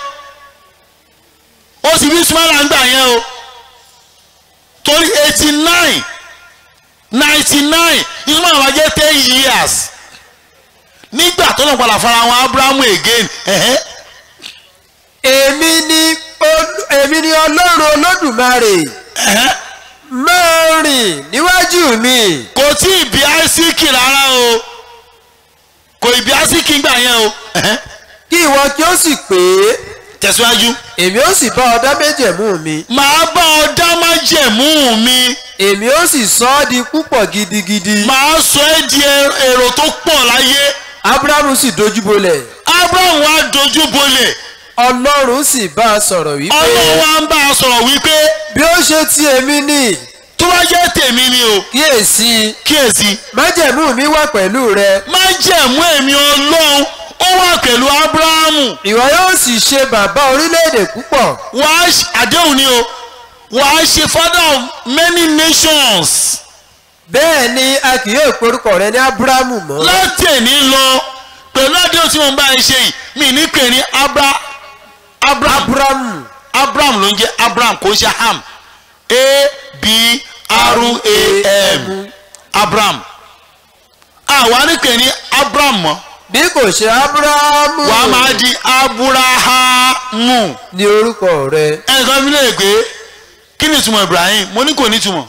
ó ti bí Ismaila ń gbà yẹn o torí eighty nine ninety nine Ismaila wá jẹ́ ten years nígbà tó lọ́n padà fara wọn Abrahamu again ẹ̀hẹ́ èmi ni olú- èmi ni ọlọ́run olódùmarè ẹ̀hẹ́ máa rìn níwájú mi kò tí ì bí Áísíkì rárá o kò ì bí Áísíkì gbà yẹn o ẹ̀hẹ́ kí ìwọ kí ó sì pé tẹ̀síwájú èmi ó sì bá ọ dá méjèmú mi màá bá ọ dá májẹ̀mú mi èmi ó sì sọ ọ́ di púpọ̀ gidigidi màá sọ ẹ́ di ẹ- èrò tó pọ̀ láyé ábúrámù sì dojúbolẹ̀ Abraham wá dojú bolẹ̀ ọlọ́run sì bá a sọ̀rọ̀ wípé ọlọ́run wá ń bá a sọ̀rọ̀ wípé bí ó ṣe ti èmi ni tó bá jẹ́ tèmi ni o kíyèsí kíyèsí májẹ̀mú mi wà pẹ̀lú rẹ májẹ̀mú èmi ọlọ́run ó wà pẹ̀lú Abrahamu ìwọ yóò sì ṣe bàbá orílẹ̀-èdè púpọ̀ wàá ṣe- àdéhùn ni o wàá ṣe father of many nations bẹ́ẹ̀ ni a kì yóò porúkọ rẹ ní ábúrámù mọ́ láti èní lọ pẹ̀lú àdéhùn tí mo ń bá ẹ ṣe yìí mi ní pè ní Abra Abraham ábúrámù Abraham ló ń jẹ́ Abraham kò ń ṣe ham a b r a m Abraham àwa ní pè ní Abraham mọ́ bí kò ṣe ábúrámù wàá máa di Aburahamu ní orúkọ rẹ ẹnìkan fi lè pé kí ni ìtumọ̀ Ibrahim mo ní kò ní ìtumọ̀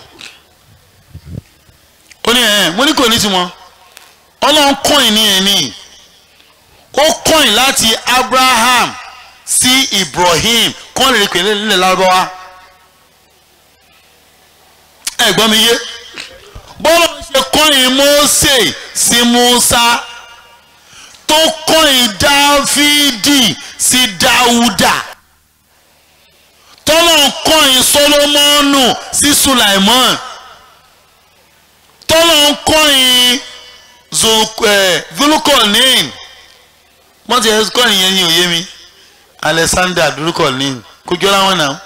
ó ní ẹ̀ mo ní kò ní ìtumọ̀ ọlọ́run kọ́ìn ní ẹ̀ní ó kọ́ìn láti Abraham sí Ibrahim kọ́ lè pè nílẹ̀ lárúbáwá ẹ gbọ́ mi yé bọ́lá ṣe kọ́ìn Mósè sí Músá tó kọ́ìn Dáfídì sí Dáúdà tọ́lọ̀ kọ́ìn Sólómọ́nù sí Sulaimon tọ́lọ̀ kọ́ìn Zulukọ̀nín wọ́n ti ẹ̀ kọ́ìn yẹn ní òye mi Alexander Zulukọ̀nín kò jọra wọn náà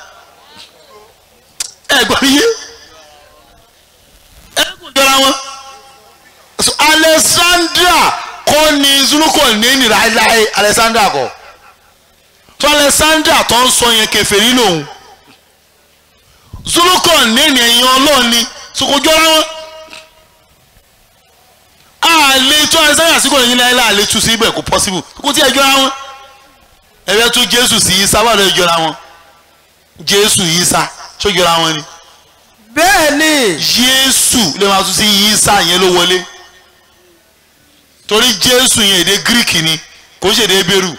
ẹ gbọ́ mi yé ẹ kò jọra wọn So, Alexandra kọ́ ni Zulukọ̀nín láéláé Alexandra kọ́ tó Alexandra tó ń sọ yẹn kèfèrí lòun Zulukọ̀nín ẹ̀yìn ọlọ́ọ̀ni sokojọ́ra wọn àlè tó Alexandra sí kò ní láéláé àlè tu sí ibẹ̀ kò possible kò tí ẹ jọra wọn ẹ̀rẹ́ tún Jésù sí Ìsá wà lóye jọra wọn Jésù Ìsá tó jọra wọn ni bẹ́ẹ̀ ni Jésù lè máa tún sí Ìsá yẹn ló wọlé torí Jésù yẹn èdè Greek ni kò ń ṣe èdè Hébérù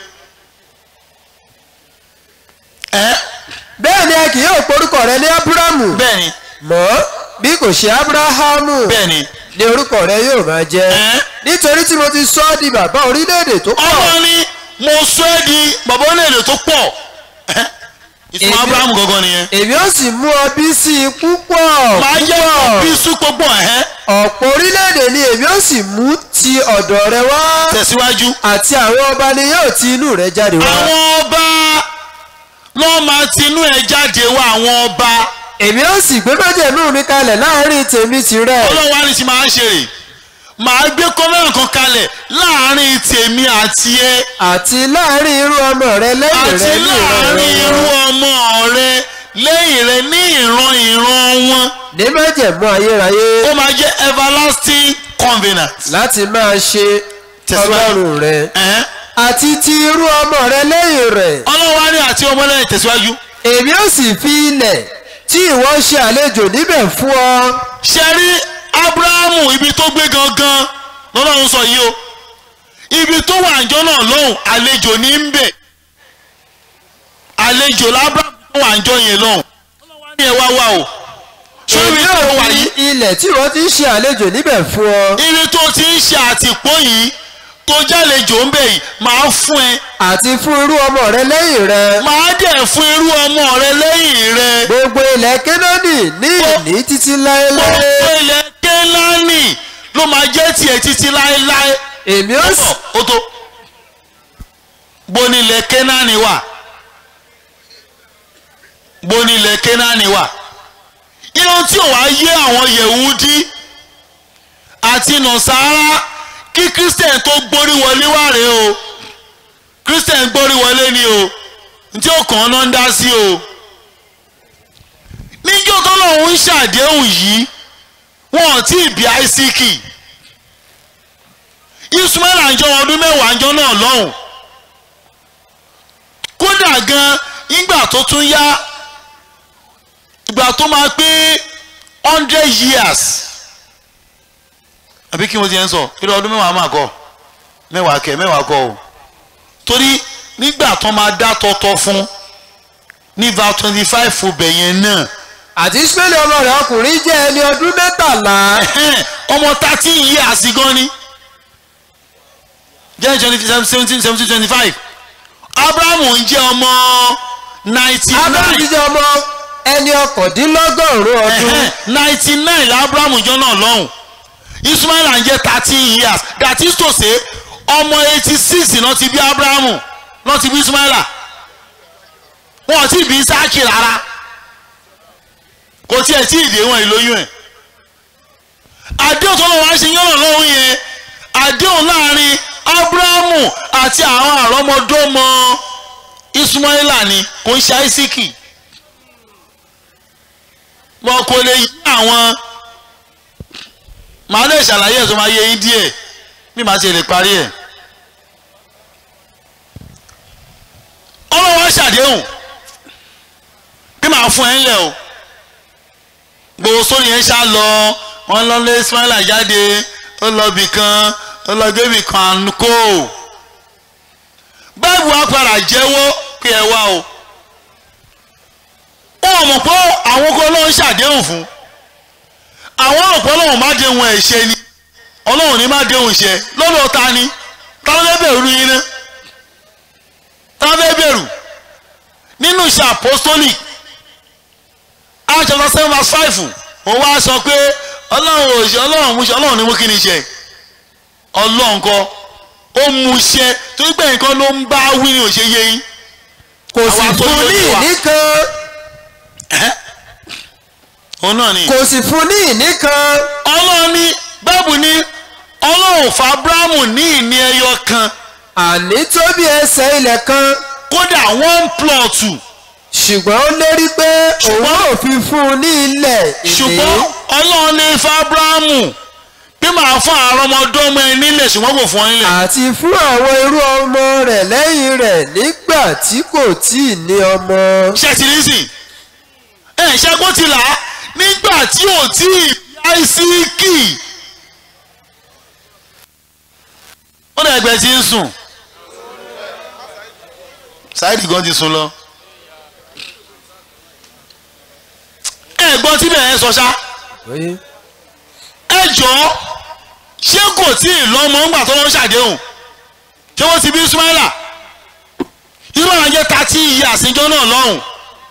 ẹ bẹ́ẹ̀ ni a kì yóò porúkọ rẹ ní ábúrámù bẹ́ẹ̀ni mọ́ bí kò ṣe ábúráhámù bẹ́ẹ̀ni ni orúkọ rẹ yóò máa jẹ́ ẹ nítorí tí mo ti sọ ọ́ di bàbá orílẹ̀-èdè tó pọ̀ ọmọ ni mo sọ ẹ́ di bàbá onílẹ̀ tó pọ̀ ẹ ìtumọ̀ Èmi- Abrahamu gangan nìyẹn èmi ó sì mú ọ bí sí i púpọ̀ máa jẹ́ púpọ̀ bí súpọ̀ ẹ̀hẹ́ ọ̀pọ̀ orílẹ̀-èdè ni èmi ó sì mú ti ọ̀dọ̀ rẹ wá tẹ̀síwájú àti àwọn ọba ni yóò ti inú rẹ jáde wá àwọn ọba lọ́ọ́ máa tinú ẹ̀ jáde wá àwọn ọba èmi ó sì gbé májẹ̀mú mi kalẹ̀ láàrin tèmi tìrẹ ọlọ́wọ́ á ní ti máa ń ṣe rè màá gbé kọ́mẹ́rà kan kalẹ̀ láàrin tèmi àti ẹ àti láàrin irú ọmọ rẹ lẹ́yìn àti rẹ ní láàrin ìran irú wọn ọmọ rẹ lẹ́yìn rẹ ní ìran ìran wọn ní májẹ̀mú ayérayé ó máa jẹ́ everlasting covenant. láti máa ṣe Tẹ̀síwájú. ọlọ́run rẹ Ẹ̀hẹ́n. àti ti irú ọmọ rẹ lẹ́yìn rẹ ọlọ́run á ní àti ọmọlẹ́yìn tẹ̀síwájú. èmi ó sì fi ilẹ̀ tí ìwọ ṣe àlejò níbẹ̀ fún ọ ṣe rí abrahamu ibi tó gbé gangan lọ́lọ́run sọ yìí o ibi tó wà àjọ náà lọ́hùn àlejò ní ń bẹ̀ àlejò lábrahamu tó wà àjọ yẹn lọ́hùn ọlọ́run á ní ẹ wá wá o ṣé ibi èmi tó ó wà fi yìí ilẹ̀ tí ìwọ ti ń ṣe àlejò níbẹ̀ fún ọ ibi tó ti ń ṣe àtìpó yìí tó jálejò ń bẹ̀ yìí máa fún ẹ àti fún irú ọmọ rẹ lẹ́yìn rẹ máa dẹ̀ fún irú ọmọ rẹ lẹ́yìn rẹ gbogbo ilẹ̀ kénáánì ní ìní títí láéláé gbogbo ilẹ̀ kélánì ló máa jẹ́ tiẹ̀ títí láéláé. èmi ó sì ó tó bonilẹ̀ kénáánì wà bonilẹ̀ kénáánì wà irun tí ò wá yé àwọn yẹ̀wúdí àti nọ̀sára kí christian tó gbórí wọlé wà rèé o christian gbórí wọlé ni o tí ó kàn án náà ń dá sí o níjọ́ tó lọ́hún ń ṣàdéhùn yìí wọn ò tí ì bí àìsíkì ismail àjọ ọdún mẹ́wàá àjọ náà lọ́hùn kódà gan ìgbà tó tún yá ìgbà tó máa pé hundred years àbí kí mo ti ń sọ irú ọdún mẹ́wàá máa kọ mẹ́wàá kẹ mẹ́wàá kọ o torí nígbà tó máa dá tọ́tọ́ fún ní va twenty five fòbẹ̀ yẹn náà àti ismaili ọmọ rẹ ọkùnrin jẹ́ ẹni ọdún mẹ́tàlá ẹ̀hẹ́n, ọmọ thirteen years gan ni jẹ́ twenty seventeen seventeen twenty five abrahamu ń jẹ́ ọmọ ninety abraham nine jẹ́ ọmọ ẹni ọkọ̀dínlọ́gọ́rùn-ún ọdún ninety nine la abrahamu jọ náà lọ́hùn ismail ń jẹ́ thirteen years that is to say ọmọ eighty six náà ti bí abrahamu náà ti bí ismaila wọn ò tí ì bí isaki rárá kò tiẹ̀ tí ì dé wọn ìlóyún ẹ̀ àdéhùn tó lọ́wọ́ wá ṣe yánná lọ́hùn yẹn àdéhùn láàrin abrahamu àti àwọn àrọ́mọdọ́mọ ismaila ni kò ń ṣe isaki wọn kò lè yí àwọn màá lè ṣàlàyé ẹ̀ tó máa yé yín díẹ̀ bí màá ṣe lè parí ẹ̀ ọlọ́wọ́ ṣàdéhùn bí màá fún ẹ ńlẹ̀ o gbogbo sórí yẹn ṣá lọ wọn lọ lé ismaila jáde ó lọ bì kan ó lọ gbébì kan kó báyìí wàá padà jẹ́wọ́ pé ẹ wá o wọn mọ̀ pé àwọn kan ọlọ́run ṣàdéhùn fún àwọn ọ̀pọ̀ ọlọ́run má déhùn ẹ̀ ṣe ni ọlọ́run ní má déhùn ṣe lọ́dọ̀ ta ni ta ló fẹ́ bẹ̀rù yín ná ta ló fẹ́ bẹ̀rù nínú iṣẹ́ apostolic Acts chapter seven verse five ó wá sọ pé ọlọ́run ò ṣe ọlọ́run mú ṣe ọlọ́run ní mú kí ni ṣe ọlọ́run kọ́ ó mú ṣe torí pé nǹkan ló ń bá wí ni ò ṣe yé yín kò sì Àwa tó fún ní lójú wa. ìní kan òun náà ni. kò sì fún ní ìní kan ọlọ́run ní báàbù ní ọlọ́run fún abrahamu ní ìní ẹyọ kan àní tó bí ẹsẹ̀ ilẹ̀ kan kódà one plot ṣùgbọ́n ó lérí pé òun ò fi fún un ní ilẹ̀ ìní ṣùgbọ́n ọlọ́run ní fún abrahamu bí màá fún àwọn ọmọdọ́mọ ẹ nílẹ̀ ṣùgbọ́n kò fún ọ nílẹ̀. àti fún àwọn irú ọmọ rẹ̀ lẹ́yìn rẹ̀ nígbà tí kò tí ì ní ọmọ. ṣe ti rí sìn ẹ ṣẹ́gun ti là á nígbà tí ò tí ì bí àìsíkì ó dẹ̀ ẹgbẹ́ tí ń sùn Saheed gan ti sùn lọ ẹ gbọ́ tí bẹ̀rẹ̀ sọ ṣá ẹ jọ̀ọ́ ṣé kò tí ì lọ́mọ ńgbà tó lọ́ ṣàdéhùn ṣé wọ́n ti bí Ismaila Ismaila jẹ́ thirty years ìjọ náà lọ́hùn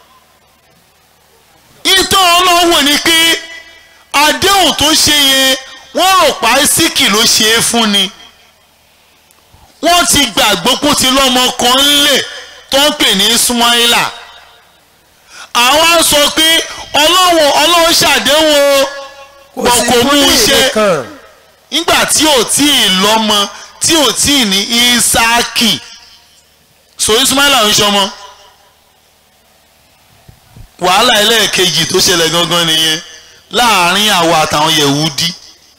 ìtọ́ ọlọ́wọ́ ni pé àdéhùn tó ṣe yẹn wọ́n rò pa síkì ló ṣe é fún ni wọ́n ti gbàgbọ́ pé ó ti lọ́mọ kan ńlẹ̀ tó ń pè ní Ismaila àwọn á sọ pé ọlọ́wọ́ ọlọ́wọ́ ṣàdéhùn o kò wọn sì kò fún mú ní un ìní ṣe kan nígbà tí ò tí ì lọ́mọ tí ò tí ì ní Ísáàkì so Ismaila ń ṣọmọ wàhálà ẹlẹ́ẹ̀kejì tó ṣẹlẹ̀ gangan nìyẹn láàárín àwa àtàwọn Yẹ̀wúdí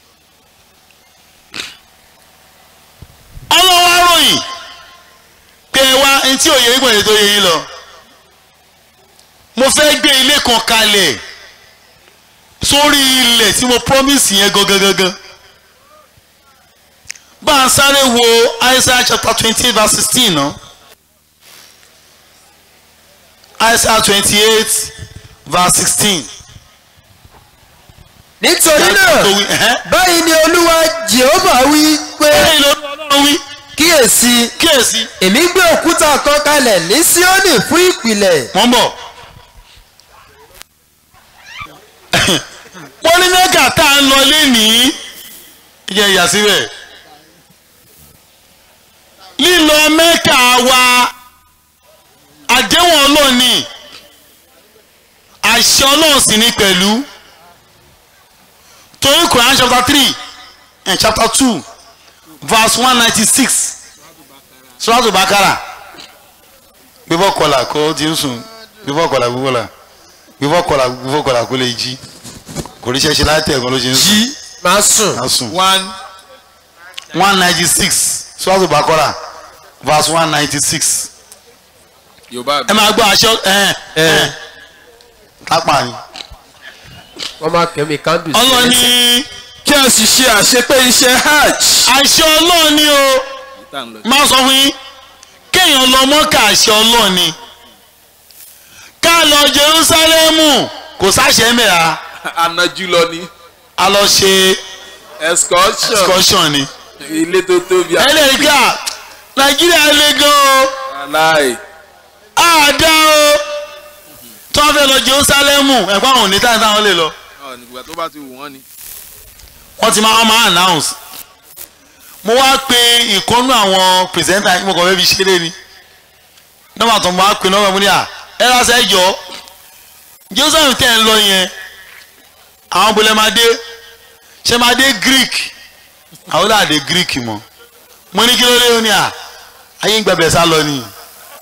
ọlọ́wọ́ ròyìn pé ẹ wá ẹni tí òye ìgbọ̀nyẹ tó yẹ yín lọ mo fẹ́ gbé ilé kan kalẹ̀ sórí ilẹ̀ tí mo promise yẹn gangan gangan bá a sáré wo Isaiah chapter twenty verse sixteen náà Isaiah twenty eight verse sixteen. nítorí náà báyìí ni olúwa jehova wí pé báyìí ló lọ́wọ́ wí kíyèsí kíyèsí èmi gbé òkúta kan kalẹ̀ ní síónì fún ìpìlẹ̀ wọ́n bọ̀. wọ́n ní mẹ́kà tá à ń lọ lénìí ìjẹ́ ìyá síbẹ̀ lílọ mẹ́kà wa àdéhùn ọlọ́ọ̀ni àṣẹ ọlọ́run sì ní pẹ̀lú torí Quran chapter three and chapter two verse one ninety six suratu bakara bíbọ̀ kọlà kó ti ń sùn bíbọ̀ kọlà bíbọ̀ la bíbọ̀ kọlà bíbọ̀ kọlà kó lè jí kò ní ṣẹ́ṣẹ́ láti ẹ̀gbọ́n ló ṣe ń sùn jí máa sùn á sùn one one ninety six suratu bakara verse one ninety six yorùbá ẹ máa gbọ́ aṣọ ẹ̀ ẹ̀ lápá ni wọ́n máa kẹ́mi kándù sí ọlọ́ni kí a sì ṣe àṣepé iṣẹ́ hajj. àṣẹ ọlọ́run ni o máa sọ fún yín kéèyàn lọ mọ́kà àṣẹ ọlọ́run ni ká lọ Jerúsálẹ́mù kò sáṣẹ mẹ́ra anájú lọ ní a lọ ṣe excursion excursion ni ilé tó tóbi ẹlẹ́rìíkà Nàìjíríà le gan o aláì àdá o tí wọ́n fẹ́ lọ Jerúsálẹ́mù ẹ̀kọ́ àwọn òní táyà táwọn lè lọ nígbà tó bá ti wù wọ́n ni. wọ́n ti máa máa announce mo wá pe ìkọ́nú àwọn pìrìsẹ́ńtà yìí mo kàn fẹ́ fi ṣeré ni nọ́mbà tó mo wá pe nọ́mbà mo ní à ẹ lásán ẹ jọ Jerusalem tẹ́ ẹ ń lọ yẹn àwọn bolẹ̀ máa dé ṣe máa dé Greek àwọn náà dé Greek mọ́ mo ní kí ló dé ó ní à ayé ń gbàgbẹ́ sá lọ ni.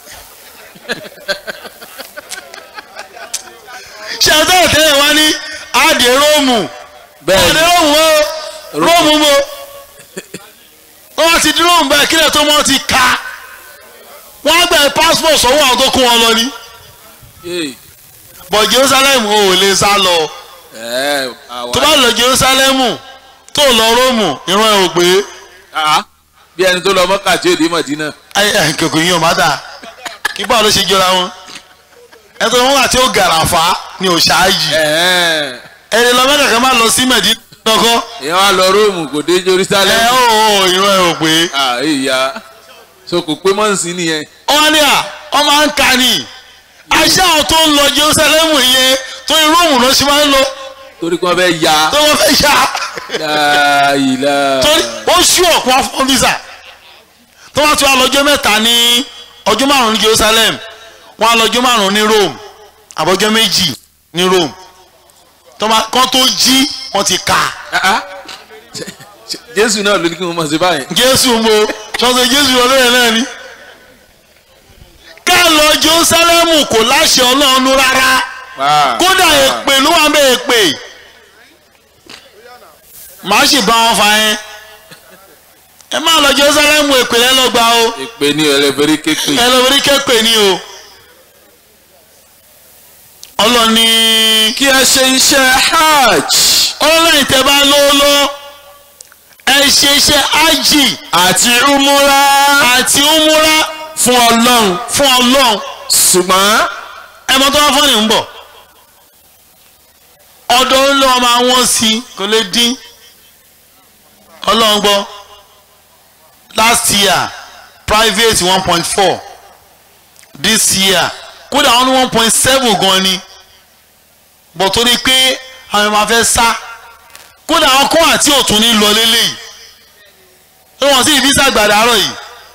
ṣe àtẹ̀wò tẹ́lẹ̀ wá ní àdé Róòmù àdé Róòmù o Róòmù mo wọ́n wá ti di Róòmù báyìí kílẹ̀ tó mọ́ ti ka wọ́n á gbẹ̀ passport sọ́wọ́ àwọn tó kún wọn lọ ní bọ̀ Jerusalem ò lè sá lọ tó bá lọ Jerusalem tó lọ Róòmù ìran ẹ̀ ò pé bí ẹni tó lọ mọ́kà tí ó dé mọ̀dínà. kòkò yín ò má dà kí báwo ló ṣe jọra wọn ẹni tó wọn àti ó gàràfà ni ò ṣáájì ẹni lọ mẹ́ta kan máa lọ sí Mẹ̀dínà kọ́ ìyẹn wá lọ róòmù kò dé jerusalem. ẹ ó ó ìran ẹ̀ ò pé ìyá so kò pé mọ́ǹsì nìyẹn. wọ́n ní à wọ́n máa ń ka ni àṣà àwọn tó ń lọ Jerusalem yẹn tó ní Róòmù lọ sí máa ń lọ torí kí wọ́n fẹ́ ya. tó wọ́n fẹ́ ṣá láìla. torí ó ṣú ọ̀pọ̀ fún visa tó wọ́n ti wá lọ́jọ́ mẹ́ta ní ọjọ́ márùn-ún ní Jerusalem wọ́n á lọ́jọ́ márùn-ún ní Rome àbọ̀jọ́ méjì ní Rome tó máa kán tó jí wọ́n ti kà jésù náà ló ní kí wọ́n mọ̀ sí báyìí. Jésù mo sọ́sọ́ Jésù ọlọ́run náà ni ká lọ Jerusalem kò láṣẹ Ọlọ́run rárá kódà èpè ló wà ń bẹ èpè màá sì bá wọn fa yẹn ẹ má lọ Jerusalem èpè lẹ́lọ́gba o èpè ní ẹlẹ́fẹ̀rí kékeré. ẹ lọ rí képè ní o ọlọ́ni kí ẹ ṣe iṣẹ́ hajj. ọlọ́ni tẹ bá lówó ẹ ṣe iṣẹ́ ájì àti umura. àti umura fún ọlọ́run. fún Ọlọ́run ṣùgbọ́n ẹ mọ tó wá fọ́ọ̀nì ń bọ̀ ọdọ ńlọ máa wọ́n sí kò lè dín ọlọ́run gbọ́ last year private one point four this year kódà wọ́n ní one point seven gan ni bọ̀ torí pé àwọn máa fẹ́ sá kódà àwọn kọ́ àti òtún ní lọ lélẹ́yìí tí wọ́n sì fi sàgbàdà àárọ̀ yìí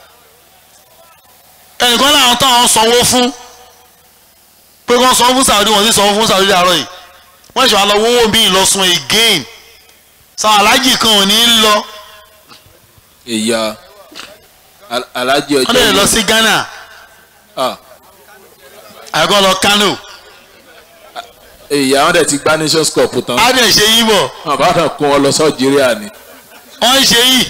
ẹnìkan láwọn táwọn sanwó fún pé wọ́n sanwó fún Saudi wọ́n sì sanwó fún Saudi àárọ̀ yìí wọ́n ṣe wá lọ wọ́wọ́ mi lọ́sùn again sọ alájì kan ò ní lọ ìyá Al- alájí wọ́n ọjọ́ lè lọ yìí. sí Ghana Ah, àgọ́ lọ Kano ìyá wọn dẹ̀ ti gbá nations cup tán á dẹ̀ ṣe yí bọ̀ wọn bá kàn kó wọn lọ sọ́jìrìà ni. wọ́n ń ṣe yìí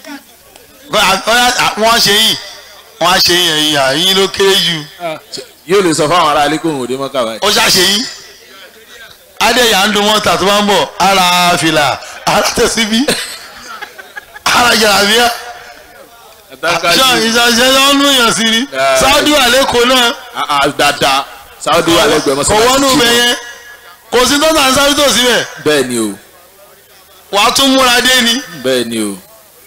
wọ́n ṣe yìí wọ́n á ṣe yìí ẹ̀yìn àyín ló kéré jù yóò lè sọ fáwọn ará ilé kóhùn òde mọ́kà báyìí. ó ṣàṣe yìí adéyà ń dun mọ́ta tó bá ń bọ̀ ara fìlà ara tẹ̀síbí ara jàlábíà ṣọ ìṣàṣẹ lọ́nù yàn sí ni Saudi wà lẹ́kọ̀ọ́ náà Ah, ah, dáadáa sáwọ́dì wà lẹ́gbẹ̀ẹ́ kò mọ́sálásí wọ́nú bẹ yẹn kò sí tọ́ta ń sáré tó síbẹ̀ bẹ́ẹ̀ ni o wàá tún múra dé ni bẹ́ẹ̀ ni o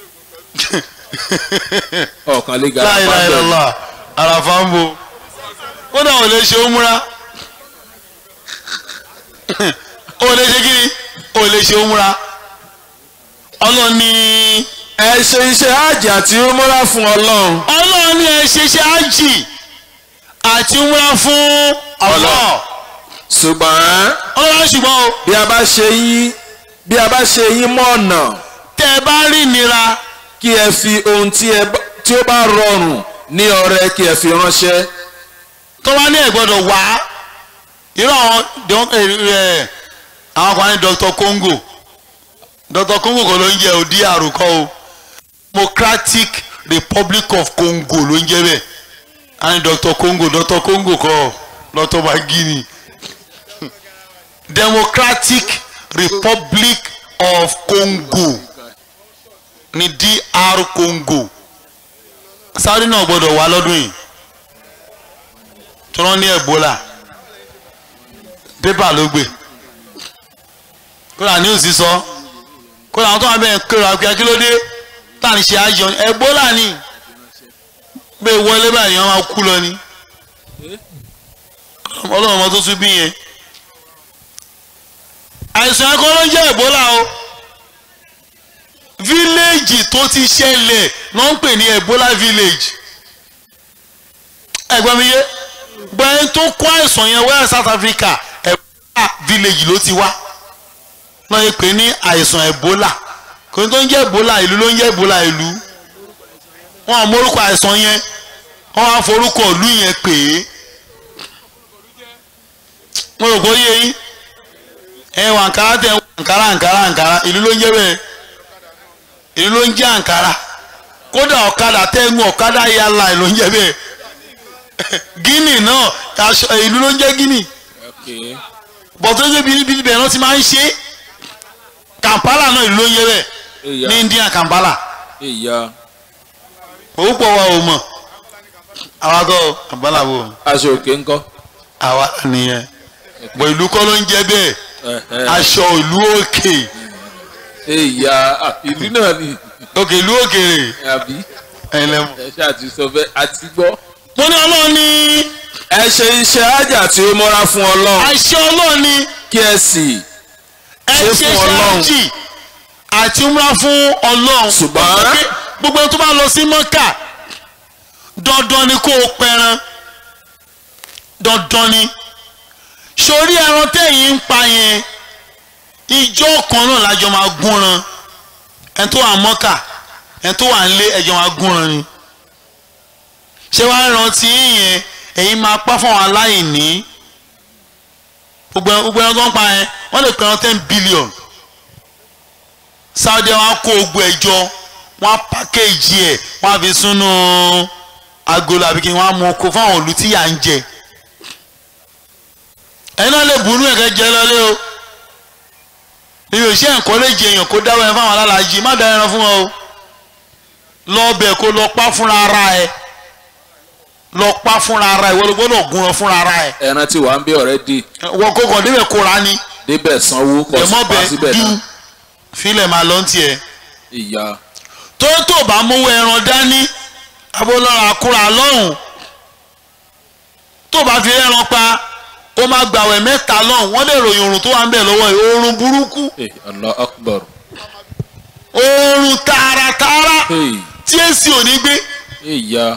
ọ̀kan lè gara láìláìlọ́lá àràfà ń bo kódà ò lè ṣe ó múra ó lè ṣe kíni ó lè ṣe ó múra ọlọ́ni ẹ ṣe iṣẹ́ hajj àti umura fún ọlọ́run ọlọ́ni ẹ ṣe ṣe ájì àti múra fún ọlọ́ ṣùgbọ́n ọlọ́run ṣùgbọ́n o bí a bá ṣe yín bí a bá ṣe yín mọ́ ọ̀nà tẹ́ ẹ bá rí ìnira kí ẹ fi ohun tí ẹ bá- tí ó bá rọrùn ní ọrẹ kí ẹ fi ránṣẹ́ tó bá ní ẹ gbọ́dọ̀ wá irú àwọn dọ́n- ẹ, ẹ, àwọn kan ní Dr. Congo Dr. Congo kọ́ ló ń jẹ́ òdi àrùkọ́ o Democratic Republic of Congo ló ń jẹ́ bẹ́ẹ̀ a ní Dr. Congo Dr. Congo kọ́ Dr. Bagini Democratic Republic of Congo ní DR Congo Saudi náà gbọ́dọ̀ wá lọ́dún yìí tí wọ́n ní Ebola pépà ló gbé kódà news sọ kódà àwọn tó wà bẹ́ẹ̀ kéwà pé kí ló dé tá à ń ṣe àjọ Ebola ni bẹ́ẹ̀ wọlé báyìí wọ́n máa kú lọ ni ọlọ́run ọmọ tó tún bí yẹn àìsàn ẹ̀kọ́ ló ń jẹ́ Ebola o fíléèjì tó ti ṣẹlẹ̀ ló ń pè ní Ebola village ẹ̀gbọ́n mi yé gbẹ̀yìn tó kó àìsàn yẹn wẹ́ẹ̀ South Africa Ebola village ló ti wá náà yẹ pé ní àìsàn Ebola kò ní tó ń jẹ́ Ebola ìlú ló ń jẹ́ Ebola ìlú wọn ò mórúkọ àìsàn yẹn wọn á forúkọ ìlú yẹn pè é mo rò pé ó yé yín ẹ wà Ankara tẹ Ankara Ankara Ankara ìlú ló ń jẹ́ bẹ́ẹ̀ ìlú ló ń jẹ́ Ankara kódà ọ̀kadà tẹ́gun ọ̀kadà yàrá ìlú ń jẹ́ bẹ́ẹ̀ Guinea náà aṣọ ìlú ló ń jẹ́ Guinea bọ̀tọ́ ṣe bíi bẹ́ẹ̀ náà ti máa ń ṣe Kampala náà ìlú ló ń jẹ́ bẹ́ẹ̀ ní India Kampala ìyá òwúpọ̀ wa ò mọ̀ àwa kọ́ Kampala wò aṣọ òkè ńkọ́ àwa nìyẹn bọ̀ ìlú kọ́ ló ń jẹ́ bẹ́ẹ̀ aṣọ ìlú òkè ìyá ìlú náà ni òkè ìlú òkèrè àbí ẹ̀yin lẹ́mu. ẹ ṣáà ti sọ bẹ́ẹ̀ àti gbọ́. mo ní ọlọ́run ní ẹ ṣe iṣẹ́ hajj àti umura fún ọlọ́run àṣẹ ọlọ́run ní kí ẹ sì ẹ Ṣe ṣe fún Ọlọ́run. ṣáàjì àti múra fún ọlọ́run. Ṣùgbọ́n- Pé gbogbo ẹni tó bá lọ sí mọ́kà dandan ni kó o pẹran dandan ni sórí ẹran tẹ̀yìn ń pa yẹn ìjọ kan náà lájọ máa gúnran ẹni tó wà mọ́kà ẹni tó wà nílé ẹjọ́ máa gúnran ni ṣé wàá rántí yẹn ẹ̀yin máa pa fún àwọn aláìní gbogbo ẹ- gbogbo ẹran tó ń pa yẹn wọ́n lè pẹ̀rọ ten billion Saudi wọn á kó ogun ẹjọ wọn á pàkéjì ẹ wọn á fi súnú agolo àbí kí wọn á mú oko fáwọn òlu tí yà ń jẹ ẹ̀yin náà lè bunú ẹ̀kẹ́ jẹ lọ́lé o èmi ò ṣe nǹkan lè jẹ èèyàn kó dáwọ́ ẹ fáwọn alálàájì má dá ẹran fún wọn o lọ bẹ̀ kó lọ pa fúnra ara ẹ lọ pa fúnra ara ẹ wọ́n lọ gbọ́dọ̀ gún ọ fúnra ara ẹ ẹran tí wàá ń bí ọ̀rẹ́ dì wọ́n kó kàn débẹ̀ kóra ni débẹ̀ sanwó kọ́ ẹ̀mọ́ pa bẹ síbẹ̀ du náà filẹ̀ máa lọ tiẹ̀ ìyá tó tó bá mówó ẹran dání abolọ́ra kúra lọ́hùn tó bá fi ẹran pa ó máa gbàwẹ̀ mẹ́ta lọ́hùn wọ́n lè ròyìn oorun tó wà ń bẹ̀ lọ́wọ́ yìí oorun burúkú Eh, Allah akbar oorun tààràtààrà Hey, tí èsì ò ní gbé ìyá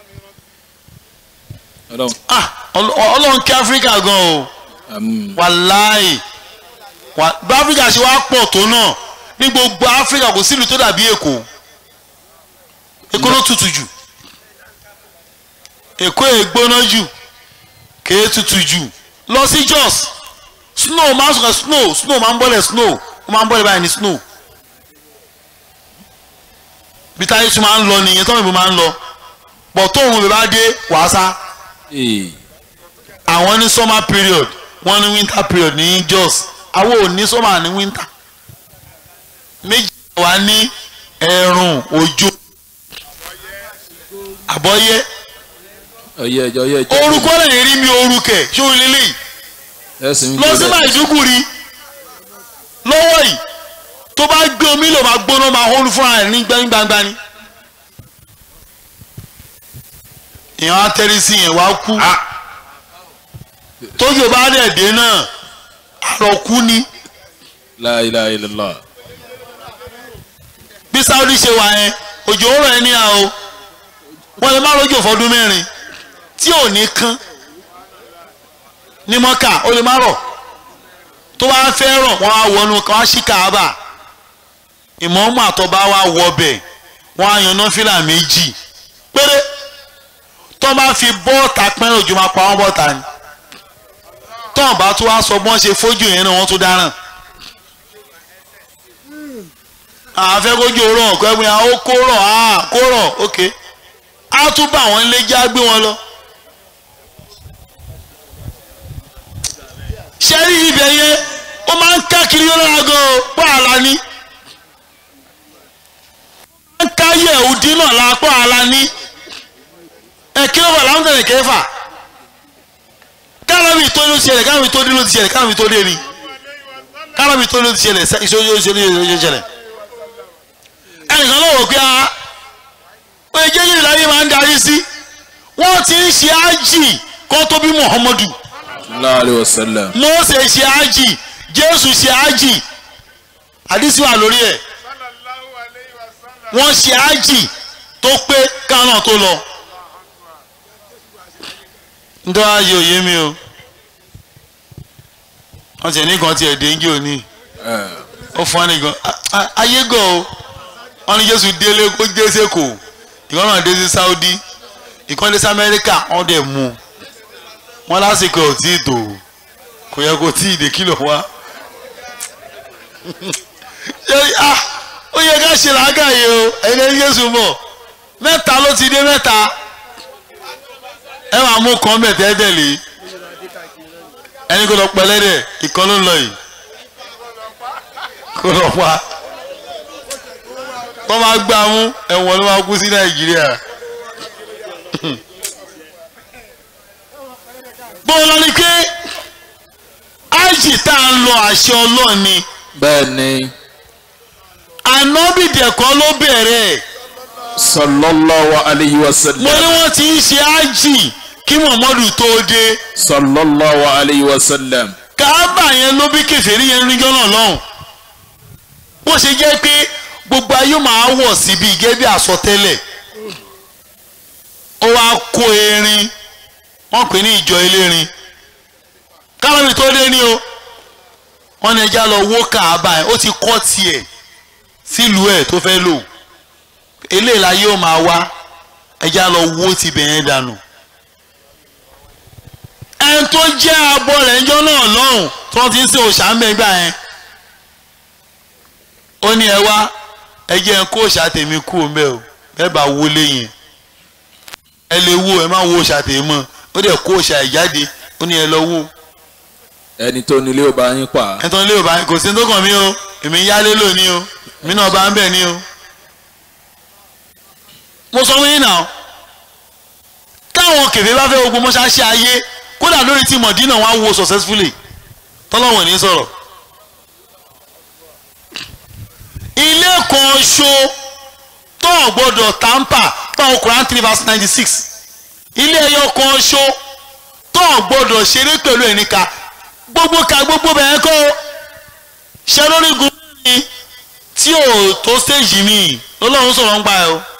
ọlọ́run Ah, Ọl- ọlọ́run kí áfíríkà gan o àmín. wàláì wà- bí áfíríkà ṣe wá pọ̀ tó náà ní gbogbo áfíríkà kò sílùú tó dàbí èkó èkó ló tutù jù èkó ègbóná jù kèé tutù jù lọ sí jos snow máa ń sọ̀rọ̀ snow snow máa ń bọ́lẹ̀ snow ó máa ń bọ́lẹ̀ báyìí ní snow bí táyé tún máa ń lọ nìyẹn tọ́wọ́n ìbò máa ń lọ bọ̀ tóun bèbá dé wàásà àwọn ní summer period wọ́n ní winter period ní jos àwọn ò ní summer ní winter méjì wà ní ẹ̀rùn òjò àbọ̀yẹ ọyẹ ẹjọ ọyẹ ẹjọ orúkọ lẹ́yìn rí mi orúkẹ ṣé o lélẹ́yìí ẹsìn lọ sí Maiduguri lọ́wọ́ yìí tó bá gbé omi lò máa gbóná máa hóru fúnra rẹ̀ ní gbangba ni èèyàn á tẹ́rí sí yẹn wá kú tójú bá dẹ̀ dé náà àròkú ni la ilaha illallah bí Saudi ṣe wà yẹn òjò ń rọ̀ ẹ́ níyà o wọ́n lè má rọ́jò fọdún mẹ́rin tí ò ní kán ní mọ́kà ó lè má rọ̀ tó bá fẹ́ rọ̀ wọ́n á wọnú kan á ṣí kàábà ìmọ̀ọ́mù àtọ́ba wa wọ bẹ̀ wọ́n á yan náfìlà méjì péré tó bá fi bọ́ọ̀tà pẹ́rẹ́ òjò máa pa wọ́n bọ́ọ̀tà ni tó bá tó wá sọ bọ́n ṣe fojú yẹn náà wọ́n tó dáràn àfẹ́kójú rọ̀ kẹ́gbẹ́ ó kó rọ̀ á kó rọ̀ ok á tún bá àwọn ilé já gbé wọn lọ. ṣe rí ibẹ̀ yẹn ó máa ń ká kiri lọ́la gan o pọ́ àlá ní. ó máa ń ká yẹ̀wùdí náà la pọ́ àlá ní. ẹ kí ló wà láwọn tẹ̀lé kẹfà. kárọ̀bì tó ló ti ṣẹlẹ̀ kárọ̀bì tó dé ló ti ṣẹlẹ̀ kárọ̀bì tó dé ni. kárọ̀bì tó ló ti ṣẹlẹ̀ ìṣòro ìṣòro ìṣòro ìṣẹlẹ̀. ẹnìkan ló wò pé a ó yẹ jẹ́jẹ́ ìlàyé máa ń darí sí. wọ́n ti ń ṣe ájì kó tó bí Muhammadu sallallahu alayhi wa sallam mose ṣe ájì jésù ṣe ájì àdísí wà lórí ẹ̀ wọ́n ṣe ájì tó pé kánà tó lọ ndọ́ ayé òye mi o wọ́n ti ní kan tiẹ̀ déńgé òní ó fún ẹni gan ayé gan o wọ́n ní jésù délé kó dé sẹ́kọ̀ọ́ ìkan náà dé sí saudi ìkan dé sí amẹ́ríkà wọ́n dẹ̀ mú un wọn lásìkò ò tí ì tò kò yẹ kó tí ì dé kìlọ̀ wá ó yẹ ká ṣe làákàyè o ẹni ẹni Jésù bọ̀ mẹ́ta ló ti dé mẹ́ta ẹ máa mú kan bẹ̀ tẹ́tẹ̀lé ẹni kò lọ pẹlẹ́dẹ̀ ìkan ló ń lọ yìí kò lọ pa tó máa gbá mú ẹ̀wọ̀n ló máa kú sí Nàìjíríà. bọ́ọ̀lù ni pé ájì tá a ń lọ àṣẹ ọlọ́ọ̀ ni bẹ́ẹ̀ ni ànábìdẹ̀kọ́ ló bẹ̀rẹ̀ sallallahu alayhi wa mo sallam ní wọ́n ti ń ṣe ájì kí Muhammadu tó dé sallallahu alayhi wa sallam káábà yẹn ló bí kèfèrí yẹn níjọ́ náà lọ́hùn bó ṣe jẹ́ pé gbogbo ayé máa wọ̀ síbi gẹ́gẹ́ bí àsọtẹ́lẹ̀ ó wá kó erin wọ́n pè ní ìjọ elérin kálọ́bì tó dé ní o wọ́n ní ẹja lọ wó káábà yẹn ó ti kọ́ tiẹ̀ sílùú ẹ̀ tó fẹ́ lò eléyìí la yóò máa wá ẹja lọ wó tibẹ̀ yẹn dànù ẹni tó jẹ́ abọ́ rẹ̀ ńjọ́ náà lọ́hùn tí wọ́n ti ń ṣe òòṣà mẹ́gbà yẹn ó ní ẹ wá ẹ jẹ́ ń kó òòṣà tèmi kú o mẹ́ o ẹ bá wọlé yẹn ẹ lè wo ẹ má wo òòṣà tèmi mọ́ ó dẹ̀ kó òòṣà ẹ̀ jáde ó ní ẹ lọ wó ẹni tó nílé ò bá yín pa ẹ tán lé ò bá kò sí ní tó kàn mí o èmi ń yálé lónìí o èmi náà bá ń bẹ̀ ní o mo sọ fún yín náà káwọn kèfé bá fẹ́ ogun mọ́ṣáláṣí ayé kódà lórí tí mọ̀dínà wọn á wo successfully tọ́lọ́wọ̀n ní sọ̀rọ̀ ilé kan ṣo tó ò gbọ́dọ̀ tampa báwo Quran three verse ninety six ilé ẹyọ kan ṣo tó ò gbọ́dọ̀ ṣeré pẹ̀lú ẹnìka gbogbo ka gbogbo bẹ̀rẹ̀ kọ́ ṣe lórí gun mi tí ò tó stage mi lọ́lọ́run sọ̀rọ̀ ń gbà ẹ́ o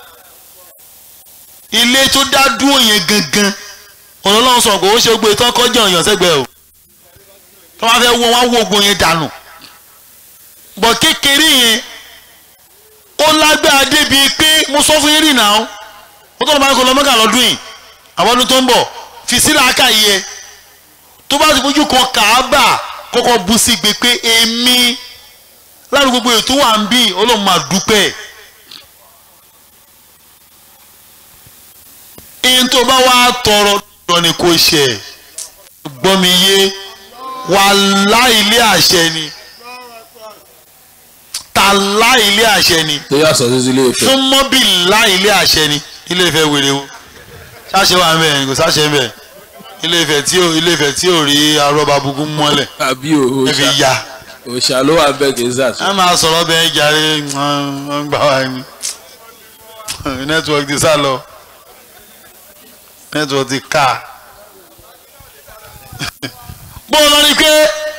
ilé tó dá dúró yẹn gangan ọlọ́run sọ̀rọ̀ kò ó ṣe gbé tán kọjá ọ̀yàn sẹ́gbẹ̀ẹ́ o tó bá fẹ́ wọ wọn wọ ogun yẹn dànù bọ̀ kékeré yẹn ó lágbára débi pé mo sọ fún yín rìn náà ó tọ́lọ́ bá ń kó lọ mẹ́kà lọ́dún yìí àwọn ọdún tó ń bọ̀ fi sílẹ̀ aka yìí ẹ tó bá ti fojú kan kàábà kọ́kọ́ bu sí gbé pé èmi láti gbogbo ètò wà ń bí ọlọ́run máa dúpẹ́ ihun tó bá wá tọrọ lọ ni kò ṣe gbọ́ mi yé wàhálà ilé àṣẹ ni tàlá ilé àṣẹ ni tó yà sọ sí ilé ìfẹ́. fún mọ́bìlá ilé àṣẹ ni ilé Ifẹ̀ wèrè o ṣáṣẹ wà ń bẹ̀ ni kò ṣáṣẹ ń bẹ̀ ilé Ifẹ̀ tí ò ilé Ifẹ̀ tí ò rí arọ́bà bukú mọ́lẹ̀ àbí o ẹ fi òòṣà ya òòṣà ló wà bẹ́ẹ̀ kì í sàṣọ. ẹ máa sọ̀rọ̀ bẹ́ẹ̀ jàre wọ́n gbà wá ní nẹ́tíwọ́ọ̀kì ti sá lọ nẹ́tíwọ́ọ̀kì ti ká bó o lọ ní pé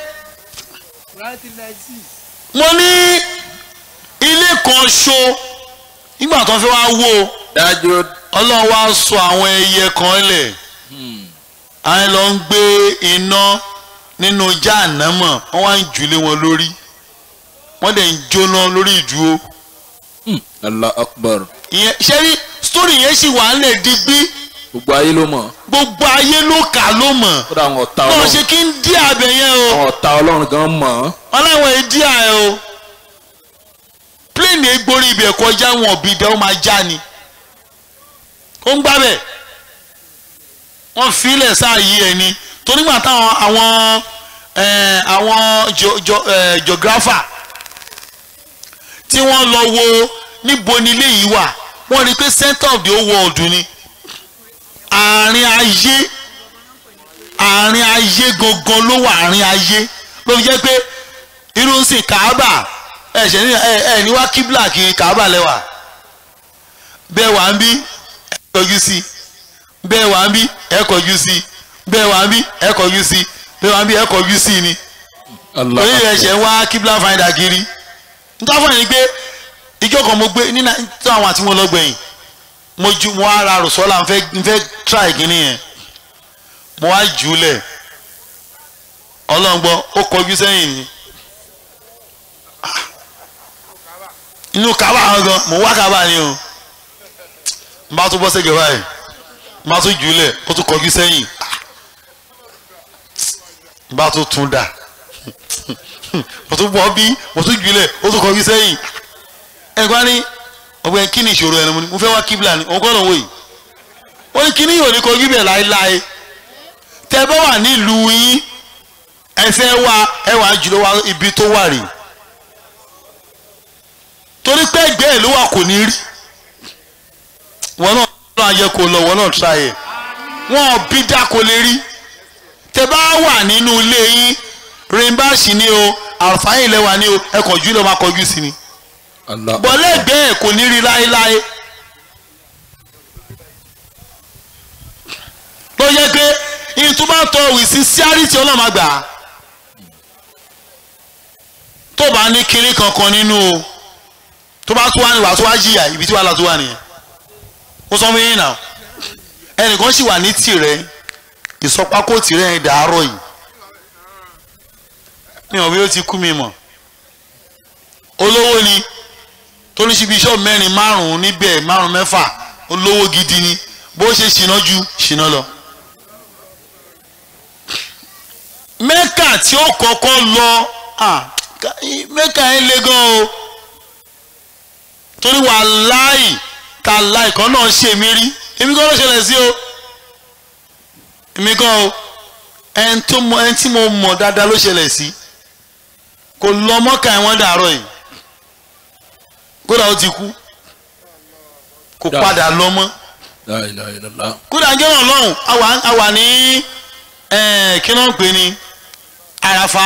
mo ní ilé kan ṣo nígbà tó fi wá wó o dájú ọlọ́run wá sọ àwọn ẹyẹ kan lẹ̀ àwọn lọ ń gbé iná nínú jáànámọ̀ wọ́n wá ń jùlé wọn lórí wọ́n dẹ̀ ń jóná lórí ìdúró Allah akbar ìyẹn ṣé rí sítórì yẹn sì wà ń lè digbí gbogbo ayé ló mọ̀ gbogbo ayé ló kà ló mọ̀ kódà àwọn ọ̀tá náà ọlọ́run ṣe kí ń dí àbẹ̀ yẹn o àwọn ọ̀tá ọlọ́run gan mọ̀ ọ́. ọlọ́run ẹ̀ dí àẹ̀ o pléènì egbori ibẹ̀ kọjá wọn òbí dẹ́ ó máa já ni ó ń gbábẹ̀ wọ́n filẹ̀ sáà yí ẹ̀ ni torí gbà táwọn àwọn ẹ̀, àwọn geo- geo- ẹ̀, geographer tí wọ́n lọ wo níbo ni ilé yìí wà wọ́n rí i pé center of the whole world ni àárín ayé àárín ayé gangan ló wà àárín ayé ló fi jẹ́ pé irú ń sìn kàábà ẹ ṣe ní ẹ ẹ ní wá kíbla kiri kàábà lẹ́wà bẹ́ẹ̀ wà ń bí ẹ kọjú sí bẹ́ẹ̀ wà ń bí ẹ kọjú sí bẹ́ẹ̀ wà ń bí ẹ kọjú sí bẹ́ẹ̀ wà ń bí ẹ kọjú sí ni Allah torí rẹ̀ akbar. ṣe ń wá kíbla finder kiri nítorí fún ẹni pé ìjọ kan mo gbé nínú tó àwọn àti wọn lọ gbẹ̀yìn mo ju mo wá ra rùsọ́là n fẹ́ n fẹ́ try kínní yẹn mo wá jù ú lẹ̀ ọlọ́ngbọ́n ó kọjú sẹ́yìn ni Ah. inú kaba àwọn gan mo wá kaba ni o n bá tún bọ́ sẹ́gẹ̀ báyìí n bá tún jù ú lẹ̀ ó tún kọjú sẹ́yìn Ah. n bá tún tún dà mo tún bọ́ bí mo tún jù ú lẹ̀ ó tún kọjú sẹ́yìn ẹ̀gbọ́n ni ọgbẹ́ kí ni ìṣòro ẹni mo ní mo fẹ́ wá kíbla ni òun kọ́ ló ń wò yìí ó ní kí ni yóò ní kojú bẹ̀ láéláé tẹ bá wà nílùú yín ẹ fẹ́ wá ẹ wà jùlọ wá ibi tó wà rè torí pé ẹgbẹ́ ẹ̀ ló wà kò ní rí wọn náà náà yẹ kó lọ wọn náà tra yẹ wọn ò bí dá kó lè rí tẹ bá wà nínú ilé yín rìnbáṣì ni o àlùfáàyìn lẹ́wà ni o ẹ kọjú ló máa kọjú sí ni Allah bọ́lẹ́gbẹ́ ẹ̀ kò ní rí láéláé ló yẹ pé ìtumọ̀tọ̀ wìsí síárìtì ọlọ́mà gbà á tó bá ní kiri kankan nínú o tó bá tó wá ní wàá tó wá jìyà ibi tí wàá la tó wà nìyẹn ó sọ fún yín náà ẹnìkan sì wà ní tìrẹ ìsọpákó tìrẹ yẹn dàárọ̀ yìí mi ò bí ó ti kú mi mọ̀ olówó ni tó ní síbi iṣẹ́ mẹ́rin márùn-ún níbẹ̀ márùn-ún mẹ́fà olówó gidi ni bó ṣe ṣìnà ju ṣìnà lọ. mẹ́kà tí ó kọ́kọ́ lọ ah, ká- mẹ́kà yẹn le gan o torí wàláì ta láì kan náà ṣe mí rí èmi kan ló ṣẹlẹ̀ sí o èmi kan o ẹni tó mọ ẹni tí mo mọ̀ dáadáa ló ṣẹlẹ̀ sí kò lọ mọ́kà ẹ̀ wọ́n dàárọ̀ yìí kódà ó ti kú kò Dáa. padà lọ mọ́ La ilaha illallah. kódà ń jẹ́wọ̀n lọ́hùn àwa àwa ní eh, kí náà ń pè ní àràfà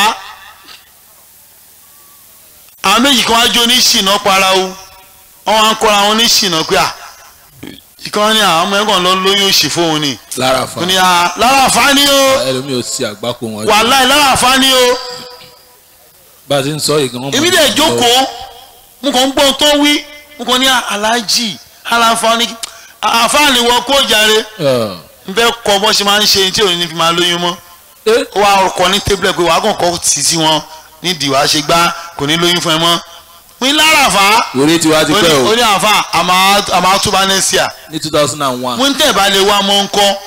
àwọn méjì kan wá jó ní ṣìnà para o wọ́n wá ń kọ́ra wọn ní ṣìnà pé à ìkan ní àwọn ọmọ ẹ̀gbọ́n lọ lóyún òṣì fóun ni lára fa ó ní à lára àfá ni o ẹlòmíì ò sí àgbákò wọn. jù. wàláì lára àfá ni o bá a ti ń sọ yìí gan. èmi dẹ̀ jókòó mo kàn ń gbọ́ tó wí mo kàn ní aláàjì aláǹfà ní àfáàní wọ kó jàre n fẹ́ kọ́ bọ́ ṣe máa ń ṣe tí òun ní fi máa lóyún mọ́ ó wá ọkọ̀ ní tébùlẹ̀ pé wàá kàn kọ́ tì sí wọn nídìí wàá ṣe gbá kò ní lóyún fún ẹ mọ́ wí láràfà orí tiwa ti pẹ́ ó o ní àfà àmà àtúbà nẹ́síà ní two thousand and one. wọ́n tẹ̀ bá lè wá mọ́ ń kọ́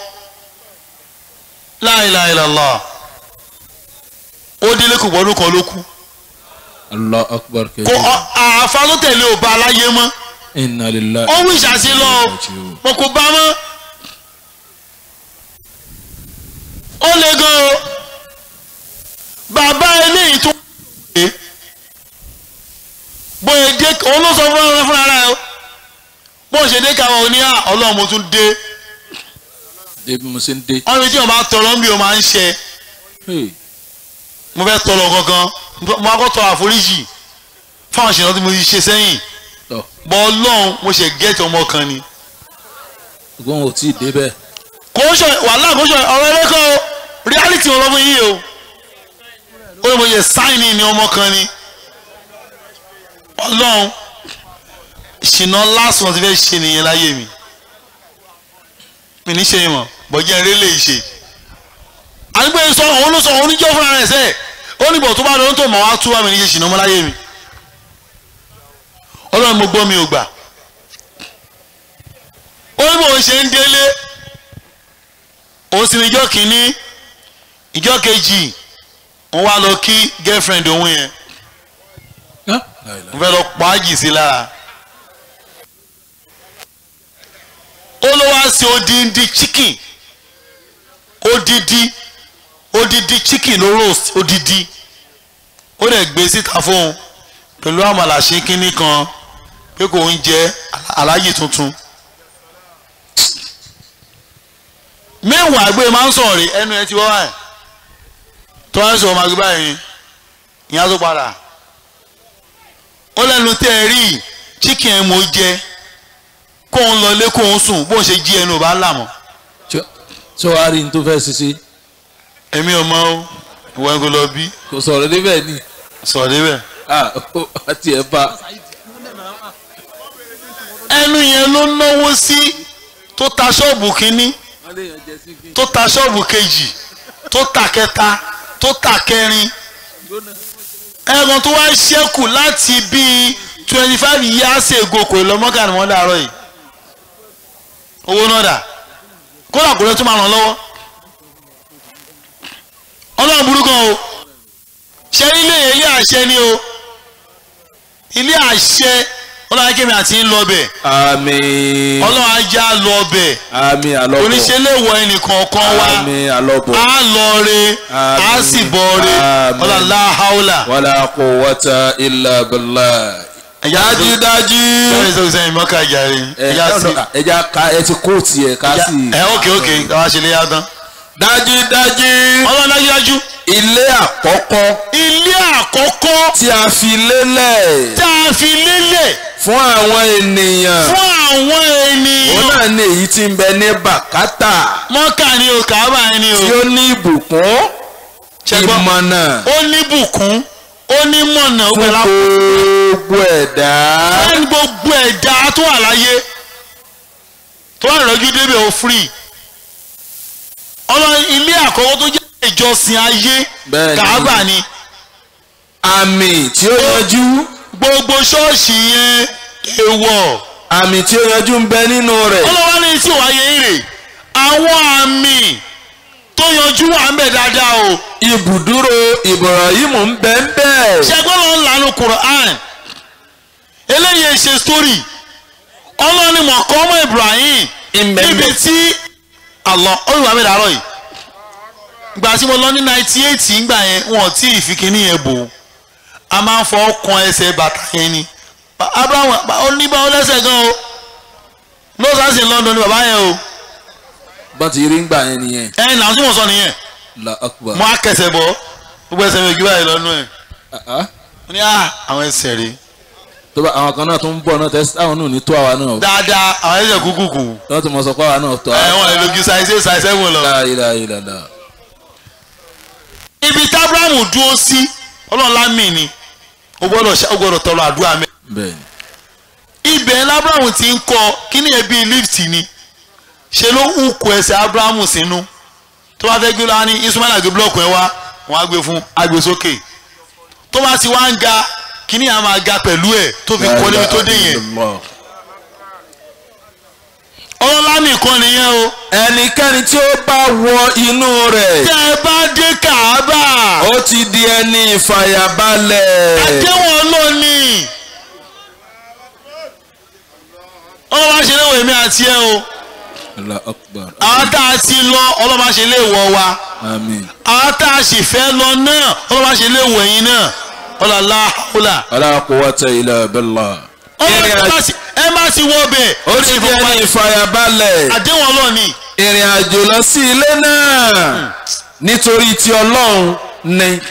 la ilaha illallah ó délé kò gbọ́dún kan ló kú allah akbar kò kẹ́kẹ́. ọ- àáfà tó tẹ̀lé ò bá aláyé mọ́ inna lillahi. ó wí ìṣàṣe lọ mo kò bá mọ́ ó le gan o bàbá eléyìí tó wé bóyá dé òun ló sọ fún ọ̀rẹ́ fúnra rẹ̀ o bó ṣe dé káwọn oní à ọlọ́run mo tún dé débi mo ṣe ń dé. wọ́n fi tí wọ́n bá tọrọ ń bí o máa ń ṣe Hey, mo fẹ́ tọrọ kankan mo máa kọ́ tọrọ àforíjì fáwọn ìṣẹ̀lẹ̀ tí mo ti ṣe sẹ́yìn tọ́ bọ́ ọlọ́run mo ṣe gẹ́ẹ̀tì ọmọ kan ni ṣùgbọ́n o tí ì débẹ̀. kò ń ṣe wàhálà kò ń ṣe ọ̀rọ̀ ẹlẹ́kọ̀ o reality wọn lọ fún yìí o ó ní mo yẹ sáìnì ní ọmọ kan ni ọlọ́run ìṣìnà last one ti fẹ́ ṣe nìyẹn láyé mi mi ní ṣe yìí mọ̀ bọ́jẹ́ eré lè ṣe àdúgbò yìí sọ òun ló sọ òun níjọ́ fúnra rẹ̀ sẹ́ẹ̀ ó ní bọ̀ tó bá lọ́n tó mọ̀ wá tú wá mi ní ṣe ṣìnà ọmọ láyé mi ọlọ́run mo gbọ́ mi ò gbà ó ní bò ń ṣe ń délé òun sì ní ìjọ kìíní ìjọ kejì òun wá lọ kí girlfriend òun yẹn mo fẹ́ lọ pa á jì sí lára ó ló wá sí odindi chicken odidi odidi chicken ló roast odidi ó dẹ̀ gbé síta fóun pẹ̀lú àmàlà ṣe kínní kan pé kò ń jẹ aláyè tuntun mẹ́wàá gbé máa ń sọ̀rọ̀ rí ẹnu ẹ ti wọ́ wáyé tó wá ń sọ̀rọ̀ máa gbé báyìí ìyá tó padà ó lẹ́nu tẹ́ ẹ rí chicken ẹ̀ mo jẹ kóun lọlé kóun sùn bóun ṣe jí ẹnu ò bá là mọ́ ṣé wàá rí n tó fẹ́ ṣiṣẹ́ èmi ò mọ o ìwọ ẹgbẹ́ lọ bí kò sọ̀rọ̀ débẹ̀ ni sọ̀rọ̀ débẹ̀. ah ó àti ẹ̀ bá ẹnu yẹn ló náwó sí tó ta ṣọ́ọ̀bù kínní tó ta ṣọ́ọ̀bù kejì tó ta kẹta tó ta kẹrin ẹ̀gbọ́n tó wá ṣẹ́kù láti bíi twenty five years ago kò lọ mọ́kà ni wọ́n dàrọ́ yìí owó náà dà kódà kò lè tún máa ràn lọ́wọ́ ọlọ́run burúkú o ṣe ilé ilé àṣẹ ni o ilé àṣẹ ọlọ́run akémi àti ń lọ bẹ̀ àmín ọlọ́run ajá lọ bẹ̀ àmín àlọ́bọ̀ oníṣẹ́ lè wọ ẹnìkan kan wá àmín àlọ́bọ̀ á lọ re á Àmín. sì bọ̀ re Àmín. ọlọ́run láhàúlà wàlá quwwata illa billah. ẹ̀yà dájúdájú. sẹ́yìn sọ́kùn sẹ́yìn mọ́kà jàre ẹ̀yà sí ẹja ká ẹ ti kóòtù ẹ ká sí. ẹ̀ ókè ókè káwá ṣe lé yá tán dájúdájú. ọlọ́run dájúdájú ilé àkọ́kọ́ ilé àkọ́kọ́ tí a fi lélẹ̀ tá a fi lélẹ̀ fún àwọn ènìyàn fún àwọn òun ènìyàn náà ní èyí tí ń bẹ ní bàkátà mọ́kà ni o kàábà ni o tí ó ní ìbùkún Ṣẹ́gbọ́n. ìmọ̀nà ó ní bùkún ó ní mọ̀nà ó fún pẹ̀lú àpò gbogbo ẹ̀dá fún gbogbo ẹ̀dá tó wà láyé tó wà lọ́jú débẹ̀ ó free ọlọ́run ilé àkọ́kọ́ tó jẹ́ ìjọsìn ayé Bẹ́ẹ̀ni. kàábà ni àmì tí ó yanjú gbogbo ṣọ́ọ̀ṣì yẹn èèwọ̀ àmì tí ó yanjú ń bẹ nínú rẹ̀ ọlọ́wọ́ ní tí wàá yẹ èrè àwọn àmì tó yanjú wà ń bẹ̀ dáadáa o ibùdúró Ibrahim ń bẹ ń bẹ ṣẹgbọ́n ló ń lanu Quran eléyìí ṣe story ọlọ́ni mọ̀kọ́mọ́ Ibrahim Ìmẹ̀- níbi tí Allah olùwà mi dàrọ̀ yìí gbà tí mo lọ ní ninety eight ngbà yẹn wọn ò tí ì fi kíní yẹn bò ó a máa ń fọ ọkàn ẹsẹ̀ bàtà yẹn ni Ba- Abraham ó ní bá ó lẹ́sẹ̀ gan o lọ́sàásì London ni bàbá yẹn o bọ́n ti rí ń gbà yẹn nìyẹn ẹ̀yìn náà tí mo sọ nìyẹn la akbar mo á kẹsẹ̀ bọ̀ gbogbo ẹsẹ̀ mi ò gbé báyìí lọ́nu ẹ̀ Ah, ah. mo ní à àwọn ẹsẹ̀ rèé tó bá àwọn kan náà tó ń bọ̀ náà tẹ́sí àwọn náà ní tó àwa náà dáadáa àwọn ẹsẹ̀ kúkú kù wọ́n ti mọ̀ sọ pé àwa náà tó ẹ̀ wọ́n lè lójú ṣàìṣe ṣàìṣe wò lọ. la ilaha illallah ibi tí abrahamu dúró sí ọlọ́run lámì ni ó gbọ́dọ̀ ṣe- ó gbọ́dọ̀ tọrọ àdúrà mẹ́. bẹ́ẹ̀ ibẹ̀ ní abrahamu ti ń kọ́ kíní ẹ̀ bíi lift ni ṣe ló ń kó ẹsẹ̀ abrahamu sínú tó bá fẹ́ gbé lọ́wọ́ ní ismaila gbé búlọ̀kù ẹ̀ wá wọ́n á gbé fún agbè sókè tó bá ti wá ń ga kíní à máa ga pẹ̀lú ẹ̀ tó fi kọ́ níbi tó dé yẹn ọlọ́lá nìkan nìyẹn o ẹnikẹ́ni tí ó bá wọ inú rẹ̀ tẹ́ ẹ bá dé kàábà ó ti di ẹni ìfàyàbalẹ̀. àdéhùn ọlọ́ọ̀ni ọlọ́wà ṣe léwọ̀ èmi àti ẹ o Allah akbar. àwọn tá a ti lọ ọlọ́wà ṣe léwọ̀ wa Amin. àwọn tá a sì fẹ́ lọ náà ọlọ́wà ṣe léwọ̀ ẹ̀yin náà ọlọ́lá ọlá Wala quwwata illa billah. ọlọ́wà ẹ má ti wọ bẹ̀ ó ti di ẹni ìfàyàbalẹ̀. àdéhùn ọlọ́ọ̀ni ìrìn àjò lọ sí ilé náà nítorí ti ọlọ́run ni.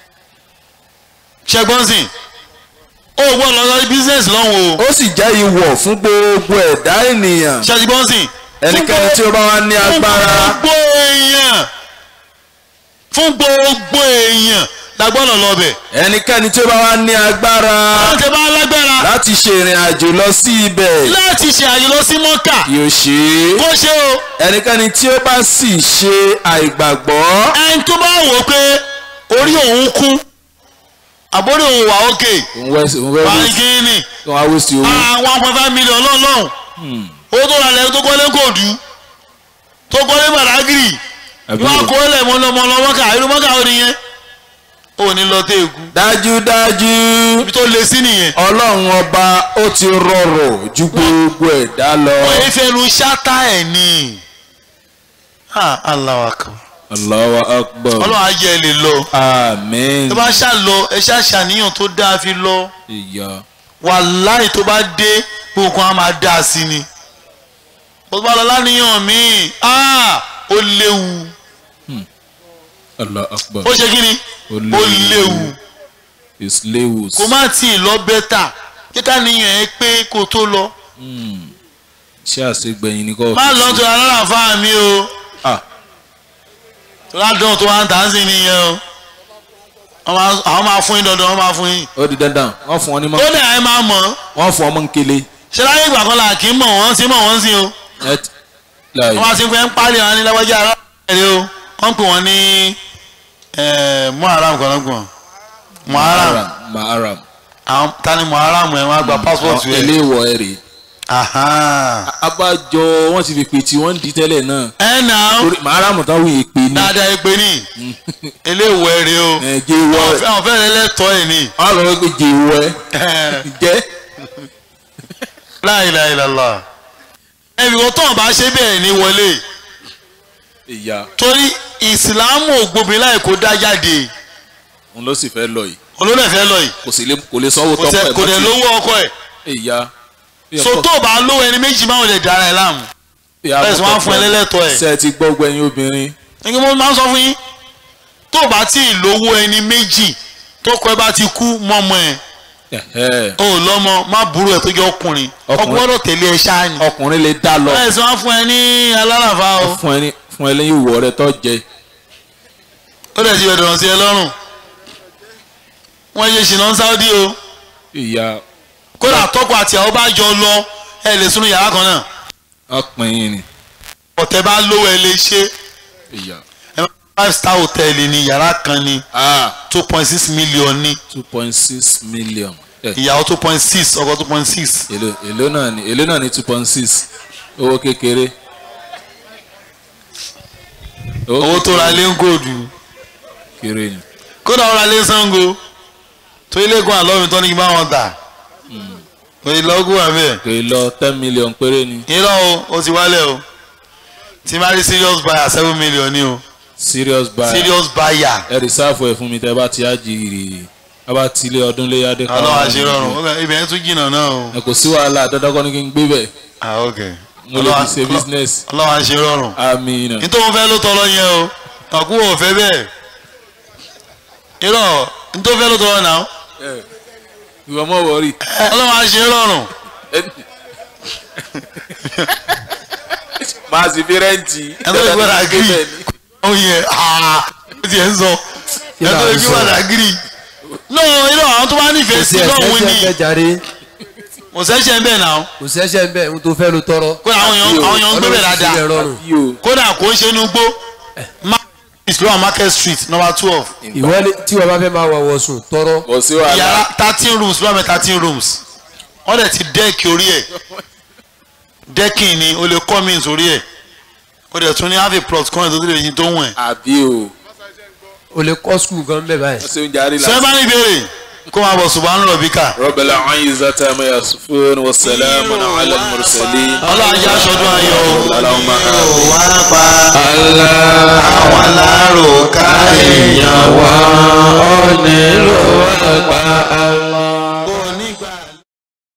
ṣẹgbọ́n sìn ó gbọ́ lọ lọ business lọ́hùn o ó sì jẹ́ ìwọ̀ fún gbogbo ẹ̀dá ènìyàn. ṣẹgbọ́n sìn ẹnikẹ́ni tí ó bá wá ní agbára fún gbogbo èèyàn fún gbogbo èèyàn la gbọ́dọ̀ lọ bẹ̀. ẹnikẹ́ni tí ó bá wá ní agbára àwọn tẹ bá lágbára láti ṣe ìrìn àjò lọ sí ibẹ̀ láti ṣe àyè lọ sí mọ́kà yóò ṣe é. kó ṣe o ẹnikẹ́ni tí ó bá sì ṣe àìgbàgbọ́ ẹni tó bá wò ó pé orí òun kú àbórí òun wà ókè òun wẹ́ òun wẹ́ wẹ́ pàǹkìnì òun á wé sí owó. àwọn one point five million lọ́nlọ́hùn owó tó rà lẹ́yìn tó kọ́lé kòdú tó kọ́lé gbàdágìrì Àbí wọn o. kó lẹ̀ mọ́lọ́mọ́lọ́ mọ́kà irú mọ́kà ó nìyẹn ó ní lọ tẹ́ èkú dájúdájú ibi tó le sí nìyẹn. ọlọ́run ọba ó ti rọrọ̀ ju gbogbo ẹ̀dá lọ. wọ́n yé fẹ́nu ṣáta ẹ̀ ní. Allahu akbar. Allahu akbar. ọlọ́run ayé ẹ lè lọ. àmín. tó bá ṣá lọ ẹ ṣá ṣàníyàn tó dáa fi lọ. ìyá. wàláì tó bá dé gbogbo kan á máa dáa sí ni. bó bá lọ láníyàn míì ó léwu. Allahu akbar. ó ṣe kí ni ó léwu. it's léwu. kó má tì í lọ bẹ́tà kíkà níyàn ẹ pé kó tó lọ. ṣé àṣegbẹ̀yìn ni kò. má lọ tó alára fáà mi o. Ah. ládùn tó wá ń tà ń sìn nìyẹn o Wọ́n máa- àwọn máa fún yín dandan wọ́n máa fún yín. ó di dandan wọ́n fún ọ ní mọ́. ó dẹ̀ ẹ máa mọ̀ ọ́ wọ́n fún ọmọ nkele. ṣé láyé ìgbà kan là kí ń mọ̀ wọ́n sí mọ̀ wọ́n sí o ẹ ti- láàyè. wọ́n máa ti pẹ́ ń parí àwọn ní lágbájá ara rẹ̀ o wọ́n pè wọ́n ní muharam kan lọ́gbọ̀n muharam maharam. àwọn ta ni muharam ẹ̀ wọ́n á gba passport àwọn rẹ̀ eléwọ̀ ẹ̀ rè. Ahan. abájọ wọ́n ti fi pè tí wọ́n ń di tẹ́lẹ̀ náà. ẹ nà ó torí maharam táwọn yìí pè ní. dáadáa ẹ pé ní eléwọ̀ ẹ̀ rẹ̀ o ẹ jẹ́ ìwọ ẹ̀. àwọn fẹ́rẹ̀ lẹ́tọ̀ọ́ ẹ̀ ní. wọ́n lọ pé jẹ́ ìwọ ẹ̀. jẹ́. La ilaha illallah ẹ̀mí wọ́n tán bá ṣe bẹ́ẹ̀ ní wọlé ìyá torí ìsìlámù ògbómi láì kó dá jáde òun ló sì fẹ́ lọ yìí. olóńgbò fẹ́ lọ yìí kò sì lè kò lè sanwó kò tọ́pọ̀ tẹ- ẹ̀ kò dẹ̀ lówó ọkọ ẹ̀ ìyá. so tó bá lówó ẹni méjì máa ń lè dára ẹ̀ láàmú bẹ́ẹ̀ sì wọ́n á fún ẹ lẹ́lẹ́tọ̀ ẹ̀ ṣe é ti gbọ́ gbẹ̀yìn obìnrin. nígbà mo máa ń sọ fún yín tó bá tí ì lówó ẹni méjì tó kọ ẹ bá ti kú mọ́mọ́ ẹ̀ Ẹ̀hẹ́. o ò lọ́mọ má burú ẹ̀ tó jẹ́ ọkùnrin Ọkùnrin. ọkùnrin gbọ́dọ̀ tẹ̀lé ẹ ṣáá ni ọkùnrin lè dá lọ. bẹ́ẹ̀ sì wọ́n á fún ẹ ní alárànfà o fún ẹ ní fún ẹ lẹ́yìn ìwọ rẹ tó jẹ. ó dẹ̀ ti bẹ̀ dọ̀rọ̀ sí ẹ lọ́rùn wọ́n yé ṣìnà sáúdí o ìyá kódà tọ́kọ àti àwọn bá jọ lọ ẹ lè sunu yàrá kan náà ọpìn ni. ọ̀tẹ̀ bá lówó ẹ lè ṣe ìyá. ẹ máa five star hotel ni yàrá kan ni ah two point six million ni two point six million. ẹ ìyàwó two point six ọkọ two point six èló èló náà ni èló náà ni two point six owó kékeré. owó tó ra lé ń gòdù kéré ni. kódà ó ra lé sango tó ilé gun àlọ́ mi tán ní kí n bá wọn tà òye lọ́gùn àbẹ̀ kò ì lọ ten million péré ni. irọ́ o ó ti wálẹ̀ o tí máa rí serious buyer seven million ni o serious buyer. serious buyer ẹ rìsáàfù ẹ fún mi tẹ bá ti á jìrì a bá tilé ọdún lé yá dé. ọlọ́wà ṣe rọrùn ó kàn- ibẹ̀ yẹn tún jìnnà náà o. ẹ kò sí wàhálà dandan kọ́ ni kí n gbé bẹ̀. ah ok mo lè fi ṣe business. ọlọ́wà ṣe rọrùn amina. nítorí wọn fẹ́ ló tọ́ lọ yẹn o ọ̀kú ò fẹ́ bẹ́ẹ̀ irọ́ nítorí fẹ́ ló tọ́ lọ náà ìwọ mọ̀ wọ̀rí. ọlọ́wà ṣe rọrùn máa sì fi rẹ́ǹtì. ẹni tó gbọ́dọ̀ agiri ó yẹ aa ó ti ẹ̀ ń sọ ẹni tó gbọ́dọ̀ agiri no irọ́ àwọn tó bá nífẹ̀ẹ́ sí lọ́hùn ni ẹ̀ṣẹ̀ jàre kò sẹ́sẹ̀ ń bẹ̀ náà kò sẹ́ṣẹ̀ ń bẹ̀ ohun tó fẹ́ ló tọrọ. kódà àwọn èèyàn àwọn èèyàn ń gbé bẹ̀ dáadáa rọrùn. kódà kò ń ṣe inú gbó má islam market street number twelve ìwọ ni tí wọn bá fẹ́ máa wọ̀wọ̀ sùn tọrọ kò sí wàhálà yàrá thirteen rooms lọ́mọ thirteen rooms wọ́n dẹ̀ ti dẹ́ẹ̀kì orí ẹ̀ dẹ́ẹ̀kì ni o lè kọ́ mi sórí ẹ̀ o dẹ̀ tún ní have a plot kan tó lè yin tó wọ̀n ẹ̀. àbí o o lè kọ́ skul gan bẹ́ẹ̀ báyìí. wọ́n ṣe ń jarí sọ la. bá ní ìbéèrè kó máa bọ̀ ṣùgbọ́n lọ bí ká. rọ́bẹ̀lá ọ̀yin zata ma yasufun wa salamu ala mursali. ọlọ́run ajá aṣọ́dún ayọ̀ o. alahuma amin. wá pa àwọn alárò ká èèyàn wá. onílò àgbà